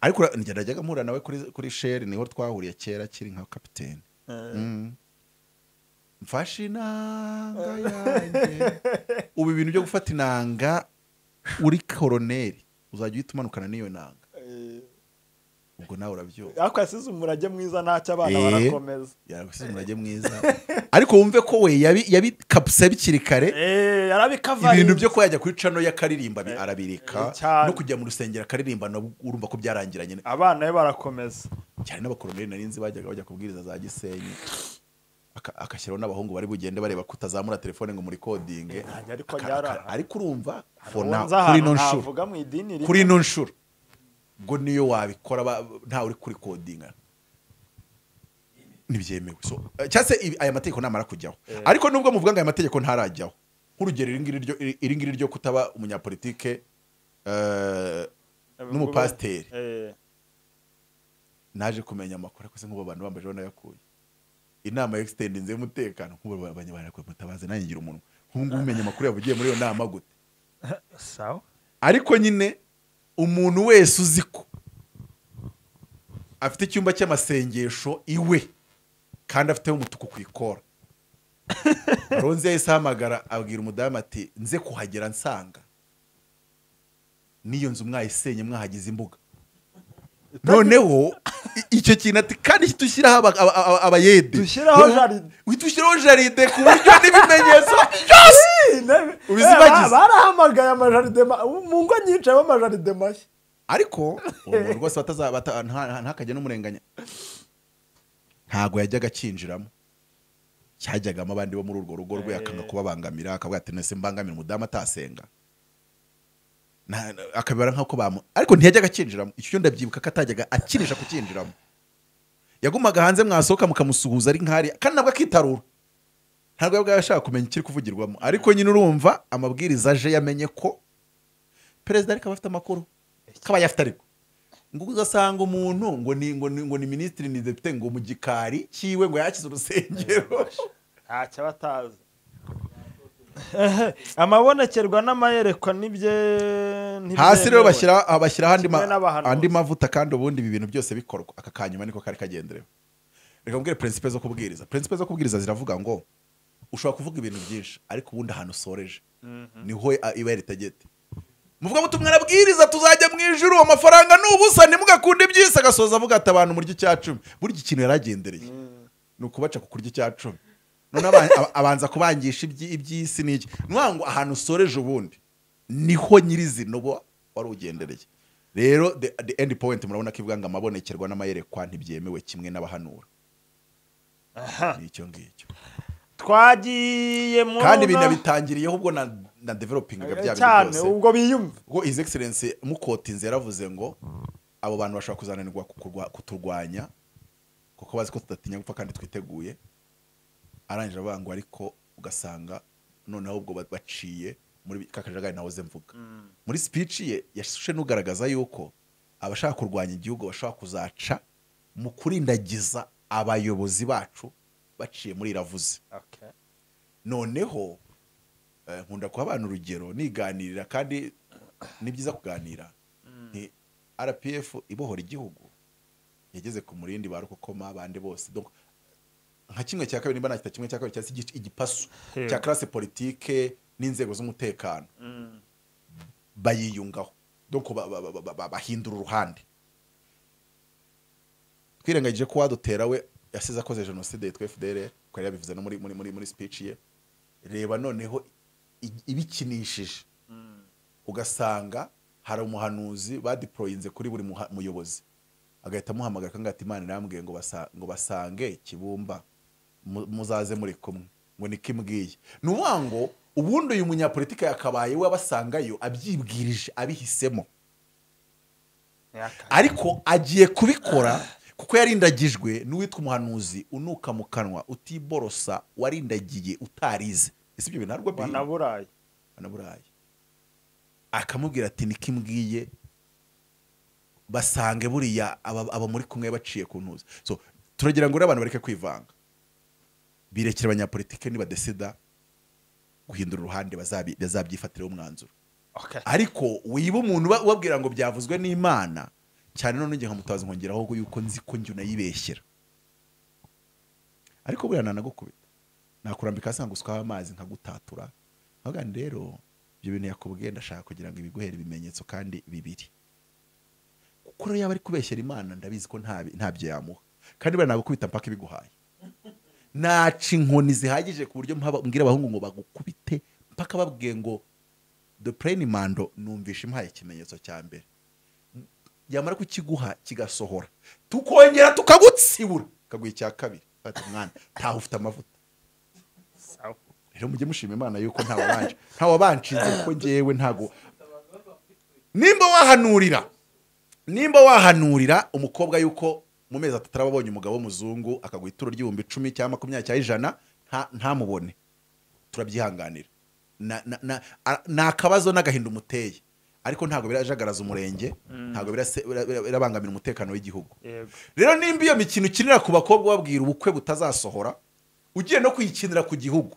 ariko ura- njya najyaga mpura nawe kuri, kuri sheri niho twahuriye kera akiri nka kapiteni Mm. mfashe inanga yanjye ubu ibintu byo gufata inanga uri koroneri uzajya uhita umanukana n'iyo nanga Eh, ubwo nawe urabyumva ariko yasize umurage mwiza ntacyo abana Eh. barakomeza yagusize umurage mwiza ariko wumve ko we yabi- yabikabisa bikiri kare Eh, yarabikavarinze. ibintu byo kuba yajya kuri cano y'akaririmba bi- arabireka eh, cyane. no kujya mu rusengero akaririmba nabwo urumva ko byarangiranye abana be barakomeza cyane n'abakoroneri nari nzi bajyaga bajya kubwiriza za gisenyi aka- agashyiraho n'abahungu bari bugende bareba ko utazamura telefone ngo muri kodinge ntabwo ariko Aka- byari aka- aha. ariko urumva fona kuri Nza ahantu ino nshuro navuga mu idini rimwe. kuri ino nshuro ubwo niyo wabikora ba- ntawe uri kuri kodinga ntibyemewe so eh, cyangwa se ibi- aya mategeko ntamara kujyaho ariko nubwo muvuga ngo aya mategeko ntarajyaho nk'urugero iri ngiri ryo- iri- iri ngiri ryo kutaba umunyapolitike eh, n'umupasiteri Eh, naje kumenya amakuru akoze nk'ubu abantu bambaje banayakuye inama ya exitendinze y'umutekano nk'ubu abanyabarakuye mutabaze nanjye ngira umunwa nk'ubu ngubu umenya amakuru yavugiye muri iyo nama gute sawa ariko nyine umuntu wese uzi ko afite icyumba cy'amasengesho iwe kandi afiteho umutuku ku ikora ronzi yahise ahamagara abwira umudamu ati nze kuhagera nsanga n'iyo nzu mwayisenye mwahagize imbuga noneho i- icyo kintu ati kandi dushyiraho aba- aba- aba- abayede Dushyiraho jaride. dushyiraho jaride ku buryo n'ibimenyetso byose Ubizibagiza. Eh, ba- barahamagaye amajaride ma- mu ngo nyinshi habamo amajaride mashya ariko uwo muntu rwose bataza- bata- nta- ntakajya n'umurenganya ntabwo yajyaga akinjiramo cyajyagamo abandi bo muri urwo rugo rwe akanga kubabangamira akavuga ati nese mbangamira umudamu atasenga Na- na- akabibara nk'uko bamu ariko ntiyajyaga akinjiramo icyo cyo ndabyibuka ko atajyaga akinisha kukinjiramo yagumaga hanze mwasohoka mukamusuhuza ari nk'ari kandi nabwo akitarura ntabwo yabwaga ashaka kumenya ikiri kuvugirwamo ariko nyine urumva amabwiriza aje yamenye ko perezida ariko aba afite amakuru kaba yafite ariko ngo uzasanga umuntu ngo ni ngo ni ngo ni minisitiri ni depite ngo mu gikari cyiwe ngo yakize urusengero ntacyo aba atazi amabonekerwa n'amayerekwa nibye hasi rero bashyira ah, bashyira andi ma- Kimwe n'abahanuzi. andi mavuta kandi ubundi ibi bintu byose bikorwa aka kanyuma niko kari kagenderewe reka mbwire prinsipe zo kubwiriza prinsipe zo kubwiriza ziravuga ngo ushobora kuvuga ibintu byinshi ariko ubundi ahantu usoreje niho ah, iba yaritegete muvuga ngo tumwarabwiriza tuzajya mu ijuru amafaranga ni ubusa ntimugakunde iby'isi agasoza avuga ati abantu murya icya cumi burya ikintu yari agendereye ni ukubaca ku kurya icya cumi noneho aba- aba- abanza kubangisha ibyi- iby'isi n'iki ni ukuvuga ngo ahantu usoreje ubundi niho nyirizina uba wari ugendereye rero the, the end point murabona ko ivuga ngo amabonekerwa n'amayerekwa ntibyemewe kimwe n'abahanura ni icyo ngicyo twagiye mu kandi binabitangiriyeho ubwo na, na developingaga bya bintu cyane byose ubwo biyumva ubwo his excellence mukotinze yaravuze ngo abo bantu bashobora kuzananirwa kukurwa- kuturwanya kuko bazi ko tudatinya gupfa kandi twiteguye arangije avuga ngo ariko ugasanga noneho ubwo ba- baciye muri ka kajagari nahoze mvuga muri speech ye yashe n'ugaragaza yuko abashaka kurwanya igihugu bashobora kuzaca mu kurindagiza abayobozi bacu baciye muri iravuze noneho eh, nkunda kuha abana urugero niganirira kandi ni byiza kuganira nti rpf ibohora igihugu yageze ku murindi ba rukokoma abandi bose donc nka kimwe cya kabiri nimba nakita kimwe cya kabiri cyangwa se igice- igipasu Yeah. cya classe politike n'inzego z'umutekano bayiyungaho donc ba- ba- ba- ba- ba- bahindura uruhande twirengagije ko wadutera we yasize akoze jenoside yitwa fdr twari yabivuze no muri muri muri muri speech ye reba noneho i- ibikinishije ugasanga hari umuhanuzi badiporoyinze kuri buri muha- muyobozi agahita amuhamagara akanga ati imana irambwiye ngo basa- ngo basange kibumba mu- muzaze muri kumwe ngo niko imbwiye ni ukuvuga ngo ubundi uyu munyapolitike yakabaye we abasangayo abyibwirije abihisemo ariko agiye kubikora kuko yarindagijwe n'uwitwa umuhanuzi unuka mu kanwa utiborosa warindagiye utarize ese ibyo bintu ntabwo bihinda banaburaye banaburaye akamubwira ati niko imbwiye basange buriya aba aba muri kumwe baciye ku ntuza so turagira ngo rero abantu bareke kwivanga birekere abanyapolitike nibadesida guhindura uruhande bazabi- bazabyifatiraho umwanzuro ariko wiba umuntu uba- ubabwira ngo byavuzwe n'imana cyane none nge nkamutabaza nkongeraho ngo yuko nzi ko njye unayibeshyera ariko buriya nanagukubita nakurambika hasi nkagusukaho amazi nkagutatura nkavuga nti rero ibyo bintu yakubwiye ndashaka kugira ngo ibiguhere ibimenyetso kandi bibiri kuko rero yaba ari kubeshyera imana ndabizi ko ntabi- ntabyo yamuha kandi buriya nagukubita mpaka ibiguhaye naca inkoni zihagije ku buryo mpaba- mbwira abahungu ngo bagukubite mpaka babwiye ngo the plain mando numvisha impaye ikimenyetso cya mbere yamara kukiguha kigasohora tukongera tukagutsibura kaguha icya kabiri ati mwana ntaho ufite amavuta rero mujye mushima imana yuko ntawabanje ntawabanshinze kuko ngewe ntago nimba wahanurira nimba wahanurira umukobwa yuko mu mezi atatu araba abonye umugabo w'umuzungu akaguha ituro ry'ibihumbi icumi cyangwa makumyabiri cyangwa ijana nta- ntamubone turabyihanganira Na- na- na- a- ni akabazo n'agahinda umuteye ariko ntabwo birajagaraza umurenge ntabwo birase- bira- bira- birabangamira umutekano w'igihugu yego rero nimba iyo mikino ukinira ku bakobwa ubabwira ubukwe butazasohora ugiye no kuyikinira ku gihugu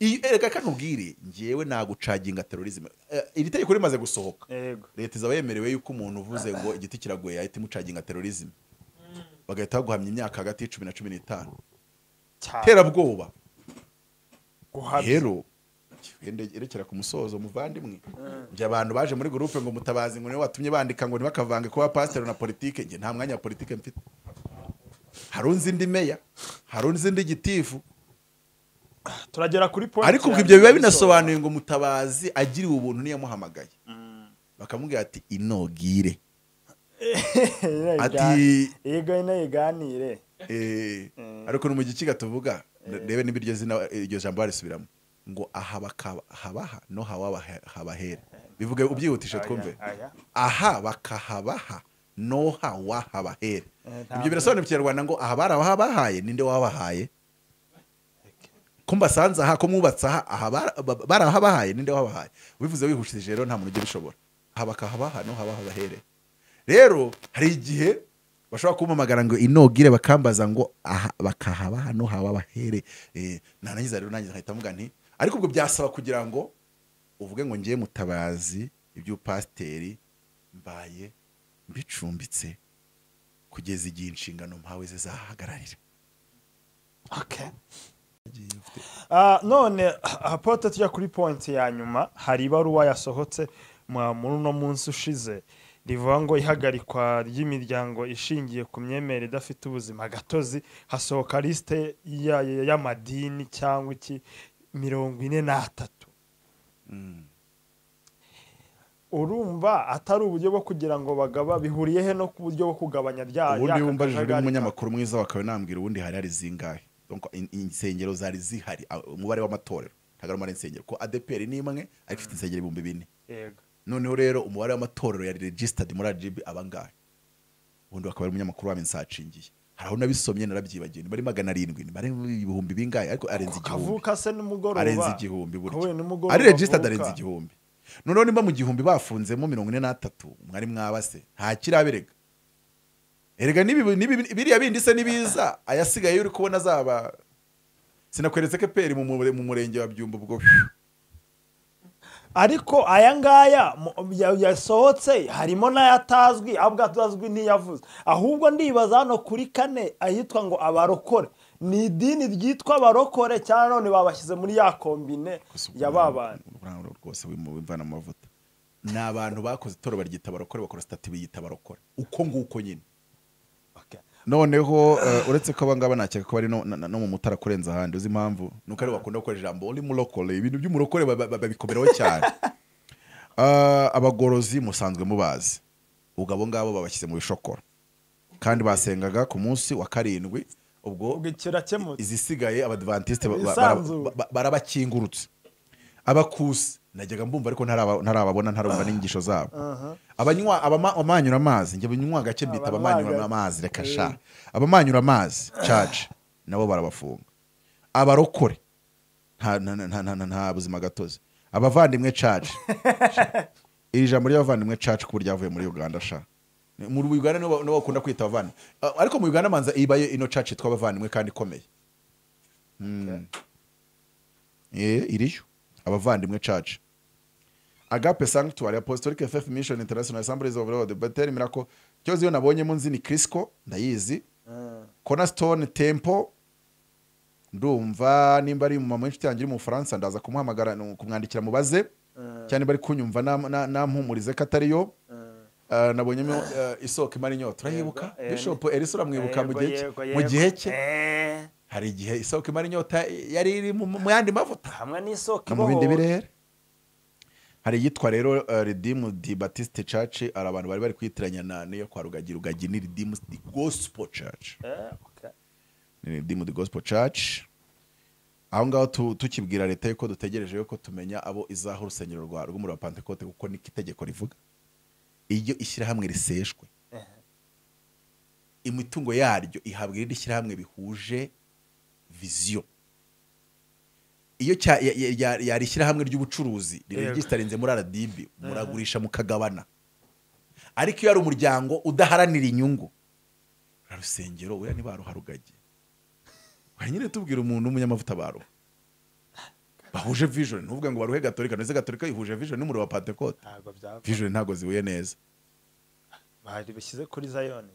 Iyi- erega kano ubwire ngewe nagucaginga terorizme Eh, iri tegeko rimaze gusohoka yego leta izaba yemerewe yuko umuntu uvuze ngo igiti kiragoye yahita imucaginga terorizme bagahita baguhamya imyaka hagati y'icumi na cumi n'itanu cyane terabwoba guhamya rero erekera ku musozo muvandimwe njye abantu baje muri gurupe ngo mutabazi ngo niwe watumye bandika ngo ntibakavange kuba pasiteri na politike njye nta mwanya wa politike mfite harunze indi meya harunze indi gitifu turagera kuri point ariko ubwo ya ibyo biba mbere, binasobanuye ngo mutabazi agiriwe ubuntu ntiyamuhamagaye bakamubwira ati inogire Ega ati ego inayiganire Eh, ariko no mu gikiga tuvuga rebe n'ibiryo zina iryo jambo barisubiramo ngo aha baka- habaha no hawaba habahera bivuge ubyihutishe twumve aya. aha bakahabaha no hawahabahera Eh, nta- ibyo birasobanura mu kinyarwanda ngo aha bari abahabahaye ninde wabahaye ko mbasanze aha ko mwubatse aha aha bara- ba- bari abahabahaye ninde wabahaye ubivuze wihujije rero nta muntu ujya ubishobora aha bakahabaha no habahabahere rero hari igihe bashobora kumpamagara ngo inogire bakambaza ngo aha bakahabaha no hababahere Eh, narangiza rero nangiza nkahita mvuga nti ariko ubwo byasaba kugira ngo uvuge ngo ngiye mutabazi iby'ubupasiteri mbaye mbicumbitse kugeza igihe inshingano mpawe zizahagararira Okay. Ah, none apote tujya kuri point ya nyuma hari ibaruwa yasohotse mu- muri uno munsi ushize rivuga ngo ihagarikwa ry'imiryango ishingiye ku myemerere idafite ubuzima gatozi hasohoka lisite ya- ya- y'amadini cyangwa iki mirongo ine n'atatu urumva atari uburyo bwo kugira ngo bagaba bihuriye he no ku buryo bwo kugabanya rya ubundi ya wumbajijwe kajagari n'umunyamakuru mwiza wakawe nambwira ubundi hari hari zingahe Donc, in- insengero zari zihari a- umubare w'amatorero ntabwo ari umubare insengero ko adeperi ni imwe ariko ifite insengero ibihumbi bine ka- Yego. noneho rero umubare w'amatorero ya registered muri RGB abangahe ubundi bakaba ari umunyamakuru wa nsacingiye hari aho nabisomye narabyibagiwe ni bari magana arindwi ni bari ibihumbi bingahe ariko arenze igihumbi kavuka se nimugoroba arenze igihumbi burya Kahuye nimugoroba ari registered avuka. arenze igihumbi noneho nimba mu gihumbi bafunzemo mirongo ine n'atatu mwari mwabase nta kiraberega erega n'ibi- n'ibi- biriya bindi se n'ibiza ayasigaye uri kubona azaba sinakweretse ko eperi mu mure- mu murenge wa byumba ubwo ariko aya ngaya mu- ya- yasohotse harimo n'ayatazwi ahubwo atazwi ntiyavuze ahubwo ndibaza hano kuri kane ahitwa ngo abarokore ni idini ryitwa abarokore cyangwa none babashyize muri ya kombine ya ba bantu Urangurura rwose wimu- wimvana mu mavuta ni abantu bakoze itoro baryita barokore bakora sitati biyita barokore uko nguko nyine Okay. noneho eh, uretse ko abangaba nakeka ko bari no na- na- no mu mutara kurenza ahandi uzi impamvu ni uko aribo bakunda gukoresha ijambo uri murokore ibintu by'umurokore ba- ba- ba- babikomeraho cyane Ah, abagorozi musanzwe mubazi ubwo abo ngabo babashyize mu bishokoro kandi basengaga ku munsi wa karindwi ubwo ubwo kirakemutse izisigaye abadivantisite ba- ba- Isanzu. ba- ba- barabakingurutse abakusi najyaga mbumva ariko ntaraba- ntarababona ntarumva n'inyigisho zabo abanywa abama- abamanyura amazi njye abanywa gake mbita abamanyura Abamanyura- amazi reka sha abamanyura amazi caca nabo barabafunga abarokore nta- nta- nta- nta- nta- nta buzima gatozi abavandimwe caca iri jambo ry'abavandimwe caca kuko ryavuye muri uganda sha muri uganda nibo nibo bakunda kwita abavandimwe A- ariko mu uganda manza ibaye ino caca yitwa abavandimwe kandi ikomeye Mm. Eh, iriyo abavandimwe caca agape sanctuary apostolic ff mission international assemblies of lord beteri mirako cyose iyo nabonyemo nzi ni crisco ndayizi cornerstone temple ndumva nimba ari umumama w'inshuti yanjye uri mu bufaransa ndaza kumuhamagara nu- kumwandikira mubaze cyane bari kunyumva nam- na- nampumurize ko atariyo Eh, nabonyemo eh, isoko imara inyota urayibuka Yego, eh, bishop elisa uramwibuka mu Yego, gihe cye- yego, mu yego. gihe cye Eh, hari igihe isoko imara inyota yari iri mu mu yandi mavuta hamwe n'isoko no mu bindi ibohora. birere hari iyitwa rero uh, Redeem di Baptist Church ari abantu bari bari kwitiranya na niyo kwa Rugagi Rugagi ni Redeem di Gospel Church Eh, okay. ni Redeem di Gospel Church aho ngaho tu- tukibwira leta yuko dutegereje yuko tumenya abo izaho urusengero rwa rw'umuriro wa Pentecote kuko niko itegeko rivuga iyo ishyirahamwe riseshwe imitungo yaryo ihabwa irindi shyirahamwe bihuje viziyo iyo cya- ya- ya- ya- yari ishyirahamwe ry'ubucuruzi riregisterinze muri RDB muragurisha mukagabana ariko iyo ari umuryango udaharanira inyungu rura rusengero weya ntibaruharugage wari nyine tubwira umuntu w'umunyamavuta baruha bahuje vision ntuvuge ngo baruhe gatolika ntuze gatolika yihuje vision n'umuriro wa pentecote ntabwo byava vision ntabwo zihuye neza bari bishyize kuri zayoni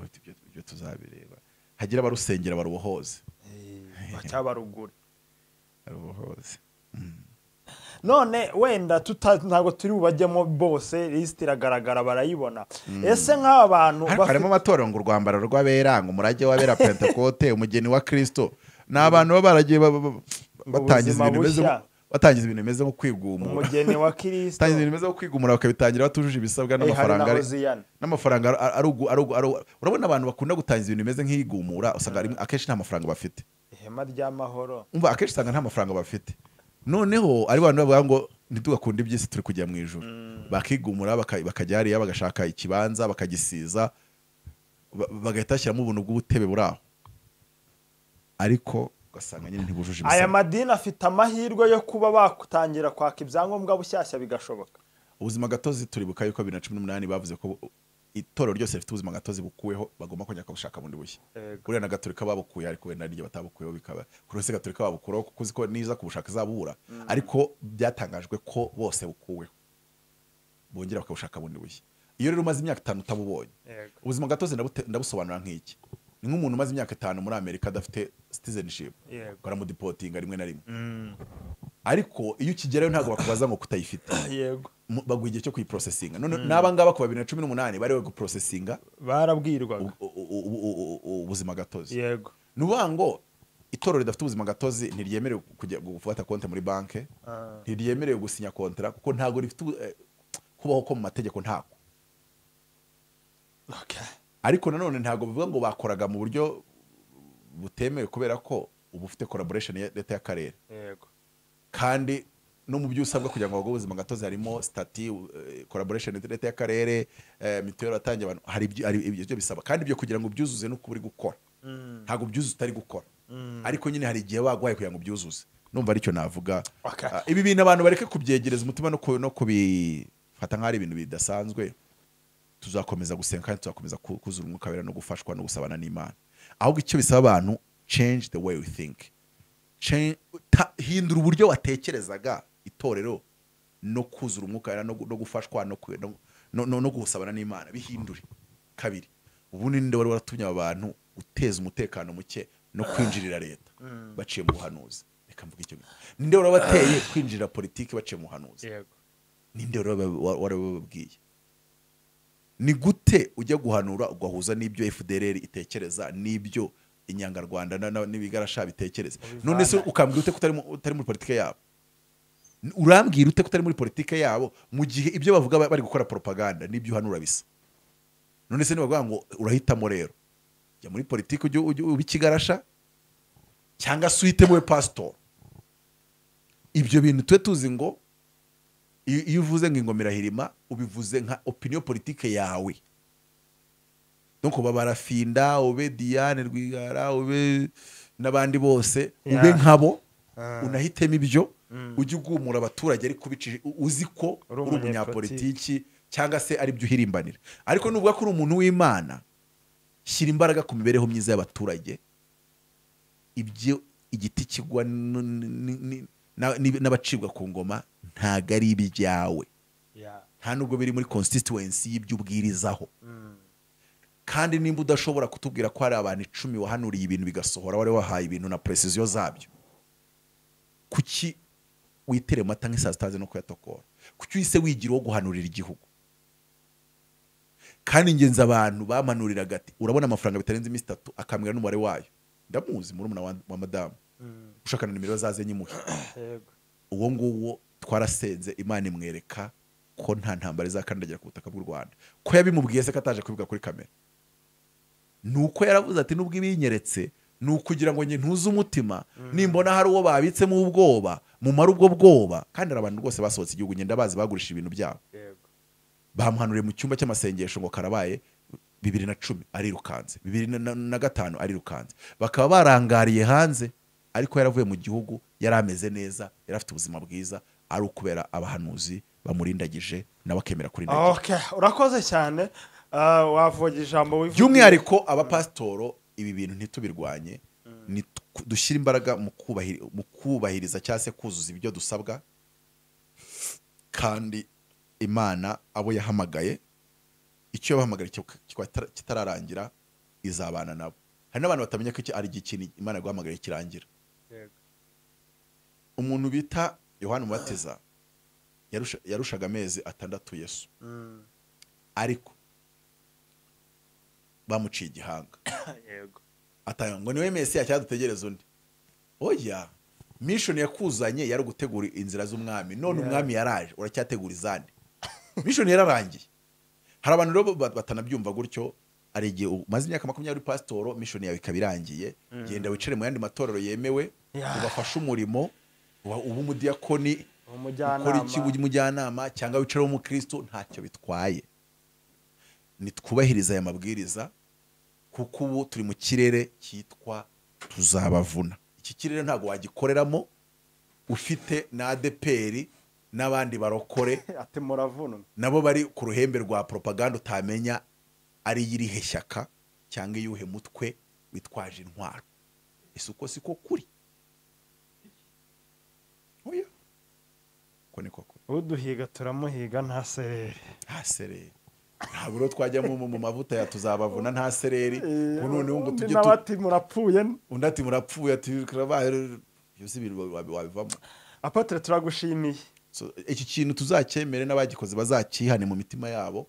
ati ibyo ibyo tuzabireba hagira abarusengera barubohoze bacyabarugura barubohoze none wenda tuta- ntabwo turi bubajyemo bose lisiti iragaragara barayibona ese nk'aba bantu ariko bafite- harimo amatorero ngo urwambaro rw'abera ngo umurage w'abera pentekote umugeni wa kirisito ni abantu baba baragiye ba- ba- ba- batangiza Ubuzima ibintu bimeze nko- batangiza ibintu bimeze nko kwigumura umugeni wa kirisito batangiza ibintu bimeze nko kwigumura bakabitangira batujuje ibisabwa Eh, hari n'amafaranga na ari- hoziyana n'amafaranga ari- ari ugu- ari ugu- ari ugu- urabona abantu bakunda gutangiza ibintu bimeze nk'igumura usanga rimwe- akenshi nta mafaranga bafite ihema ry'amahoro umva akenshi usanga nta mafaranga bafite noneho ari abantu bavuga ngo ntitugakunde iby'isi turi kujya mu ijoro bakigumura baka- bakajya hariya bagashaka ikibanza bakagisiza ba- bagahita bashyiramo ubuntu bw'ubutebe buri aho ariko ugasanga nyine ntibujuje aya ibisabwa madini afite amahirwe yo kuba batangira kwaka ibyangombwa bushyashya bigashoboka ubuzima gatozi turibuka yuko bibiri na cumi n'umunani bavuze ko itorero ryose rifite ubuzima gatozi bukuweho bagomba kongera kubushaka bundi bushya Yego. buriya na gaturika babukuye ariko wenda n'iryo batabukuyeho bikaba kuri wese gaturika babukuraho kuko uzi ko niza kubushaka izabura ariko byatangajwe ko bose bukuweho bongera bakabushaka bundi bushya iyo rero umaze imyaka itanu utabubonye Yego. ubuzima gatozi ndabute- ndabusobanura nk'iki ni nk'umuntu umaze imyaka itanu muri amerika adafite citizenship Yego. baramudipotinga rimwe na rimwe Mm. ariko iyo ukigerayo ntabwo bakubaza ngo kutayifite yego Mu- baguha igihe cyo kuyiprocesinga none n'aba ngaba ku wa bibiri na cumi n'umunani bariwe guprocesinga barabwirwaga u- u- u- u- u- u- ubuzima gatozi yego ni ukuvuga ngo itorero ridafite ubuzima gatozi ntiryemerewe kujya gufata konti muri banki Ah. ntiryemerewe gusinya kontara kuko ntabwo rifite ubu- eh, kubaho ko mu mategeko ntako Okay. ariko nanone ntabwo bivuga ngo bakoraga mu buryo butemewe kubera ko uba ufite collaboration ya leta y'akarere yego kandi no mu byo usabwa kugira ngo bagwe ubuzima gatozi harimo stati collaboration ya leta y'akarere eh, mituweli watangiye abantu hari ibyo- hari ibyo bisaba kandi ibyo kugira ngo ubyuzuze ni uko uri gukora Mm. ntabwo ubyuzuza utari gukora ariko nyine hari igihe wagwaye kugira ngo ubyuzuze numva aricyo navuga Okay. Ah, ibi bintu abantu bareke kubyegereza umutima no ku- no kubifata nk'aho ari ibintu bidasanzwe tuzakomeza gusenga kandi tuzakomeza ku- kuzura umwuka wera no gufashwa no gusabana n'imana ahubwo icyo bisaba abantu change the way we think Cha- ta- hindura uburyo watekerezaga itorero no kuzura umwuka wera no gu- no gufashwa no ku- no- no- no- no gusabana n'imana bihindure kabiri ubundi ninde wari waratumye aba bantu guteza umutekano muke no kwinjirira leta baciye mu buhanuzi reka mvuge icyo ngicyo ninde wari wabateye kwinjirira politiki baciye mu buhanuzi yego ninde wari waba- wa- wari wababwiye ni gute ujya guhanura ugahuza n'ibyo fdrr itekereza n'ibyo inyangarwanda na- na- n'ibigarasha bitekereza none se ukambwira ute ko utari mu- utari muri politiki yabo N- urambwira ute ko utari muri politiki yabo mu gihe ibyo bavuga ba- bari gukora propaganda n'ibyo uhanura bisa none se nibavuga ngo urahitamo rero jya muri politiki ujye ujye uba ikigarasha cyangwa se uhitemo we pasitori ibyo bintu tube tuzi ngo iyo iyo uvuze ngo ingomerahirima ubivuze nka opiniyo politike yawe donc uba barafinda ube diane rwigara ube n'abandi bose ube Yeah. nkabo Ah. unahitemo ibyo ujye ugumura abaturage ariko ubici- uzi ko uri Uri umunyepolitiki. umunyapolitiki cyangwa se ari byo uhirimbanira ariko nuvuga ko uri umuntu w'imana shyira imbaraga ku mibereho myiza y'abaturage ibyo igiti kigwa n- n- n- na- n'ib- n'abacibwa ku ngoma ntabwo ari ibyawe Yeah. nta nubwo biri muri constituency y'ibyubwirizaho Mm. kandi nimba udashobora kutubwira ko hari abantu icumi wahanuriye ibintu bigasohora wari wahaye ibintu na precision zabyo kuki witere amata nk'isaa sitazi no kuyatokora kuki uhise wigira uwo guhanurira igihugu kandi ingenzi abantu bamanuriraga ati urabona amafaranga bitarenze iminsi itatu akambwira n'umubare wayo ndamuzi murumuna wa, wa madamu Mm. ushaka na nimero zaze nyimuhe yego uwo nguwo twarasenze imana imwereka ko nta ntambara izakandagira ku butaka bw'u rwanda ko yabimubwiye se ko ataje kubivuga kuri kamera ni uko yaravuze ati nubwo ibinyeretse ni ukugira ngo njye ntuze umutima nimbona hari uwo babitsemo ubwoba mumare ubwo bwoba kandi hari abantu rwose basohotse igihugu ngenda bazi bagurisha ibintu byabo yego bamuhanuriye mu cyumba cy'amasengesho ngo karabaye bibiri na cumi arirukanze bibiri na- na na gatanu arirukanze bakaba barangariye hanze ariko yaravuye mu gihugu yari ameze neza yari afite ubuzima bwiza ari ukubera abahanuzi bamurindagije nawe akemera kurindagira okay urakoze cyane Ah, wavuga ijambo wivugiye. by'umwihariko abapasitoro ibi bintu ntitubirwanye ni tw- dushyire imbaraga mu kubahiri- mu kubahiriza cyangwa se kuzuza ibyo dusabwa kandi imana abo yahamagaye icyo yabahamagara kiba- kiba kitararangira izabana nabo hari n'abantu batamenya ko iki ari igikintu imana yaguhamagaye kirangira Yego. umuntu bita yohani umubatiza yarusha- yarushaga amezi atandatu yesu Mm. ariko bamuciye igihanga yego atanga ngo niwe mesiya cyangwa dutegereze undi oya mishoni yakuzanye yari gutegura inzira z'umwami none Yeah. umwami yaraje uracyategura izandi mishoni yararangiye hari abantu rero ba- batanabyumva gutyo hari igihe umaze imyaka makumyabiri uri pasitoro mishoni yawe ikaba irangiye genda wicare mu yandi matorero yemewe Yeah. ubafashe umurimo wa- ube umudiyakoni Umujyanama. ukora iki ujye umujyanama cyangwa wicare w'umukristo ntacyo bitwaye nitwubahirize aya mabwiriza kuko ubu turi mu kirere cyitwa tuzabavuna iki kirere ntabwo wagikoreramo ufite na adeperi n'abandi barokore ati muravunwa nabo bari ku ruhembe rwa propaganda utamenya ari iyirihe shyaka cyangwa iyuhe mutwe witwaje intwaro ese uko siko kuri oya uko niko kuri uduhiga turamuhiga nta sereri nta sereri ntabwo rero twajyamo mu- mu mavuta ya tuzabavuna nta sereri ubu noneho ngo tujye tu- n'abati murapfuye undi ati murapfuye ati turabaye ibyo si ibintu wabi- wabivamo apotre turagushimiye So, iki kintu tuzacyemere n'abagikoze bazakihane mu mitima yabo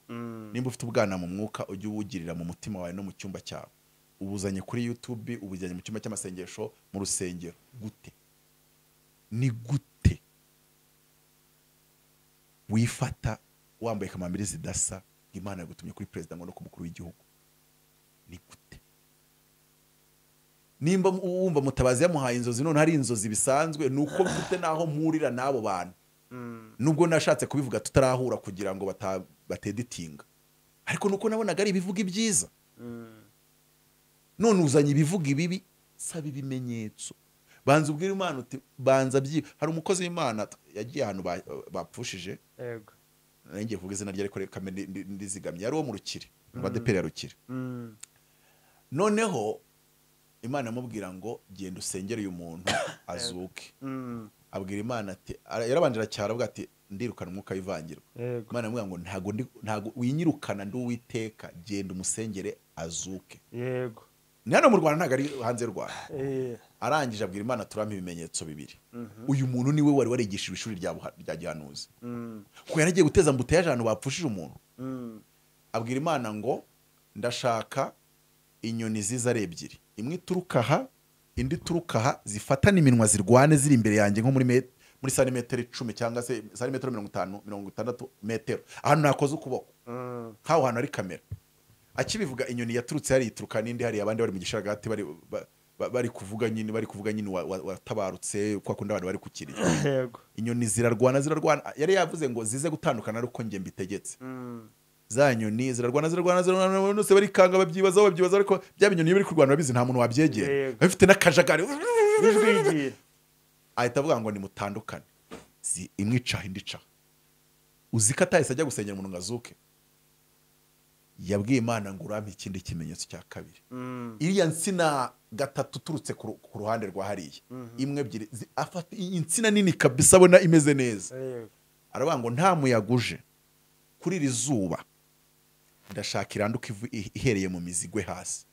nimba ufite ubwana mu mwuka ujye uwugirira mu mutima wawe no mu cyumba cyawe ubuzanye kuri youtube ubujyanye mu cyumba cy'amasengesho mu rusengero gute ni gute wifata wambaye kamambiri zidasa ngo imana yagutumye kuri perezida ngo no ku mukuru w'igihugu ni gute nimba mu- wumva mutabazi yamuhaye inzozi none hari inzozi bisanzwe ni uko mfite n'aho mpurira n'abo bantu nubwo nashatse kubivuga tutarahura kugira ngo bata- bateditinga ariko nuko nabonaga ari ibivuga ibyiza none uzanye ibivuga ibibi saba ibimenyetso banza ubwira imana uti banza byi hari umukozi w'imana t- yagiye ahantu ba- bapfushije yego nari ngiye kuvuga izina rye ariko reka mbe ndi- ndi- ndizigamye yari uwo mu rukiri mu badeperi ya rukiri Mm. noneho imana imubwira ngo genda usengere uyu muntu azuke Mm. abwira imana ati ara- yarabanje aracyara avuga ati ndirukana umwuka w'ivangirwa yego imana imubwira ngo ntago ndi ntago winyirukana ndi uwiteka genda umusengere azuke yego ni hano mu rwanda ntabwo ari hanze y'u rwanda Eh, arangije abwira imana turampa ibimenyetso bibiri mhm. uyu muntu niwe wari warigishijwe ishuri rya buha- rya gihanuzi Mm. ko yaragiye guteza mbuto y'abantu bapfushije umuntu Mm. abwira imana ngo ndashaka inyoni ziza ari ebyiri imwe ituruka aha indi ituruka aha zifatana iminwa zirwane ziri imbere yanjye nko muri met- muri santimetero icumi cyangwa se santimetero mirongo itanu mirongo itandatu metero ahantu nakoze ukuboko Mm. nk'aho hantu hari kamera akibivuga inyoni yaturutse hariya ituruka n'indi hariya abandi bari mu gisharagati bari ba- ba- bari kuvuga nyine bari kuvuga nyine wa- wa- watabarutse kwa kundi abantu bari kukiriya yego inyoni zirarwana zirarwana yari yavuze ngo zize gutandukana ari uko njye mbitegetse Mm. za nyoni zirarwana zirarwana zirarwana abantu bose barikanga babyibazaho babyibazaho ariko bya binyoni iyo biri kurwana babizi nta muntu wabyegera Yego. bafite n'akajagari ijwi rigiye ahita avuga ngo nimutandukane Zi- imwe icaha indi icaha uzi ko atahise ajya gusengera umuntu ngo azuke yabwiye imana ngo urampe ikindi kimenyetso cya kabiri Mm. iriya nsina gatatu uturutse ku ru- ku ruhande rwa hariya imwe ebyiri zi- afata iyi insina nini kabisa abona imeze neza Yego. aravuga ngo nta muyaga uje kuri iri zuba ndashaka iranduka ivu- i- ihereye mu mizi igwe hasi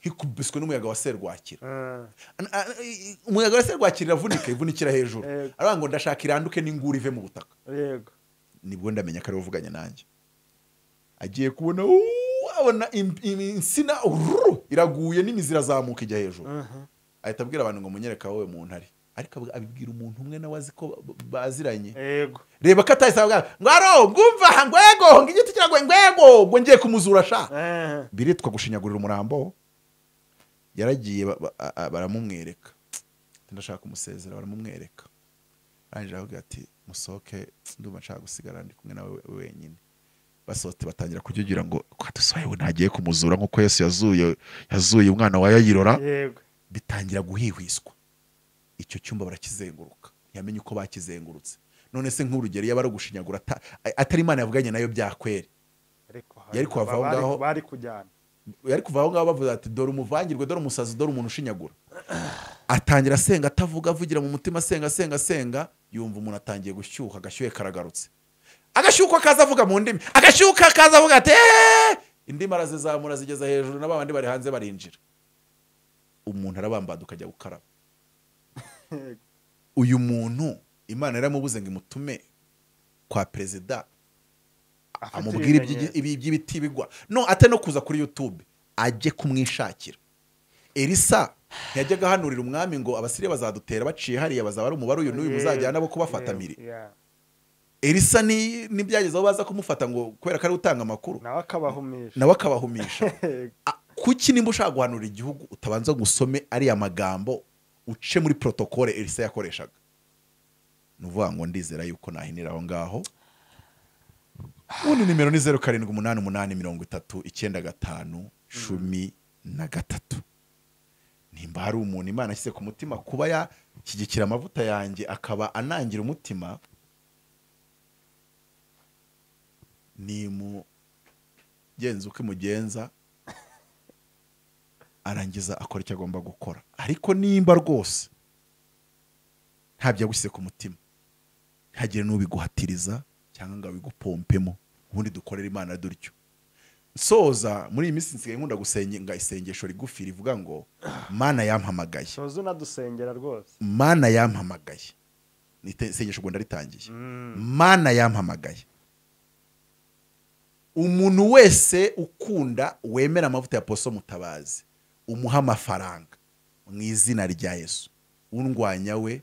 ikubiswe n'umuyaga wa serwakira Mm. An- a- i- umuyaga wa serwakira iravunika ivunikira hejuru Yego. aravuga ngo ndashaka iranduke n'inguri ive mu butaka yego nibwo ndamenya ko ariwe uvuganye nanjye agiye kubona uuuu, abona im- im- insina ururu, iraguye n'imizi irazamuka ijya hejuru Mhm. ahita abwira abantu ngo munyereka wowe muntu ari ariko abw- abibwira umuntu umwe nawe azi ko ba- baziranye yego reba ko atahise avuga ngo aro ngumva ngwego ngo igiti kiragwe ngwego ngo ngiye kumuzura sha Eh, biritwa gushinyagurira umurambo yaragiye ba- ba- a- a- baramumwereka Ati, ndashaka kumusezera baramumwereka arangije aravuga ati musohoke ndumva nshaka gusigara ndi kumwe nawe we- wenyine basohotse batangira kujugira ngo kwadusohoye we ntagiye kumuzura nk'uko yesu yazuye yazuye umwana wa yayirora yego bitangira guhihwiswa icyo cyumba barakizenguruka ntiyamenye uko bakizengurutse none se nk'urugero yaba ari ugushinyagura ata- atari imana yavuganye nayo byakweri ariko hari Yari kuhava aho abari- ngaho. bari kujyana yari kuva aho ngaho bavuze ati dore umuvangirwe dore umusazi dore umuntu ushinyagura atangira asenga atavuga avugira mu mutima asenga asenga asenga yumva umuntu atangiye gushyuha agashyuhe karagarutse agashyuko kaza avuga mu ndimi agashyuka kaza avuga ati "Eh!" indi arazizamura zigeza hejuru na babandi bari hanze barinjira umuntu arabambaduka akajya gukaraba uyu muntu imana yaramubuze ngo imutume kwa perezida amubwire iby'igi- ibi- iby'ibiti bigwa no ate no kuza kuri yutube ajye kumwishakira elisa ntiyajyaga ahanurira umwami ngo abasiriya bazadutera baciye hariya bazaba ari umubare uyu n'uyu muzajyana bo kubafatamire elisa ni nibyageze aho baza kumufata ngo kubera ko ari utanga amakuru nawe akabahumisha nawe akabahumisha A- kuki nimba ushaka guhanura igihugu utabanza ngo usome ariya magambo uce muri protokole elisa yakoreshaga ni ukuvuga ngo ndizera yuko nahinira aho ngaho ubundi nimero ni zeru karindwi umunani umunani mirongo itatu icyenda gatanu cumi na gatatu nimba hari umuntu imana ashyize ku mutima kuba yashyigikira amavuta yanjye akaba anangira umutima nimugenza uko imugenza arangiza akora icyo agomba gukora ariko nimba rwose ntabyo yagushyize ku mutima ntihagire n'ubiguhatiriza cyangwa ngo abigupompemo ubundi dukorere imana dutyo soza muri iyi minsi nsigaye nkunda gusenga isengesho rigufi rivuga ngo mana yampamagaye soza unadusengera rwose mana yampamagaye ni ite- isengesho ubwo ndaritangiye mana yampamagaye umuntu wese ukunda wemera amavuta ya poso mutabazi umuha amafaranga mu izina rya yesu undwanya we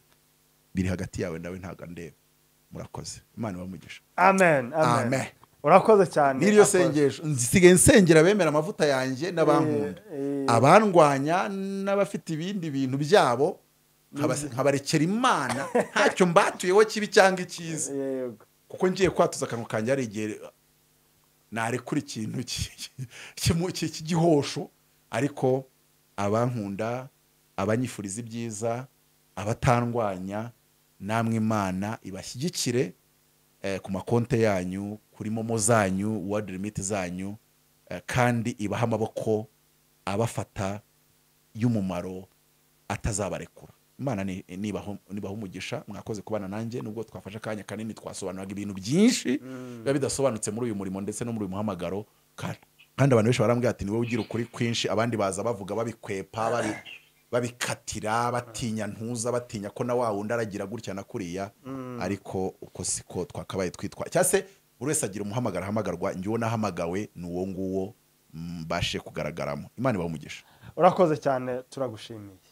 biri hagati yawe nawe ntabwo andeba murakoze imana ibamugisha amen amen Amen. urakoze cyane n'iryo Akoze. sengesho nsigaye nsengera abemera amavuta yanjye n'abankunda Eh, eh. abandwanya n'abafite ibindi bintu byabo nkabas- nkabarekera imana ntacyo mbatuyeho kibi cyangwa icyiza Yego. kuko ngiye kwatuza akanwa kanjye hari igihe narekura ikintu ki- kimu- ki- cy'igihosho ariko abankunda abanyifuriza ibyiza abatandwanya namwe imana ibashyigikire eh, ku makonte yanyu kuri momo zanyu word limit zanyu eh, kandi ibahe amaboko abafata y'umumaro atazabarekura imana ni- nibaho nibaho umugisha mwakoze kubana nanjye nubwo twafashe akanya kanini twasobanuraga ibintu byinshi biba bidasobanutse muri uyu murimo ndetse no muri uyu muhamagaro Ka- kandi abantu benshi barambwira ati niwe ugira ukuri kwinshi abandi baza bavuga babikwepa babi- babikatira batinya ntuza batinya ko na wa wundi aragira gutya na kuriya ariko uko siko twakabaye twitwa cyangwa se buri wese agira umuhamagaro ahamagarwa njyewe nahamagawe ni uwo nguwo mbashe kugaragaramo imana ibaha umugisha urakoze cyane turagushimiye